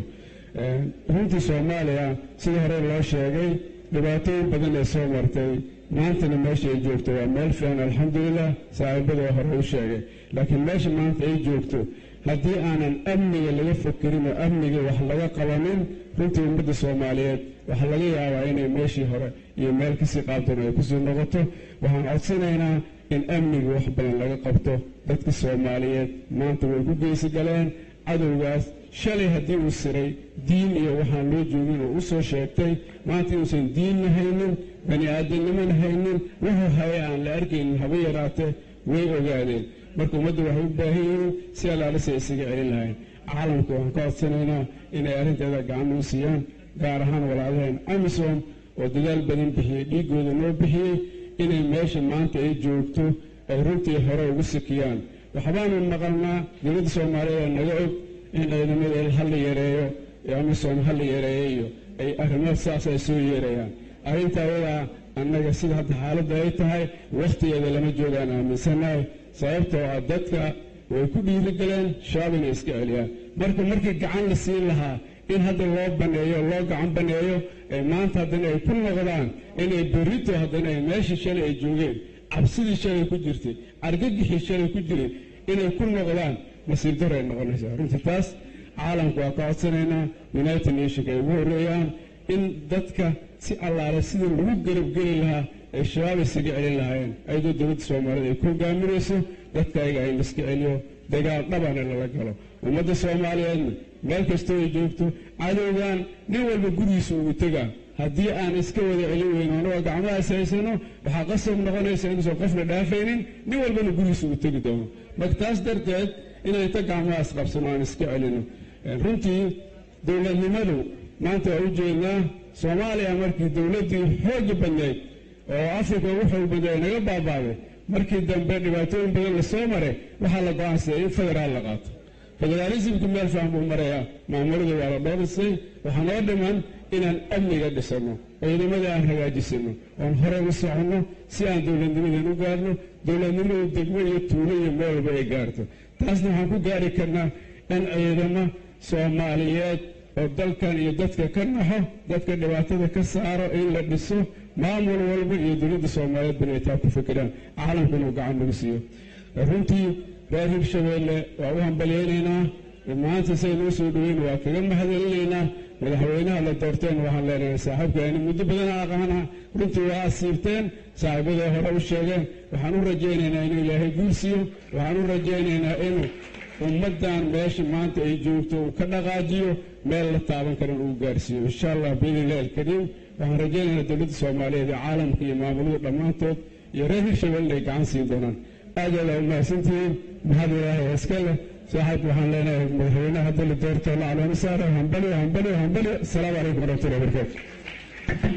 runtii soomaaliya sida hore loo sheegay dhibaatooyin badan ee soo martay maantana meesha ay joogto waa meel fiican alxamdulilah saaxiibada hore u sheegay laakiin meesha maanta ay joogto haddii aanan amniga laga fakerin oo amniga wax laga qabanin runtii ummadda soomaaliyeed waxaa laga yaabaa inay meeshii hore iyo meel kasii qaabtan ay kusii noqoto waxaan codsanaynaa in amniga wax badan laga qabto dadka soomaaliyeed maanta way ku geysi galeen cadowgaas shalay haddii uu siray diin iyo waxaan loo joogin oo u soo sheegtay maanta inuusan diinna haynin bani aadamnimona haynin wuxuu haya aan la arkaynin haba yaraatee way ogaadeen marka ummadda waxay u baahan yihiin si allaalise isaga celin lahayn caalamka waxaan ka codsanaynaa inay arrinteeda gacan u siiyaan gaar ahaan walaalaheen amisom oo dadaal badan bixiyey dhiiggooda noo bixiyey inay meesha maanta ay joogto ay runtii hore ugu sikiyaan waxbaanu maqalnaa dowladda soomaaliyeed oo naga og in ciidamada hala yareeyo ee amisom hala yareeyo iyo ay arrimo saas ay soo yeerayaan arrinta ayadaa annaga sida hadda xaaladda ay tahay wakhtigeeda lama joogaan aaminsanahay sababtoo ah dadka way ku dhiirigeleen shabaab inay iska celiyaan marka markii gacan la siin lahaa in hadda loo baneeyo loo gacan baneeyo ee maanta haddana ay ku noqdaan inay berrito haddana ay meeshii shalay ay joogeen cabsidii shalay ku jirtay argagixii shalay ku jiray inay ku noqdaan masiir daro ay noqonaysaa runtii taas caalamku waa ka codsanaynaa united nationka ay ugu horreeyaan in dadka si allaale sidii lagu garabgeli lahaa ay shabaab isaga celin lahaayeen ayadoo dowladda soomaaliyed ay ku hogaaminayso dadka ayaga in laiska celiyo dagaal dhabana lala galo ummadda soomaaliyeedna meel kastoo ay joogto cadowgan nin walba gurigiisa ugu tegaa haddii aan iska wada celin weyno anagoo gacmahaas haysano waxaa qasab noqonaysa inuusan qofna dhaafaynin nin walbana gurigiisa ugu tegi doono marka taas darteed inaan inta gacmahaas qabsano aan iska celino runtii dowladnimadu maanta waa u jeednaa soomaaliya markii dowladdii xooga badnayd oo afrika ugu xoog badnayd ay naga baabaaday markii dambe dhibaatooyin badan la soo maray waxaa la go'aansaday in federaal la qaato federaalismka meel fiican buu marayaa maamulada waa la dhoorisay waxaa noo dhiman inaan amniga dhisano ciidamada aan hagaajisano oon hore u soconno si aan dowladnimadan u gaarno dowladnimadu degmo iyo tuulo iyo meel walba ay gaarto taasna waxaan ku gaari karnaa in ciidamo soomaaliyeed oo dalkan iyo dadka ka naxo dadka dhibaatada ka saaro in la dhiso maamul walba iyo dowladda soomaaliyeed bana ay taa ku fikiraan caalamka inuu gacan nagu siiyo runtii reer hirshabeelle waa u hambalyaynaynaa maanta say noo soo dhaweyn waa kaga mahadcelinaynaa madaxweynaha la doorteen waxaan leenahay saaxiibkeeni muddo badan aqaana runtii waa asiibteen saaxiibada hore u sheegeen waxaan u rajaynaynaa inuu ilaahay guul siiyo waxaan u rajaynaynaa inuu ummaddan meesha maanta ay joogto uu ka dhaqaajiyo meel la taaban karan uu gaarsiiyo insha allah biidnillahi alkariim waxaan rajaynaynaa dowladda soomaaliyeed ee caalamka iyo maamulada dhammaantood iyo reer hirshabelle inay gacan siin doonaan aad aad aa u mahadsantihiin mahad ilaahay iska leh saaxiib waxaan leenahay madaxweynaha hadda la doorto la calooma saara hambaliyo hambaliyo hambaliyo asalaamu calaykum waraxmatullahi wabarakaatu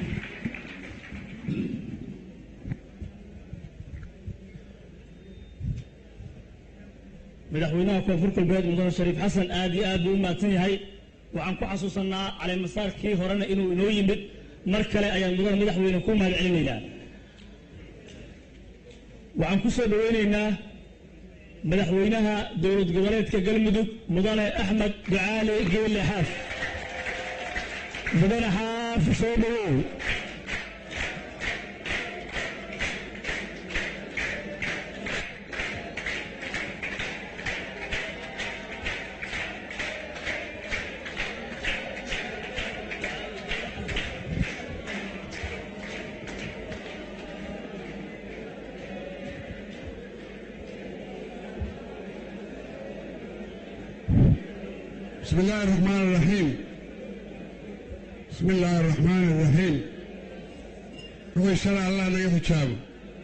madaxweynaha koonfur galbeed mudane shariif xasan aad iyo aad buu u mahadsan yahay waxaan ku xasuusanaa caleemasaarkii horena inuu inoo yimid mar kale ayaan mudane madaxweyne ku mahad celinaynaa waxaan ku soo dhoweynaynaa madaxweynaha dowlad goboleedka galmudug mudane axmed ducaale geelle xaaf mudane xaaf soo dhowow بسم الله الرحمن الرحيم بسم الله الرحمن الرحيم وإن شاء الله نجد تشابه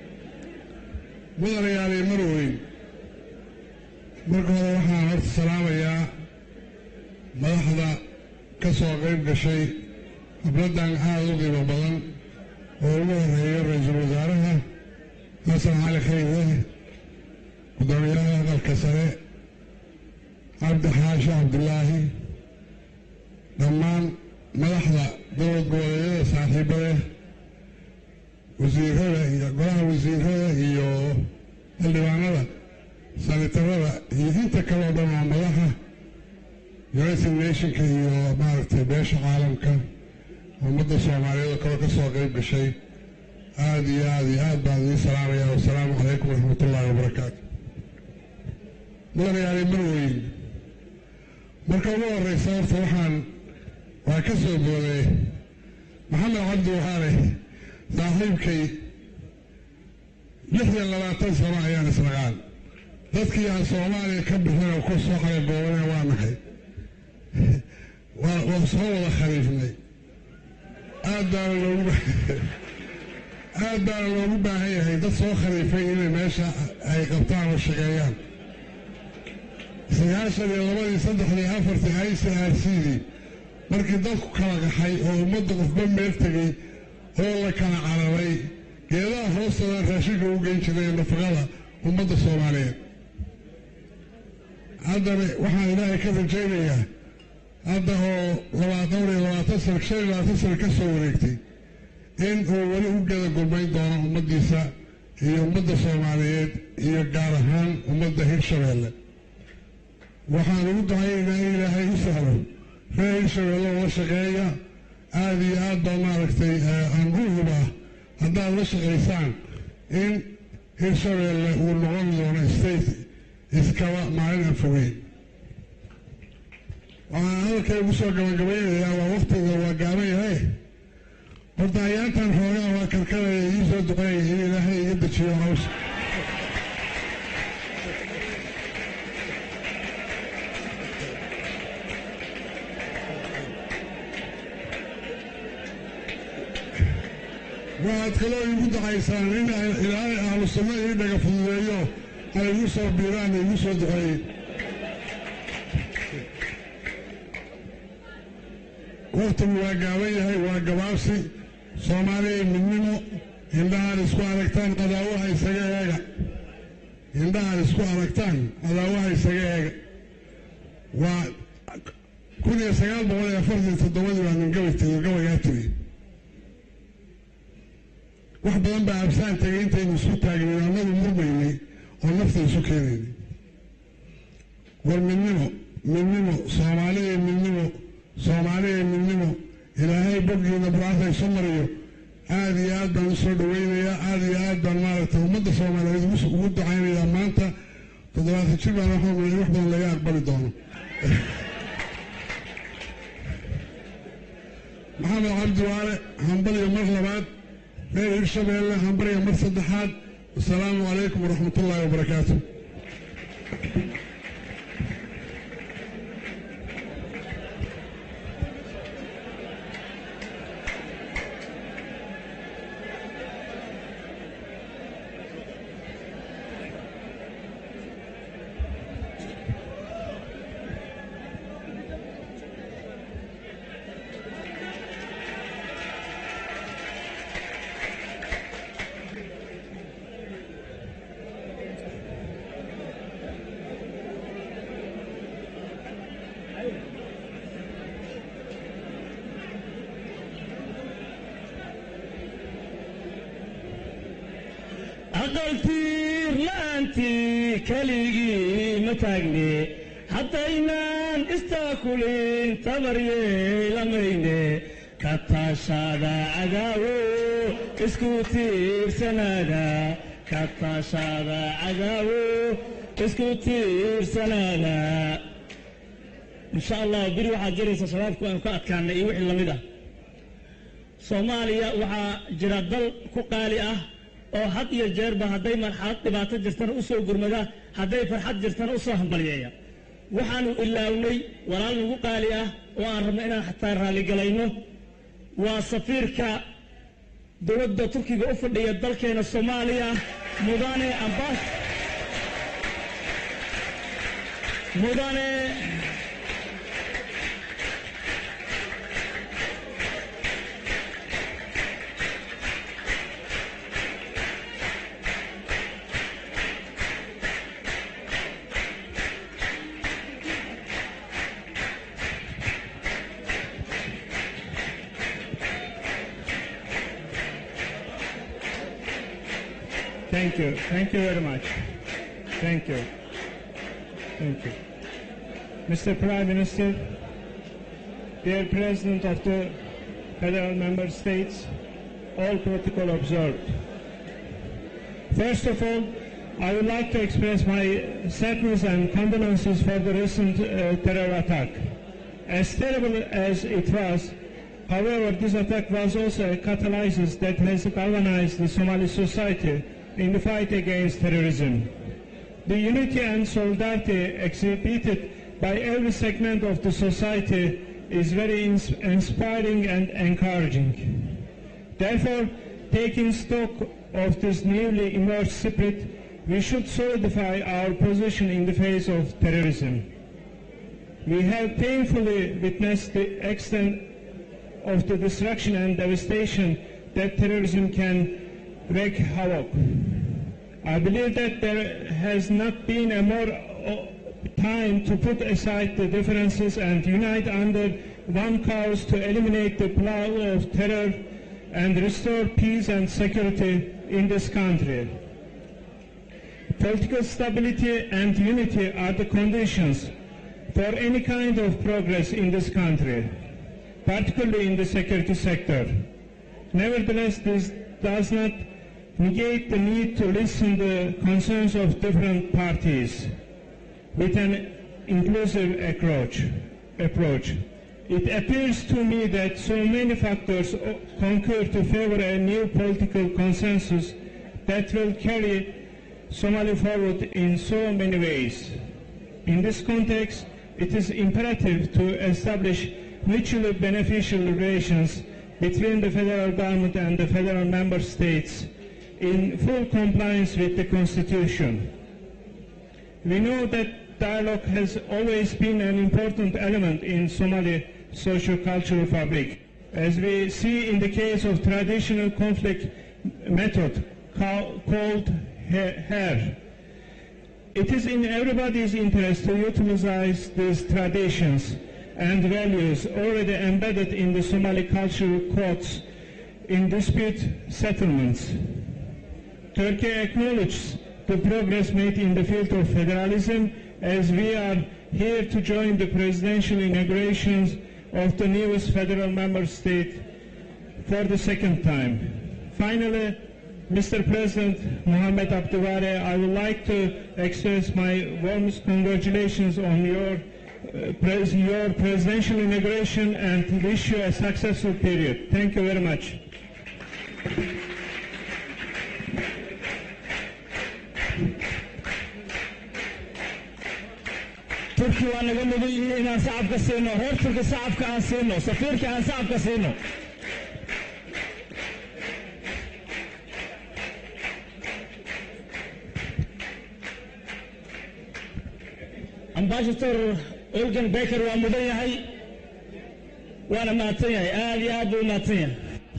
مدن يعني مروين marka hore waxaan horta salaamayaa madaxda ka soo qayb gashay habladdan aad u qiimo badan oo ugu horeeya ra-iisul wasaaraha xasan cali khayre gudoomiyaha aqalka sare cabdi xaashi cabdilaahi dhammaan madaxda dowlad goboleedyada saaxiibada wasiirada iyo golaha wasiirada iyo xildhibaanada sanitarada iyo inta kaleo dhan oo madaxa united nationka iyo maaragtay beesha caalamka ummadda soomaaliyeed oo kale ka soo qayb gashay aad iyo aad iyo aad baan idiin salaamaya wasalaamu calaykum waraxmat ullaahi wabarakaatu mudanayaali marweyn marka ugu horeysa horta waxaan waa ka soo booday maxamed cabdi waxaane saaxiibkay lix iyo labaatan sano ayaan isnaqaan dadkii aan soomaaliya ka bixin oo ku soo qalagoobana waa nahay waa soo wada khaliifnay aad baana loogu aad baana loogu baahan yahay dad soo khaliifay inay meesha ay qabtaan oo shaqeeyaan sagaashan iyo labadii saddexdii afartii i c r c dii markii dadku kala qaxay oo ummadda qofba meel tegey oo la kala cararay geedaha hoostoodan raashinka u geyn jiray nafaqada ummadda soomaaliyeed haddana waxaan ilaahay ka rajaynayaa hadda oo labaatan iyo labaatan sano shan iyo labaatan sano ka soo wareegtay in uu weli u geda gurmayn doono ummaddiisa iyo ummadda soomaaliyeed iyo gaar ahaan ummadda hirshabeelle waxaan ugu ducaynaynaa in ilaahay u sahlo reer hirshabeelle oo la shaqeeya aada iyo aad baa maaragtay aan u hubaa haddaad la shaqaysaan in hirshabeelle uu noqon doono state iskaba maalin aan fogeyn waxaan hadalkay ugu soo gabagabaynayaa waa waktiga waa gaaban yahay horta ayaantan xoogaa waa karkaraya ii soo duqeeya in ilaahay iga dejiyo hawsha waxaad kaloo iigu ducaysaan in ilaahay ahlu sunno ii dhaga fududeeyo ay igu soo biiraan igu soo duceeyey waktigu waa gaaban yahay waa gabaabsi soomaaliya midnimo indhahaan isku aragtaan qadaawaha isaga eega indhahaan isku aragtaan qadaawaha isaga eega waa kun iyo sagaal boqol iyo afartan toddobadii baa nin gabay tegey gabaygaa tegey wax badan baa absaan tegay intaynu isku taagnay annadu murmaynay oo nafta isu keenaynay war midnimo midnimo soomaaliya midnimo soomaaliya midnimo ilaahay boggiina buraasa isu mariyo aad iyo aad baan usoo dhawaynayaa aad iyo aad baan maaragtay ummadda soomaaliyeed ugu ducaynayaa maanta toddobaatan jir baan waxaan malay wax badan laga aqbali doono maxamed cabdi waale hambaliyo mar labaad reer hirshabeelle hambaliyo mar saddexaad wasalaamu calaykum waraxmat ullaahi wabarakaatu aqaltiir la'aantii keligii ma taagne haddaynaan istaakulin tabaryeelamayne ka taashada cadaawo isku tiirsanaada ka taashada cadaawo isku tiirsanaada insha allah beri waxaad jiraysa shabaabku aanu ka adkaanay iyo wixii lamid ah soomaaliya waxaa jira dal ku qaali ah oo had iyo jeerba hadday marxalad dhibaato jirtana u soo gurmada hadday farxad jirtana u soo hambalyeeya waxaanu ilaawnay walaal nagu qaali ah oo aan rabno inaan xataa raaligalayno waa safiirka dowladda turkiga u fadhiya dalkeena soomaaliya mudane ambas mudane Thank you. Thank you very much. Thank you. Thank you. Mr. Prime Minister, dear President of the Federal Member States, all protocol observed. First of all, I would like to express my sadness and condolences for the recent uh, terror attack. As terrible as it was, however, this attack was also a catalyst that has galvanized the Somali society in the fight against terrorism. The unity and solidarity exhibited by every segment of the society is very ins- inspiring and encouraging. Therefore, taking stock of this newly emerged spirit, we should solidify our position in the face of terrorism. We have painfully witnessed the extent of the destruction and devastation that terrorism can wreak havoc. I believe that there has not been a more uh, time to put aside the differences and unite under one cause to eliminate the plow of terror and restore peace and security in this country. Political stability and unity are the conditions for any kind of progress in this country, particularly in the security sector. Nevertheless, this does not negate the need to listen the concerns of different parties with an inclusive approach. approach. It appears to me that so many factors o- concur to favor a new political consensus that will carry Somalia forward in so many ways. In this context, it is imperative to establish mutually beneficial relations between the federal government and the federal member states in full compliance with the Constitution. We know that dialogue has always been an important element in Somali socio-cultural fabric. As we see in the case of traditional conflict method ca- called HER, it is in everybody's interest to utilize these traditions and values already embedded in the Somali cultural codes in dispute settlements. Turkey acknowledges the progress made in the field of federalism as we are here to join the presidential inaugurations of the newest federal member state for the second time. Finally, Mr. President Mohamed Abduware, I would like to express my warmest congratulations on your, uh, pres- your presidential inauguration and wish you a successful period. Thank you very much. turki waa naga mudan yihiin inaan sacabka siino reer turki sacabka aan siino safiirka aan sacabka siino ambassador olgan baker waa mudan yahay waana mahadsan yahay aad iyo aad buu u mahadsan yahay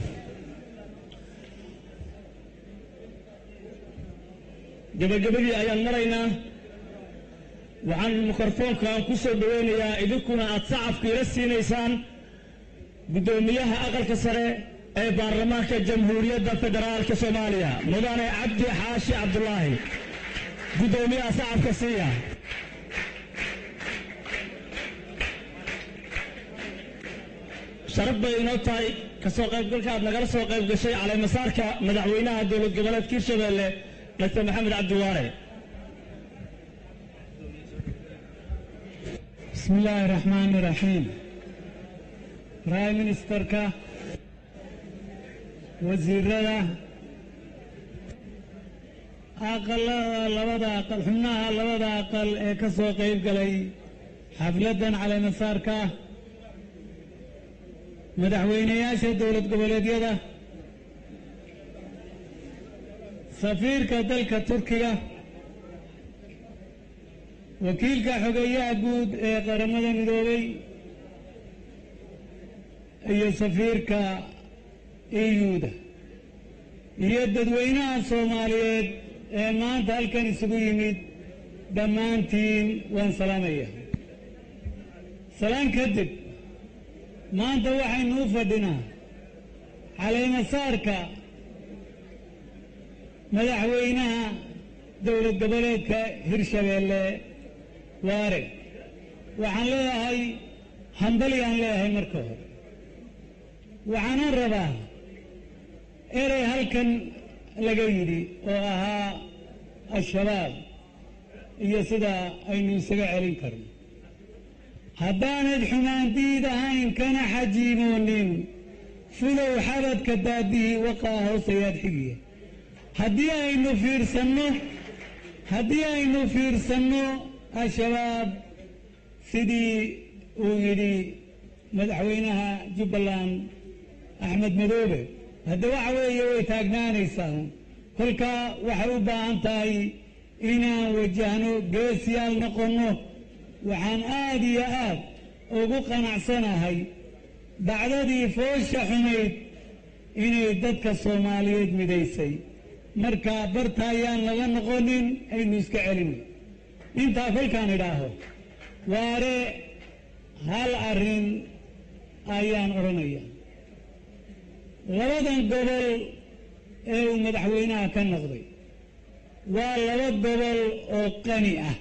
gabagabadii ayaan maraynaa waxaan mikrofoonka aan ku soo dhoweynayaa idinkuna aad sacabka ila siinaysaan guddoomiyaha aqalka sare ee baarlamaanka jamhuuriyadda federaalka soomaaliya mudane cabdi xaashi cabdulaahi guddoomiyaha sacabka siiya sharaf bay inoo tahay kasoo qaybgalka aad nagala soo qayb gashay caleemasaarka madaxweynaha dowlad goboleedka hirshabeelle dr maxamed cabdiwaare بسم الله الرحمن الرحيم برايم منستركا وزيرada aqalada labada aqal xubnaha labada aqal ee ka soo qayb galay xafladdan caleemasaarka ah madaxweynayaasha dowlad goboleedyada safiirka dalka turkiga wakiilka xogeeyaha guud ee qaramada midoobay iyo safiirka iyuuda iyo dadweynaha soomaaliyeed ee maanta halkan isugu yimid dhammaantiin waan salaamaya salaan kadib maanta waxaynu u fadhinaa caleemasaarka madaxweynaha dowlad goboleedka hirshabeelle waare waxaan leeyahay hambalyaan leeyahay marka hore waxaanan rabaa erey halkan laga yidhi oo ahaa al-shabaab iyo sida aynu isaga celin karno haddaanad xumaandiid ahayn kana xajiimoonin fulow xabadka daadihii waqaa hoosayaad xigiya haddii aynu fiirsanno haddii aynu fiirsanno al-shabaab sidii uu yidhi madaxweynaha jubbaland axmed madoobe hadda waxa weeye way taagnaanaysaa kolkaa waxay u baahan tahay inaan wajahno geesiyaal noqonno waxaan aad iyo aad ugu qanacsanahay dacdadii foosha xumayd inay dadka soomaaliyeed midaysay marka barta ayaan laga noqonin aynu iska celino intaa kolkaan idhaaho waare hal arrin ayaan odhanaya labadan gobol ee uu madaxweynaha ka noqday waa laba gobol oo qani ah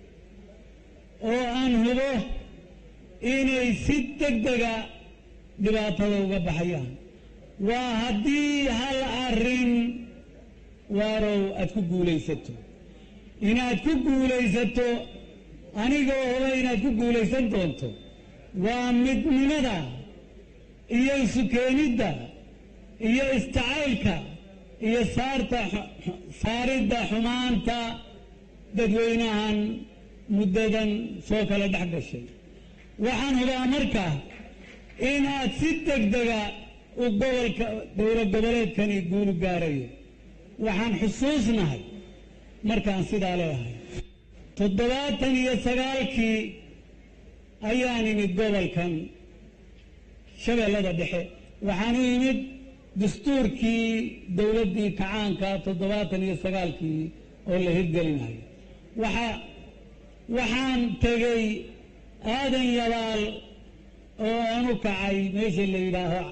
oo aan hubo inay si deg dega dhibaatada uga baxayaan waa haddii hal arrin waarow aad ku guulaysato inaad ku guulaysato anigoo huba inaad ku guulaysan doonto waa midnimada iyo isukeenidda iyo istacaylka iyo saarta saaridda xumaanta dadweynahan muddadan soo kala dhex gashay waxaan hubaa marka inaad si deg dega u gobolka dowlad goboleedkani guulu gaarayo waxaan xusuusnahay markaan sidaa leeyahay toddobaatan iyo sagaalkii ayaan imid gobolkan shabeellada dhexe waxaan u imid dastuurkii dowladdii kacaanka toddobaatan iyo sagaalkii oo la hirgelinayo waxa waxaan tegey aadan yabaal oo aan u kacay meesha la yidhaaho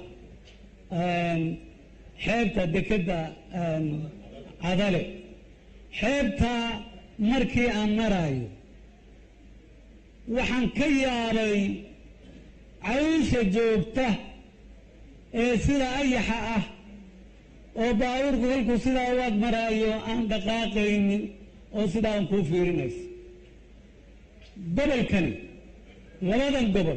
xeebta dekedda cadale xeebta markii aan maraayo waxaan ka yaabay cawsha joogta ee sida ayaxa ah oo baabuurku kolkuu sidaa u ag maraayo aan dhaqaaqaynin oo sidaa aan kuu fiirinayso gobolkani labadan gobol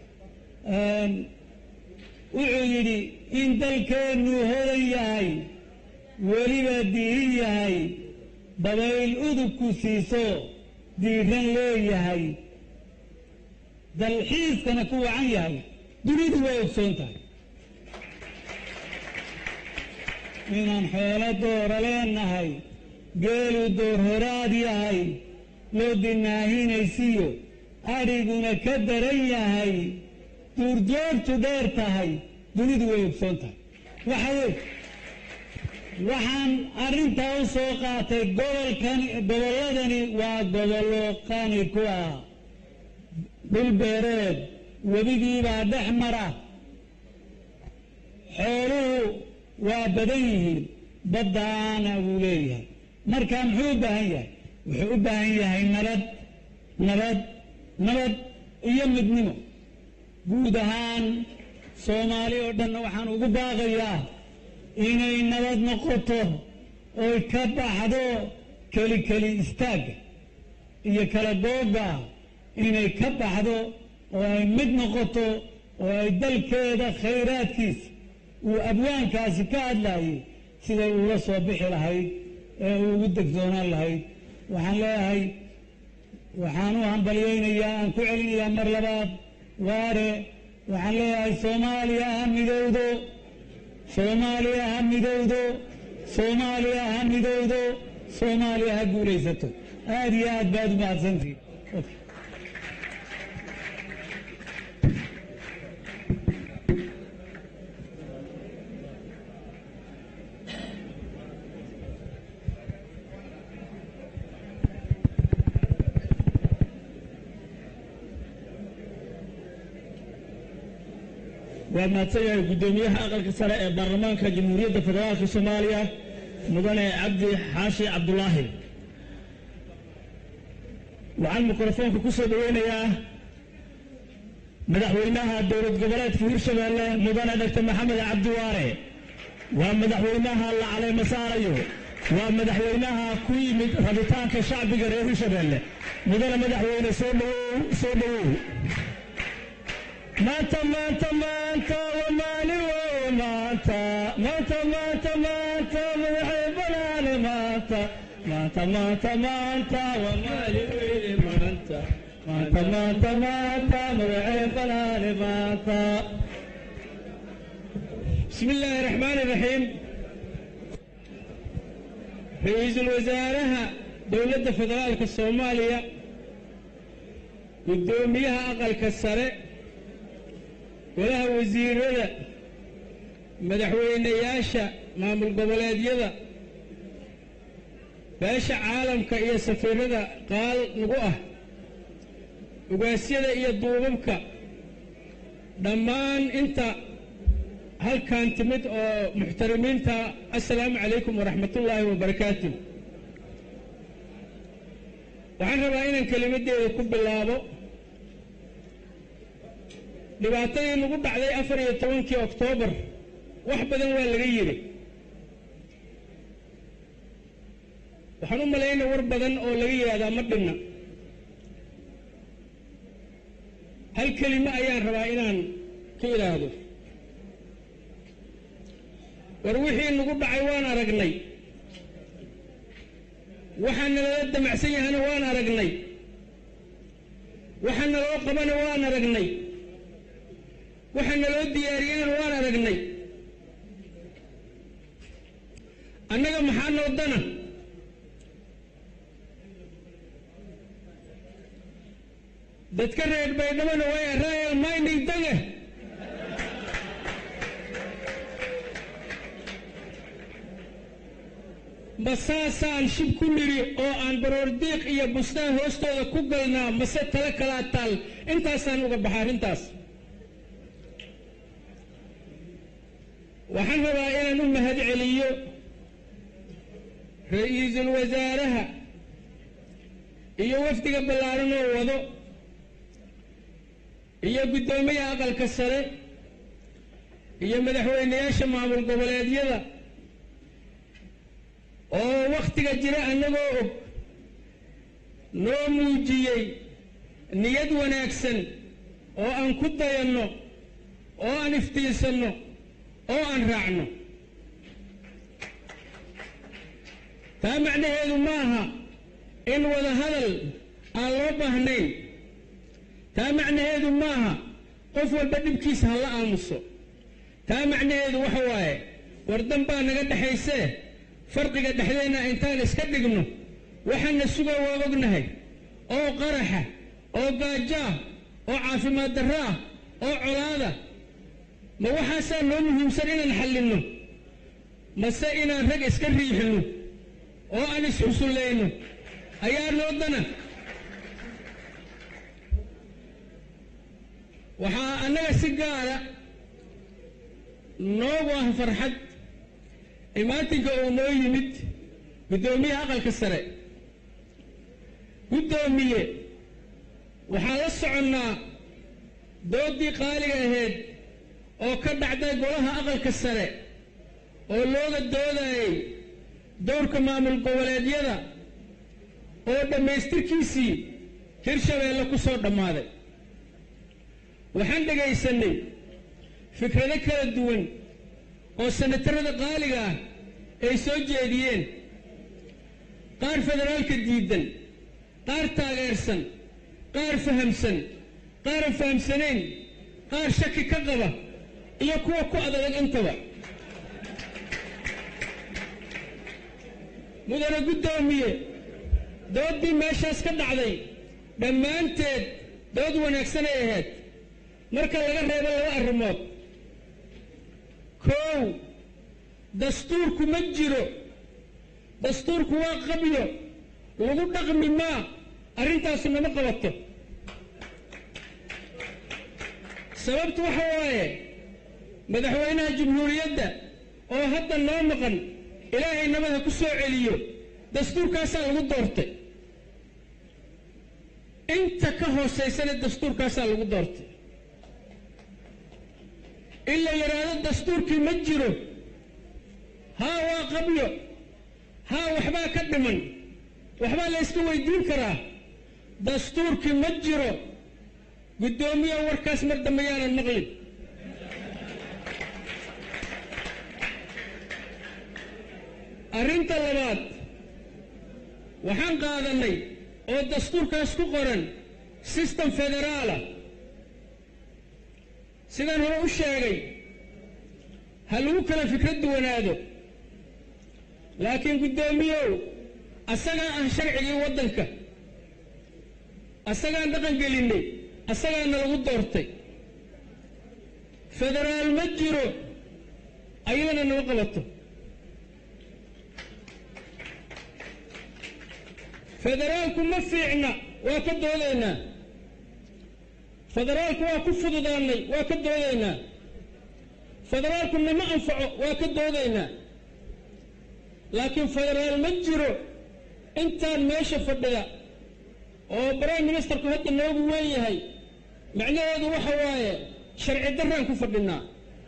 wuxuu yidhi in dalkeennu hodan yahay weliba diirin yahay dabayl udubku siiso diiran leeyahay dalxiiskana ku wacan yahay dunidu way ogsoon tahay inaan xoolo doora leenahay geelu door horaad yahay loo dinaahinaysiyo adhiguna ka daran yahay duurjoogtu dheer tahay dunidu way ogsoon tahay waxa wey waxaan arrintaa u soo qaatay gobolkan gobolladani waa gobollo qani ku ah dhul beereed webigiibaa dhex mara xooluhu waa badan yihiin baddaana wuu leeyahay marka muxuu u baahan yahay wuxuu u baahan yahay nabad nabad nabad iyo midnimo guud ahaan soomaali oo dhanna waxaan ugu baaqayaa inay nabad noqoto oy ka baxdo keli keli istaagga iyo kala googa inay ka baxdo oo ay mid noqoto oo ay dalkeeda khayraadkiisa uu abwaankaasi ka hadlaayay siday uga soo bixi lahayd ee uu ugu degsoonaan lahayd waxaan leeyahay waxaan u hambalyaynayaa aan ku celinayaa mar labaad waare waxaan leeyahay soomaaliya ha midowdo soomaaliya ha midowdo soomaaliya ha midowdo soomaaliya ha guulaysato aad iyo aad baad u mahadsantihin waa mahadsan yahay guddoomiyaha aqalka sare ee baarlamaanka jamhuuriyadda federaalka soomaaliya mudane cabdi xaashi cabdulaahi waxaan mikrofoonka ku soo dhoweynayaa madaxweynaha dowlad goboleedka hirshabeelle mudane doctor maxamed cabdi waare waa madaxweynaha la caleemo saarayo waa madaxweynaha ku yimid rabitaanka shacbiga reer hirshabeelle mudane madaxweyne soo dhowow soo dhowow maanta maanta maanta waa maalin weeye maanta maanta maanta maanta madaxay banaane maanta maanta maanta maanta waa maalin weeye maanta maanta maanta maanta madaxay banaane maanta بسم الله الرحمن الرحيم رئيس الوزراء دولة فدرالك الصومالية قدوميها أقل كسره golaha wasiirada madaxweynayaasha maamul goboleedyada beesha caalamka iyo safiirada qaal nagu ah ugaasyada iyo duubabka dhammaan inta halkan timid oo muxtarimiinta assalaamu calaykum waraxmatullaahi wabarakaatu waxaan rabaa inaan kelimaddeeda ku bilaabo dhibaatadii nagu dhacday afar iyo tobankii oktoobar wax badan waa laga yidhi waxaan u malaynay war badan oo laga yidhahdaa ma dhinna hal kelimo ayaan rabaa inaan ka idhaahdo war wixii nagu dhacay waan aragnay waxaa nalala damacsan yahana waan aragnay waxaa naloo qabana waan aragnay waxa naloo diyaariyeen waan aragnay annaga maxaa noo dana dadka reer baydhabona way royal mining daga ma saasaan shib ku nidhi oo aan baroordiiq iyo bustaan hoostooda ku galnaa mase tala kalaa taal intaasaan uga baxa arrintaas waxaan rabaa inaan u mahad celiyo ra-iisul wasaaraha iyo wafdiga ballaaran oo wado iyo guddoomiyaha aqalka sare iyo madaxweynayaasha maamul goboleedyada oo wakhtiga jira annagoo og noo muujiyey niyad wanaagsan oo aan ku dayanno oo aan iftiinsanno oo aan raacno taa macnaheedu ma aha in wada hadal aan loo baahnayn taa macnaheedu ma aha qof walba dhibkiisa ha la aamuso taa macnaheedu waxa waaye wardan baa naga dhexaysee farqiga dhexdeenna intaan iska dhigno waxaana suga waa ognahay oo qaraxa oo gaajaah oo caafimaad darraah oo colaada ma waxaasaa noo muhiimsan inaan xallinno mase inaan rag iska riixino oo aan isxusullayno ayaa noo dana waxaa annaga si gaara noogu ah farxad imaatinka uu noo yimid guddoomiyaha aqalka sare guddoomiye waxaan la soconnaa dooddii qaaliga ahayd oo ka dhacday golaha aqalka sare oo looga doodayay dowrka maamul goboleedyada oo dhammaystirkiisii hirshabeelle ku soo dhammaaday waxaan dhagaysannay fikrado kala duwan oo sanatarada qaaliga ah ay soo jeediyeen qaar federaalka diidan qaar taageersan qaar fahamsan qaaran fahamsanayn qaar shaki ka qaba iyo kuwa ku adadag intaba mudane guddoomiye dooddii meeshaas ka dhacday dhammaanteed dood wanaagsanay ahayd marka laga reebo laba arrimood koow dastuurku ma jiro dastuurku waa qabyo lagu dhaqmi maa arrintaasi nama qabato sababtu waxa waaye madaxweynaha jamhuuriyadda oo hadda noo maqan ilaahay nabad ha ku soo celiyo dastuurkaasaa lagu doortay inta ka hoosaysana dastuurkaasaa lagu doortay in la yidhaahdo dastuurkii ma jiro haa waa qabyo haa waxbaa ka dhiman waxbaa la yska weydiin karaa dastuurkii ma jiro guddoomiya warkaas mar dambe yaanan maqlin arrinta labaad waxaan qaadannay oo dastuurkaas ku qoran system federaala sidaan hore u sheegay ha lagu kala fikrad duwanaado laakiin guddoomiyow asagaa ah sharcigii waddanka asagaan dhaqan gelinnay asagaana lagu doortay federaal ma jiro ayadana nama qabato federaalku ma fiicna waa ka doodaynaa federaalku waa ku fududaannay waa ka doodaynaa federaalku nama anfaco waa ka doodaynaa laakiin federaal ma jiro intaan meesha fadhida oo prime ministerku hadda noogu weyn yahay macnaheedu waxa waaye sharci darraan ku fadhinaa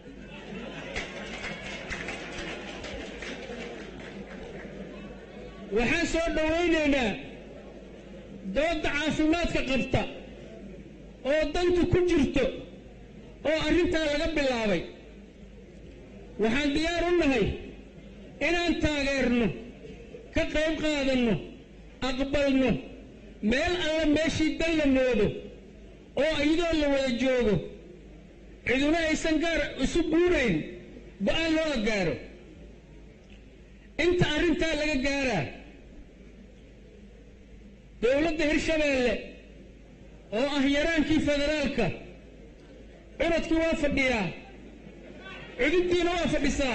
waxaan soo dhowaynaynaa doodda caafimaadka qabta oo dantu ku jirto oo arrintaa laga bilaabay waxaan diyaar u nahay inaan taageerno ka qayb qaadanno aqbalno meel alla meeshii dan la moodo oo iyadoo la wada joogo ciduna aysan gaar isu guurayn go-aan looga gaaro inta arrintaa laga gaaraa dowladda hirshabeelle oo ah yaraankii federaalka cunadkii waa fadhiyaa cudubdiina waa fadhisaa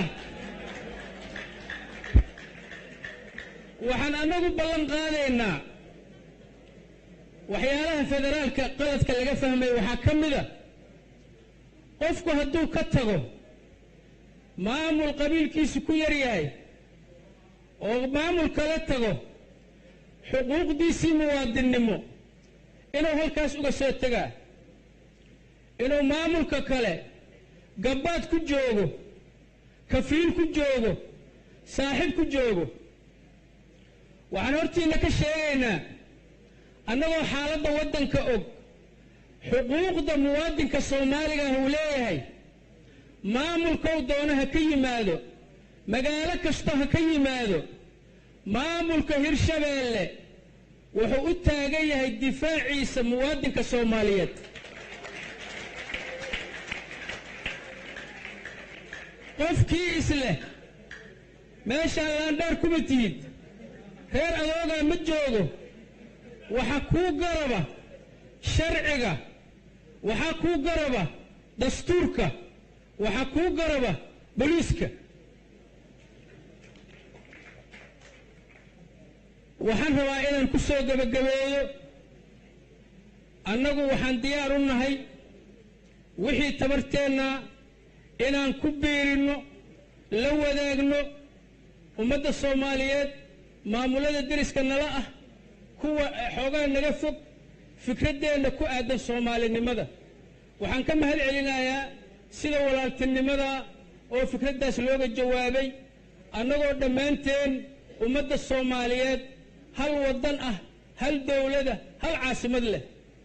waxaan annagu ballan qaadaynaa waxyaalaha federaalka qaladka laga fahmay waxaa ka mid a qofku hadduu ka tago maamul qabiilkiisu ku yar yahay oo maamul kala tago xuquuqdiisii muwaadinnimo inuu halkaas uga soo tegaa inuu maamulka kale gabbaad ku joogo kafiil ku joogo saaxiib ku joogo waxaan hortiinna ka sheegaynaa annagoo xaaladda waddanka og xuquuqda muwaadinka soomaaliga ah uu leeyahay maamulkou doono ha ka yimaado magaalo kasta ha ka yimaado maamulka hirshabeelle wuxuu u taagan yahay difaaciisa muwaadinka soomaaliyeed qofkii isleh meeshaan laandheer kuma tihid reer adoogaa ma joogo waxa kuu garaba sharciga waxaa kuu garaba dastuurka waxaa kuu garaba boliiska waxaan rabaa inaan ku soo gebagabeeyo annagu waxaan diyaar u nahay wixii tabarteenna inaan ku biirinno la wadaagno ummadda soomaaliyeed maamulada deriska nala ah kuwa xoogaa naga fog fikraddeenna ku aadan soomaalinimada waxaan ka mahad celinayaa sida walaaltinimada oo fikraddaas looga jawaabay annagoo dhammaanteen ummadda soomaaliyeed hal waddan ah hal dowlada hal caasimad leh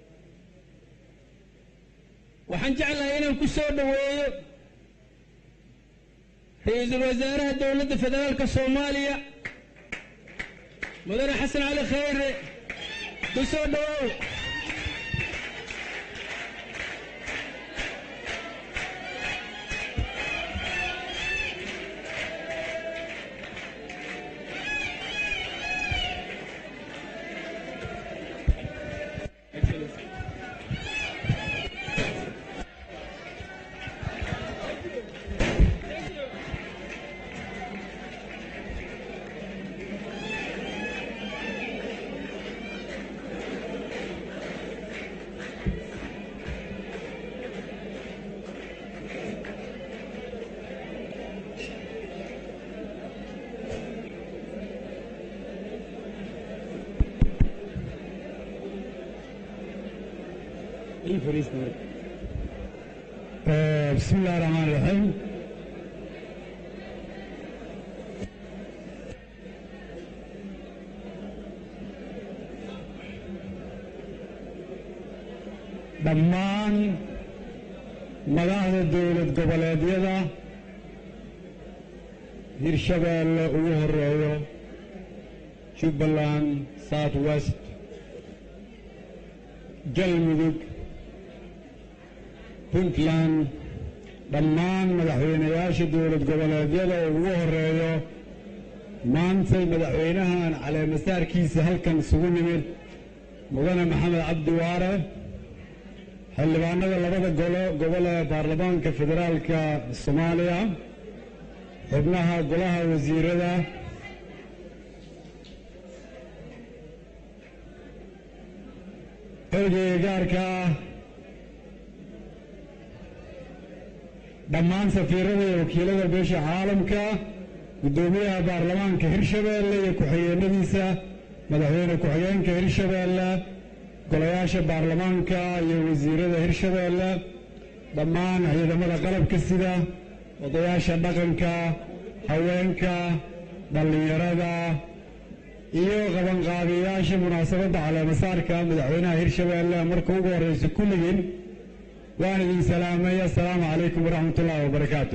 waxaan jeclahay inaan ku soo dhoweeyo ra-iisul wasaaraha dowladda federaalka soomaaliya mudane xasan cali khayre ku soo dhowow بسم الله الرحمن الرحيم dhammaan madaxda dowlad goboleedyada hirshabeelle ugu horeeyo jubbaland south west galmudug puntland dhammaan madaxweynayaasha dowlad goboleedyada oo ugu horeeyo maantay madaxweynahan caleemasaarkiisa halkan isugu nimid mudane maxamed cabdi waare xildhibaanada labada golo gobol ee baarlamaanka federaalka soomaaliya xubnaha golaha wasiirada ergeyga gaarka ah dhammaan safiirada iyo wakiilada beesha caalamka guddoomiyaha baarlamaanka hirshabeelle iyo ku-xigeenadiisa madaxweyne ku-xigeenka hirshabeelle golayaasha baarlamaanka iyo wasiirada hirshabeelle dhammaan ciidamada qalabka sida odayaasha dhaqanka haweenka dhallinyarada iyo qabanqaabiyayaasha munaasabadda caleemasaarka madaxweynaha hirshabeelle marka ugu horreysa kulligiin waan idin salaamay assalaamu calaykum waraxmat ullaahi wabarakaatu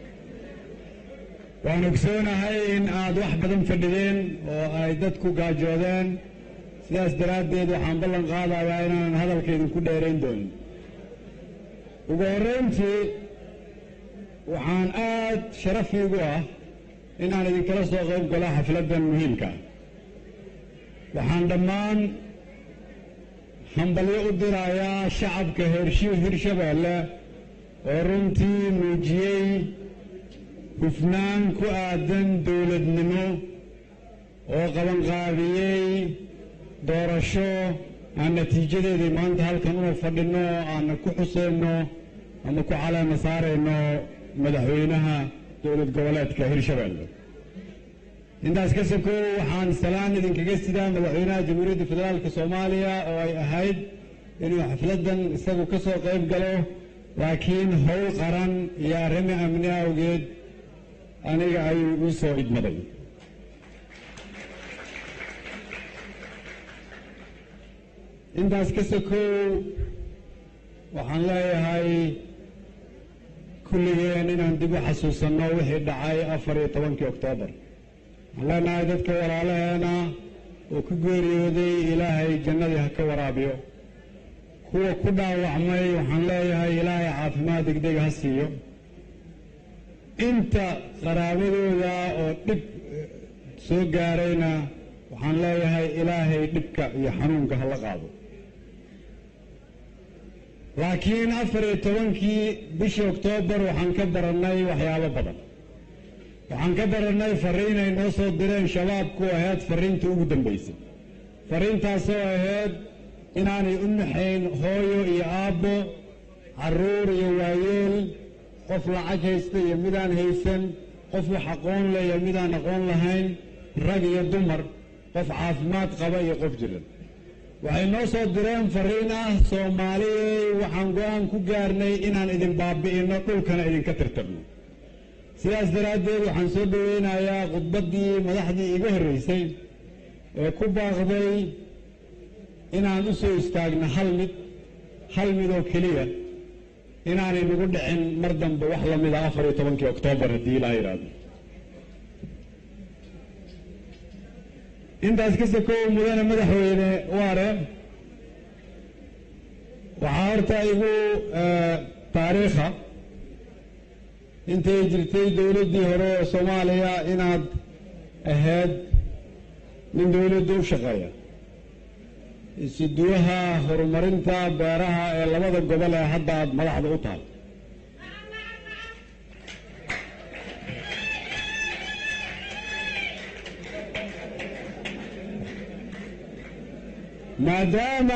waan ogsoonahay in aad wax badan fadhideen oo ay dadku gaajoodeen sidaas daraaddeed waxaan ballan qaadayaa inaanan hadalka idinku dheerayn doonin ugu horrayntii waxaan aad sharaf iigu ah inaan idinkala soo qayb galo xafladdan muhiimka waxaan dhammaan hambalyo u dirayaa shacabka heershi hirshabeelle oo runtii muujiyey hufnaan ku aadan dowladnimo oo qabanqaabiyey doorasho aan natiijadeedii maanta halkan una fadhinno oo aanna ku xusayno ama ku caleema saarayno madaxweynaha dowlad goboleedka hirshabeelle intaas ka sokow waxaan salaan idinkaga sidaa madaxweynaha jamhuuriyadda federaalka soomaaliya oo ay ahayd inuu xafladdan isagu ka soo qayb galo laakiin howl qaran iyo arrimo amni awgeed aniga ayuu u soo idmaday intaas ka sokow waxaan leeyahay kulligeen inaan dib u xasuusanno wixii dhacay afar iyo tobankii oktoobar waxaan leenahay dadka walaalaheena oo ku geeriyooday ilaahay jannadii ha ka waraabiyo kuwa ku dhaawacmay waxaan leeyahay ilaahay caafimaad degdeg ha siiyo inta qaraabadooda oo dhib soo gaarayna waxaan leeyahay ilaahay dhibka iyo xanuunka ha la qaado laakiin afar iyo tobankii bishii oktoobar waxaan ka barannay waxyaabo badan waxaan ka barannay farriin ay noo soo direen shabaabku ahayd farriinta ugu dambaysay farriintaasoo ahayd inaanay u naxayn hooyo iyo aabbo carruur iyo waayeel qof lacag haysta iyo midaan haysan qof wax aqoon leh iyo midaan aqoon lahayn rag iyo dumar qof caafimaad qaba iyo qof jiran waxay noo soo direen farriin ah soomaaliyey waxaan go'aan ku gaarnay inaan idin baabi'inno dhulkana idinka tirtirno sidaas daraaddeed waxaan soo dhoweynayaa khudbaddii madaxdii iga horraysay ee ku baaqday inaan u soo istaagno hal mid hal mid oo keliya inaanay nagu dhicin mar dambe wax la mida afar iyo tobankii oktoobar haddii ilaa yidhaahdo intaas ka sokow mudane madaxweyne waare waxaa horta igu taariikha intay jirtay dowladdii hore ee soomaaliya inaad ahayd nin dowladda u shaqeeya isiduwaha horumarinta beeraha ee labada gobol ee hadda aad madaxda u tahay maadaama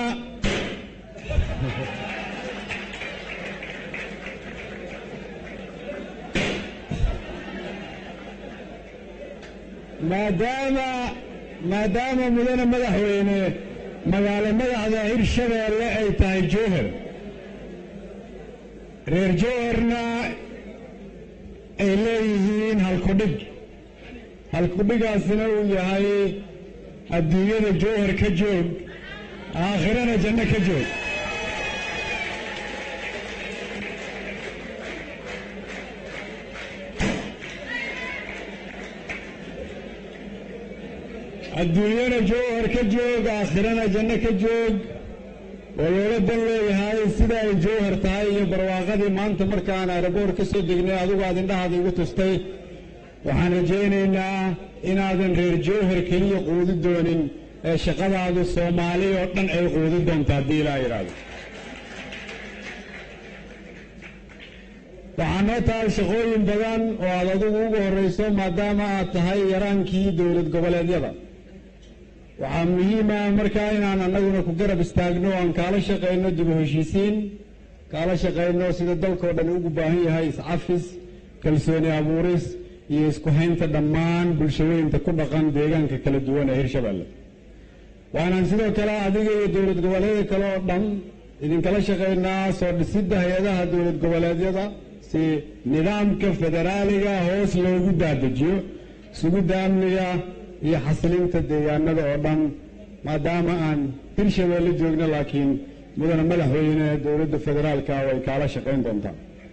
maadaama maadaama mudane madaxweyne magaalo madaxda hirshabeelle ay tahay jowhar reer jowharna ay leeyihiin halkudhig halkudhigaasina uu yahay adduunyada jowhar ka joog aakhirana janno ka joog adduunyana jowhar ka joog aakhirana janno ka joog oo loola dan leeyahay sida ay jowhar tahay iyo barwaaqadii maanta markaan aeroboor ka soo degnay adigu aad indhahaada igu tustay waxaan rajaynaynaa inaadan reer jowhar keliya quudi doonin ee shaqadaadu soomaali oo dhan ay quudi doonto haddii ilaa yidhaahdo waxaa noo tahay shaqooyin badan oo aad adigu ugu horrayso maadaama aad tahay yaraankii dowlad goboleedyada waxaa muhiima markaa inaan annaguna ku garab istaagno aan kaala shaqayno dib u heshiisiin kaala shaqayno sida dalkao dhan ugu baahan yahay iscafis kalsooni abuuris iyo isku haynta dhammaan bulshooyinka ku dhaqan deegaanka kala duwan ee hirshabeelle waanaan sidoo kale adiga iyo dowlad goboleedya kale oo dhan idinkala shaqaynaa soo dhisidda hay-adaha dowlad goboleedyada si nidaamka federaaliga hoos loogu daadejiyo sugidda amniga iyo xasilinta deegaanada oo dhan maadaama aan hirshabeelle joogno laakiin mudane madaxweyne dowladda federaalka way kaala shaqayn doontaa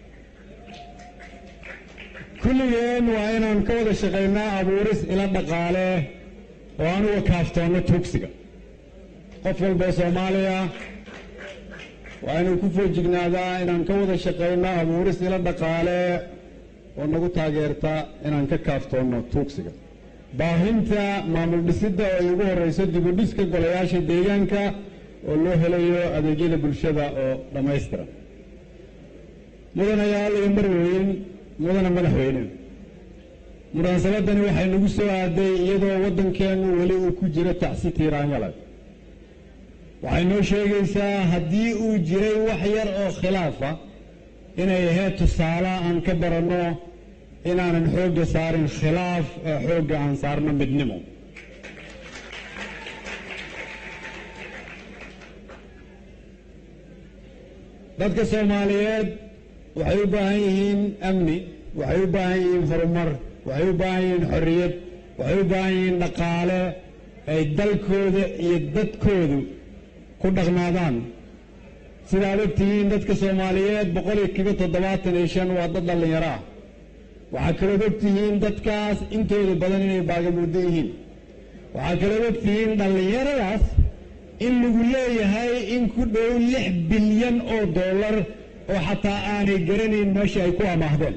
kulligeen waa inaan ka wada shaqaynaa abuuris ila dhaqaale oo aan uga kaaftoonno tuugsiga qof walba soomaaliya waa inuu ku foojignaadaa inaan ka wada shaqayno abuuris ila dhaqaale oo nagu taageerta inaan ka kaaftoonno tuugsiga baahinta maamul dhisidda oo ay ugu horrayso dib u dhiska golayaasha deegaanka oo loo helayo adeegyada bulshada oo dhammaystiran mudanayaal iyo marweyn mudane madaxweyne munaasabadani waxay nagu soo aaday iyadoo waddankeennu weli uu ku jiro tacsi tiiraanyale waxay noo sheegaysaa haddii uu jiray wax yar oo khilaafa inay ahayd tusaale aan ka baranno inaanan xoogga saarin khilaaf ee xoogga aan saarno midnimo dadka soomaaliyeed waxay u baahan yihiin amni waxay u baahan yihiin horumar waxay u baahan yihiin xorriyad waxay u baahan yihiin dhaqaale ay dalkooda iyo dadkoodu ku dhaqnaadaan sidaad og tihiin dadka soomaaliyeed boqol iyo kiba toddobaatan iyo shan waa dad dhallinyaro ah waxaa kalood og tihiin dadkaas intooda badan inay baagamuuddo yihiin waxaa kalood og tihiin dhallinyaradaas in lagu leeyahay in ku dhow lix bilyan oo dollar oo xataa aanay garanayn meesha ay ku amaahdeen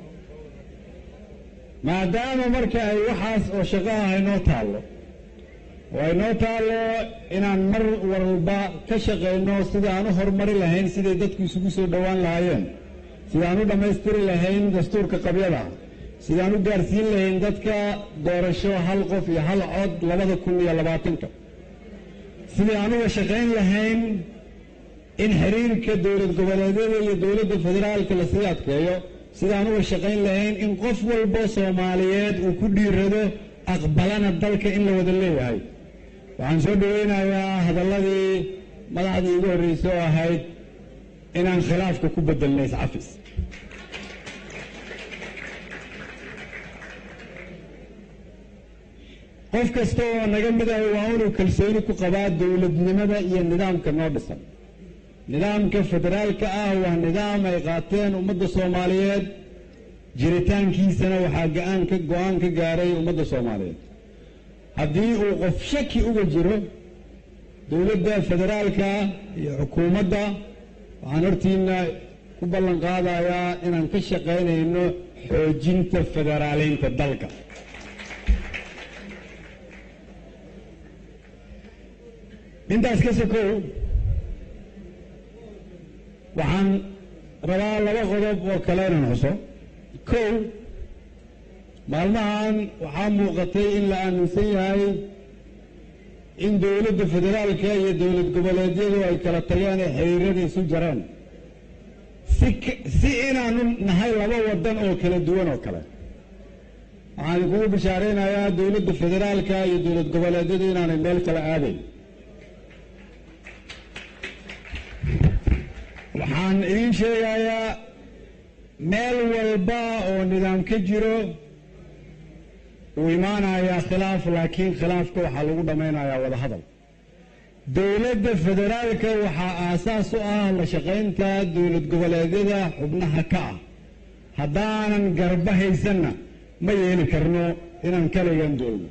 maadaama marka ay waxaas oo shaqo ah aynoo taallo oo aynoo taallo inaan mar walba ka shaqayno sida aan u horumari lahayn siday dadku isugu soo dhowaan lahaayeen sidaan u dhammaystiri lahayn dastuurka qabyada sidaan u gaarsiin lahayn dadka doorasho hal qof iyo hal cod labada kun iyo labaatanka sidii aan uga shaqayn lahayn in xiriirka dowlad goboleedyada iyo dowladda federaalka lasii adkeeyo sidaan uga shaqayn lahayn in qof walba soomaaliyeed uu ku dhiirado aqbalana dalka in la wada leeyahay waxaan soo dhoweynayaa hadalladii madaxdii igu horreysay oo ahayd inaan khilaafka ku bedelna iscafis qof kasta oo naga mid ah waa inuu kalsooni ku qabaa dowladnimada iyo nidaamka noo dhisan nidaamka federaalka ah waa nidaam ay qaateen ummadda soomaaliyeed jiritaankiisana waxaa ga-aan ka go-aan ka gaaray ummadda soomaaliyeed haddii uu qof shaki uga jiro dowladda federaalka iyo xukuumadda waxaan hortiina ku ballan qaadayaa inaan ka shaqaynayno xoojinta federaaleynta dalka intaas ka sokow waxaan rabaa laba qodob oo kale inaan xuso kow maalmahan waxaa muuqatay in la aaminsan yahay in dowladda federaalka iyo dowlad goboleedyadu ay kala tageen ee xiriirada isu jareen si si inaanu nahay laba waddan oo kala duwan oo kale waxaan kugu bishaaraynayaa dowladda federaalka iyo dowlad goboleedyadu inaanay meel kala aadayn waxaan idiin sheegayaa meel walba oo nidaam ka jiro uu imaanayaa khilaaf laakiin khilaafka waxaa lagu dhammaynayaa wada hadal dowladda federaalka waxaa aasaas u ah la shaqaynta dowlad goboleedyada xubnaha ka ah haddaanan garba haysanna ma yeeli karno inaan kaligan doolno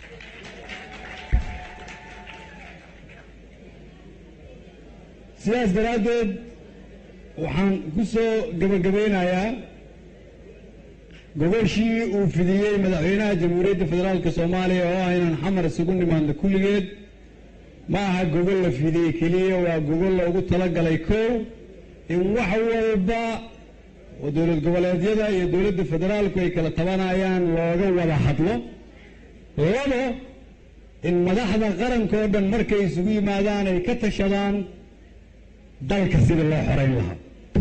sidaas daraaddeed waxaan ku soo gebagabaynayaa gogoshii uu fidiyey madaxweynaha jamhuuriyadda federaalka soomaaliya oo ah inaan xamar isugu nimaadno kulligeed ma aha gogol la fidiyey keliya waa gogol loogu talagalay kow in wax walba oo dowlad goboleedyada iyo dowladda federaalku ay kala tabanayaan looga wada hadlo labo in madaxda qaranka oo dhan markay isugu yimaadaan ay ka tashadaan dalka sidii loo xorayn lahaa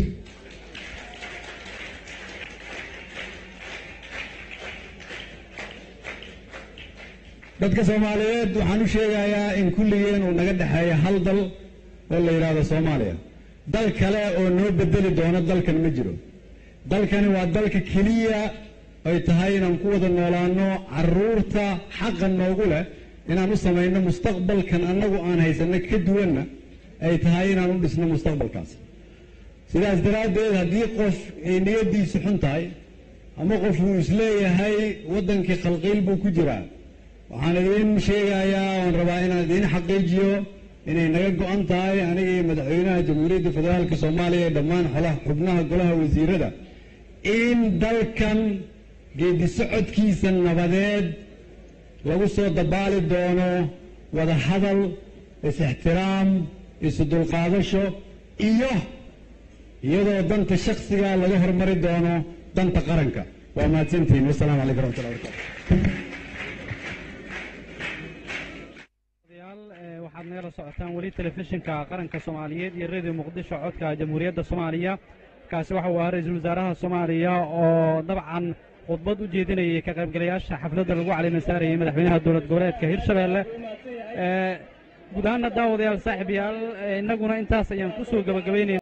dadka soomaaliyeed waxaan u sheegayaa in kulligeen uu naga dhexeeya hal dal oo la yidhaahdo soomaaliya dal kale oo noo bedeli doono dalkan ma jiro dalkani waa dalka keliya ay tahay inaan ku wada noolaano caruurta xaqa noogu leh inaan u samayno mustaqbalkan annagu aan haysanno ka duwanna ay tahay inaan u dhisno mustaqbalkaas sidaas daraaddeed haddii qof ay niyaddiisu xun tahay ama qof uu isleeyahay waddankii khalqiil buu ku jiraa waxaan idiin sheegayaa oon rabaa inaan idiin xaqiijiyo inay naga go-an tahay aniga iyo madaxweynaha jamhuuriyadda federaalka soomaaliya ee dhammaan xolaha xubnaha golaha wasiirada in dalkan geedi socodkiisa nabadeed lagu soo dabaali doono wada hadal is-ixtiraam isu dulqaadasho iyo iyadoo danta shaksiga laga hormari doono danta qaranka waa mahadsantihiin wasalaamu calaykum raxmatullahi barakaatu waxaad nagala socotaan weli telefishinka qaranka soomaaliyeed iyo radio muqdisho codka jamhuuriyadda soomaaliya kaasi waxa uu ahaa ra-iisul wasaaraha soomaaliya oo dabcan khudbad u jeedinayay ka qaybgalayaasha xafladda lagu calimasaarayay madaxweynaha dowlad goboleedka hirshabeelle guud ahaana daawadayaal saaxiib yaal innaguna intaas ayaan ku soo gebagabaynayna